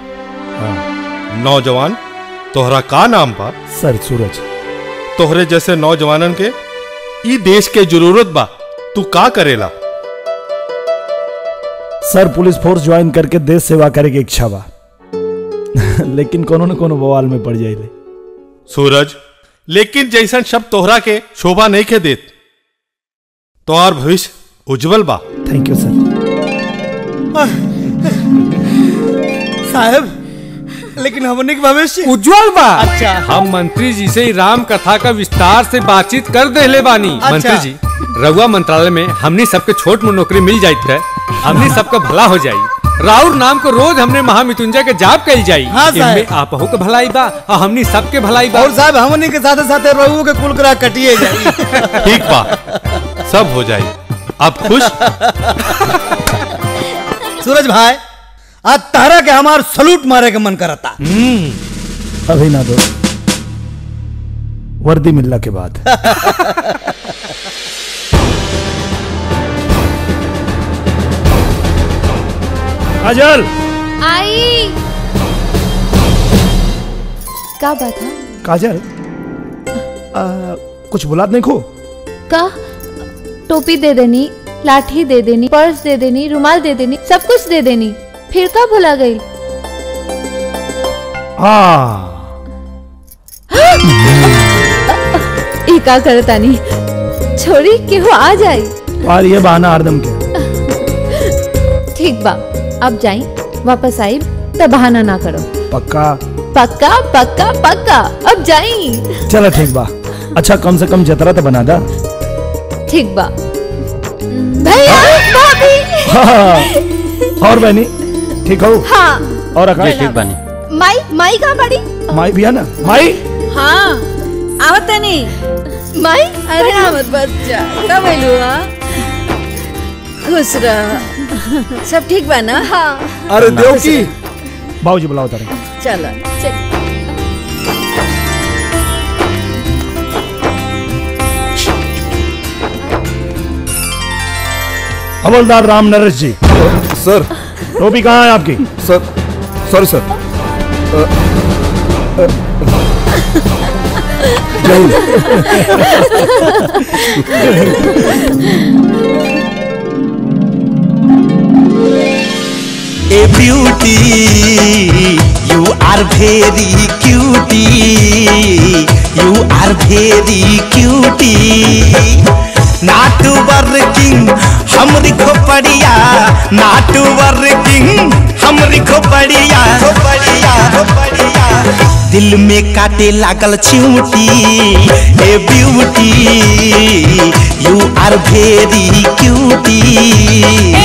नौजवान तोहरा का नाम बा सर सूरज तोहरे जैसे नौजवानन के ई देश के जरूरत बा तू का करेला सर पुलिस फोर्स ज्वाइन करके देश सेवा करे की इच्छा बा लेकिन कोनो न कोनो बवाल में पड़ जाइले सूरज लेकिन जैसन शब्द तोहरा के शोभा नहीं के देत तोहार भविष्य उज्जवल बा थैंक यू सर साहब लेकिन हमने के भविष्य उज्जवल बा अच्छा हम मंत्री जी से ही राम कथा का विस्तार से बातचीत कर देले बानी अच्छा। मंत्री जी रउआ मंत्रालय में हमनी सबके छोट मोट नौकरी मिल जाइत है हमनी सबका भला हो जाई राउर नाम को रोज हमने महामृत्युंजय के जाप कल जाई हाँ, साहब। इनमें आपहु के भलाई बा और हमनी सबके भलाई बा और साहब हमनी के साथे साथे रहू के कुल करा कटिए जाई ठीक बा सब हो जाए आप खुश सूरज भाई आज तारा के हमार सलूट मारे के मन करता अभी ना दो वर्दी मिलने के बाद काजल आई का बात है काजल आ, कुछ बुलात नहीं खो का टोपी दे देनी लाठी दे देनी पर्स दे देनी रुमाल दे देनी सब कुछ दे देनी फिर का भुला गई हाँ ई का करतानी छोड़ी केहू आ जाई और ये बहाना हरदम के ठीक बा अब जाई वापस आई तब बहाना ना करो पक्का पक्का पक्का पक्का अब जाई चलो ठीक बा अच्छा कम से कम जतरा तो बना दा ठीक बा भैया भाभी हाँ, और बहनी ठीक हो हाँ और आकाश बनी माई माई कहाँ बड़ी माई भी है ना माई हाँ आवत नहीं माई अरे आवत बच्चा कब आइलू हाँ खुश रह सब ठीक बा ना हाँ अरे देव की बाबूजी बुलाओ तारे चलो चल हवलदार राम नरेश जी सर टोपी कहाँ है आपकी सर सॉरी सर ए beauty you are very cutie you are very cutie not working हमरी खोपड़िया नाट वर्किंग हमरी खोपड़िया खोपड़िया खोपड़िया दिल में काटे लागल चिमटी ए beauty you are very cutie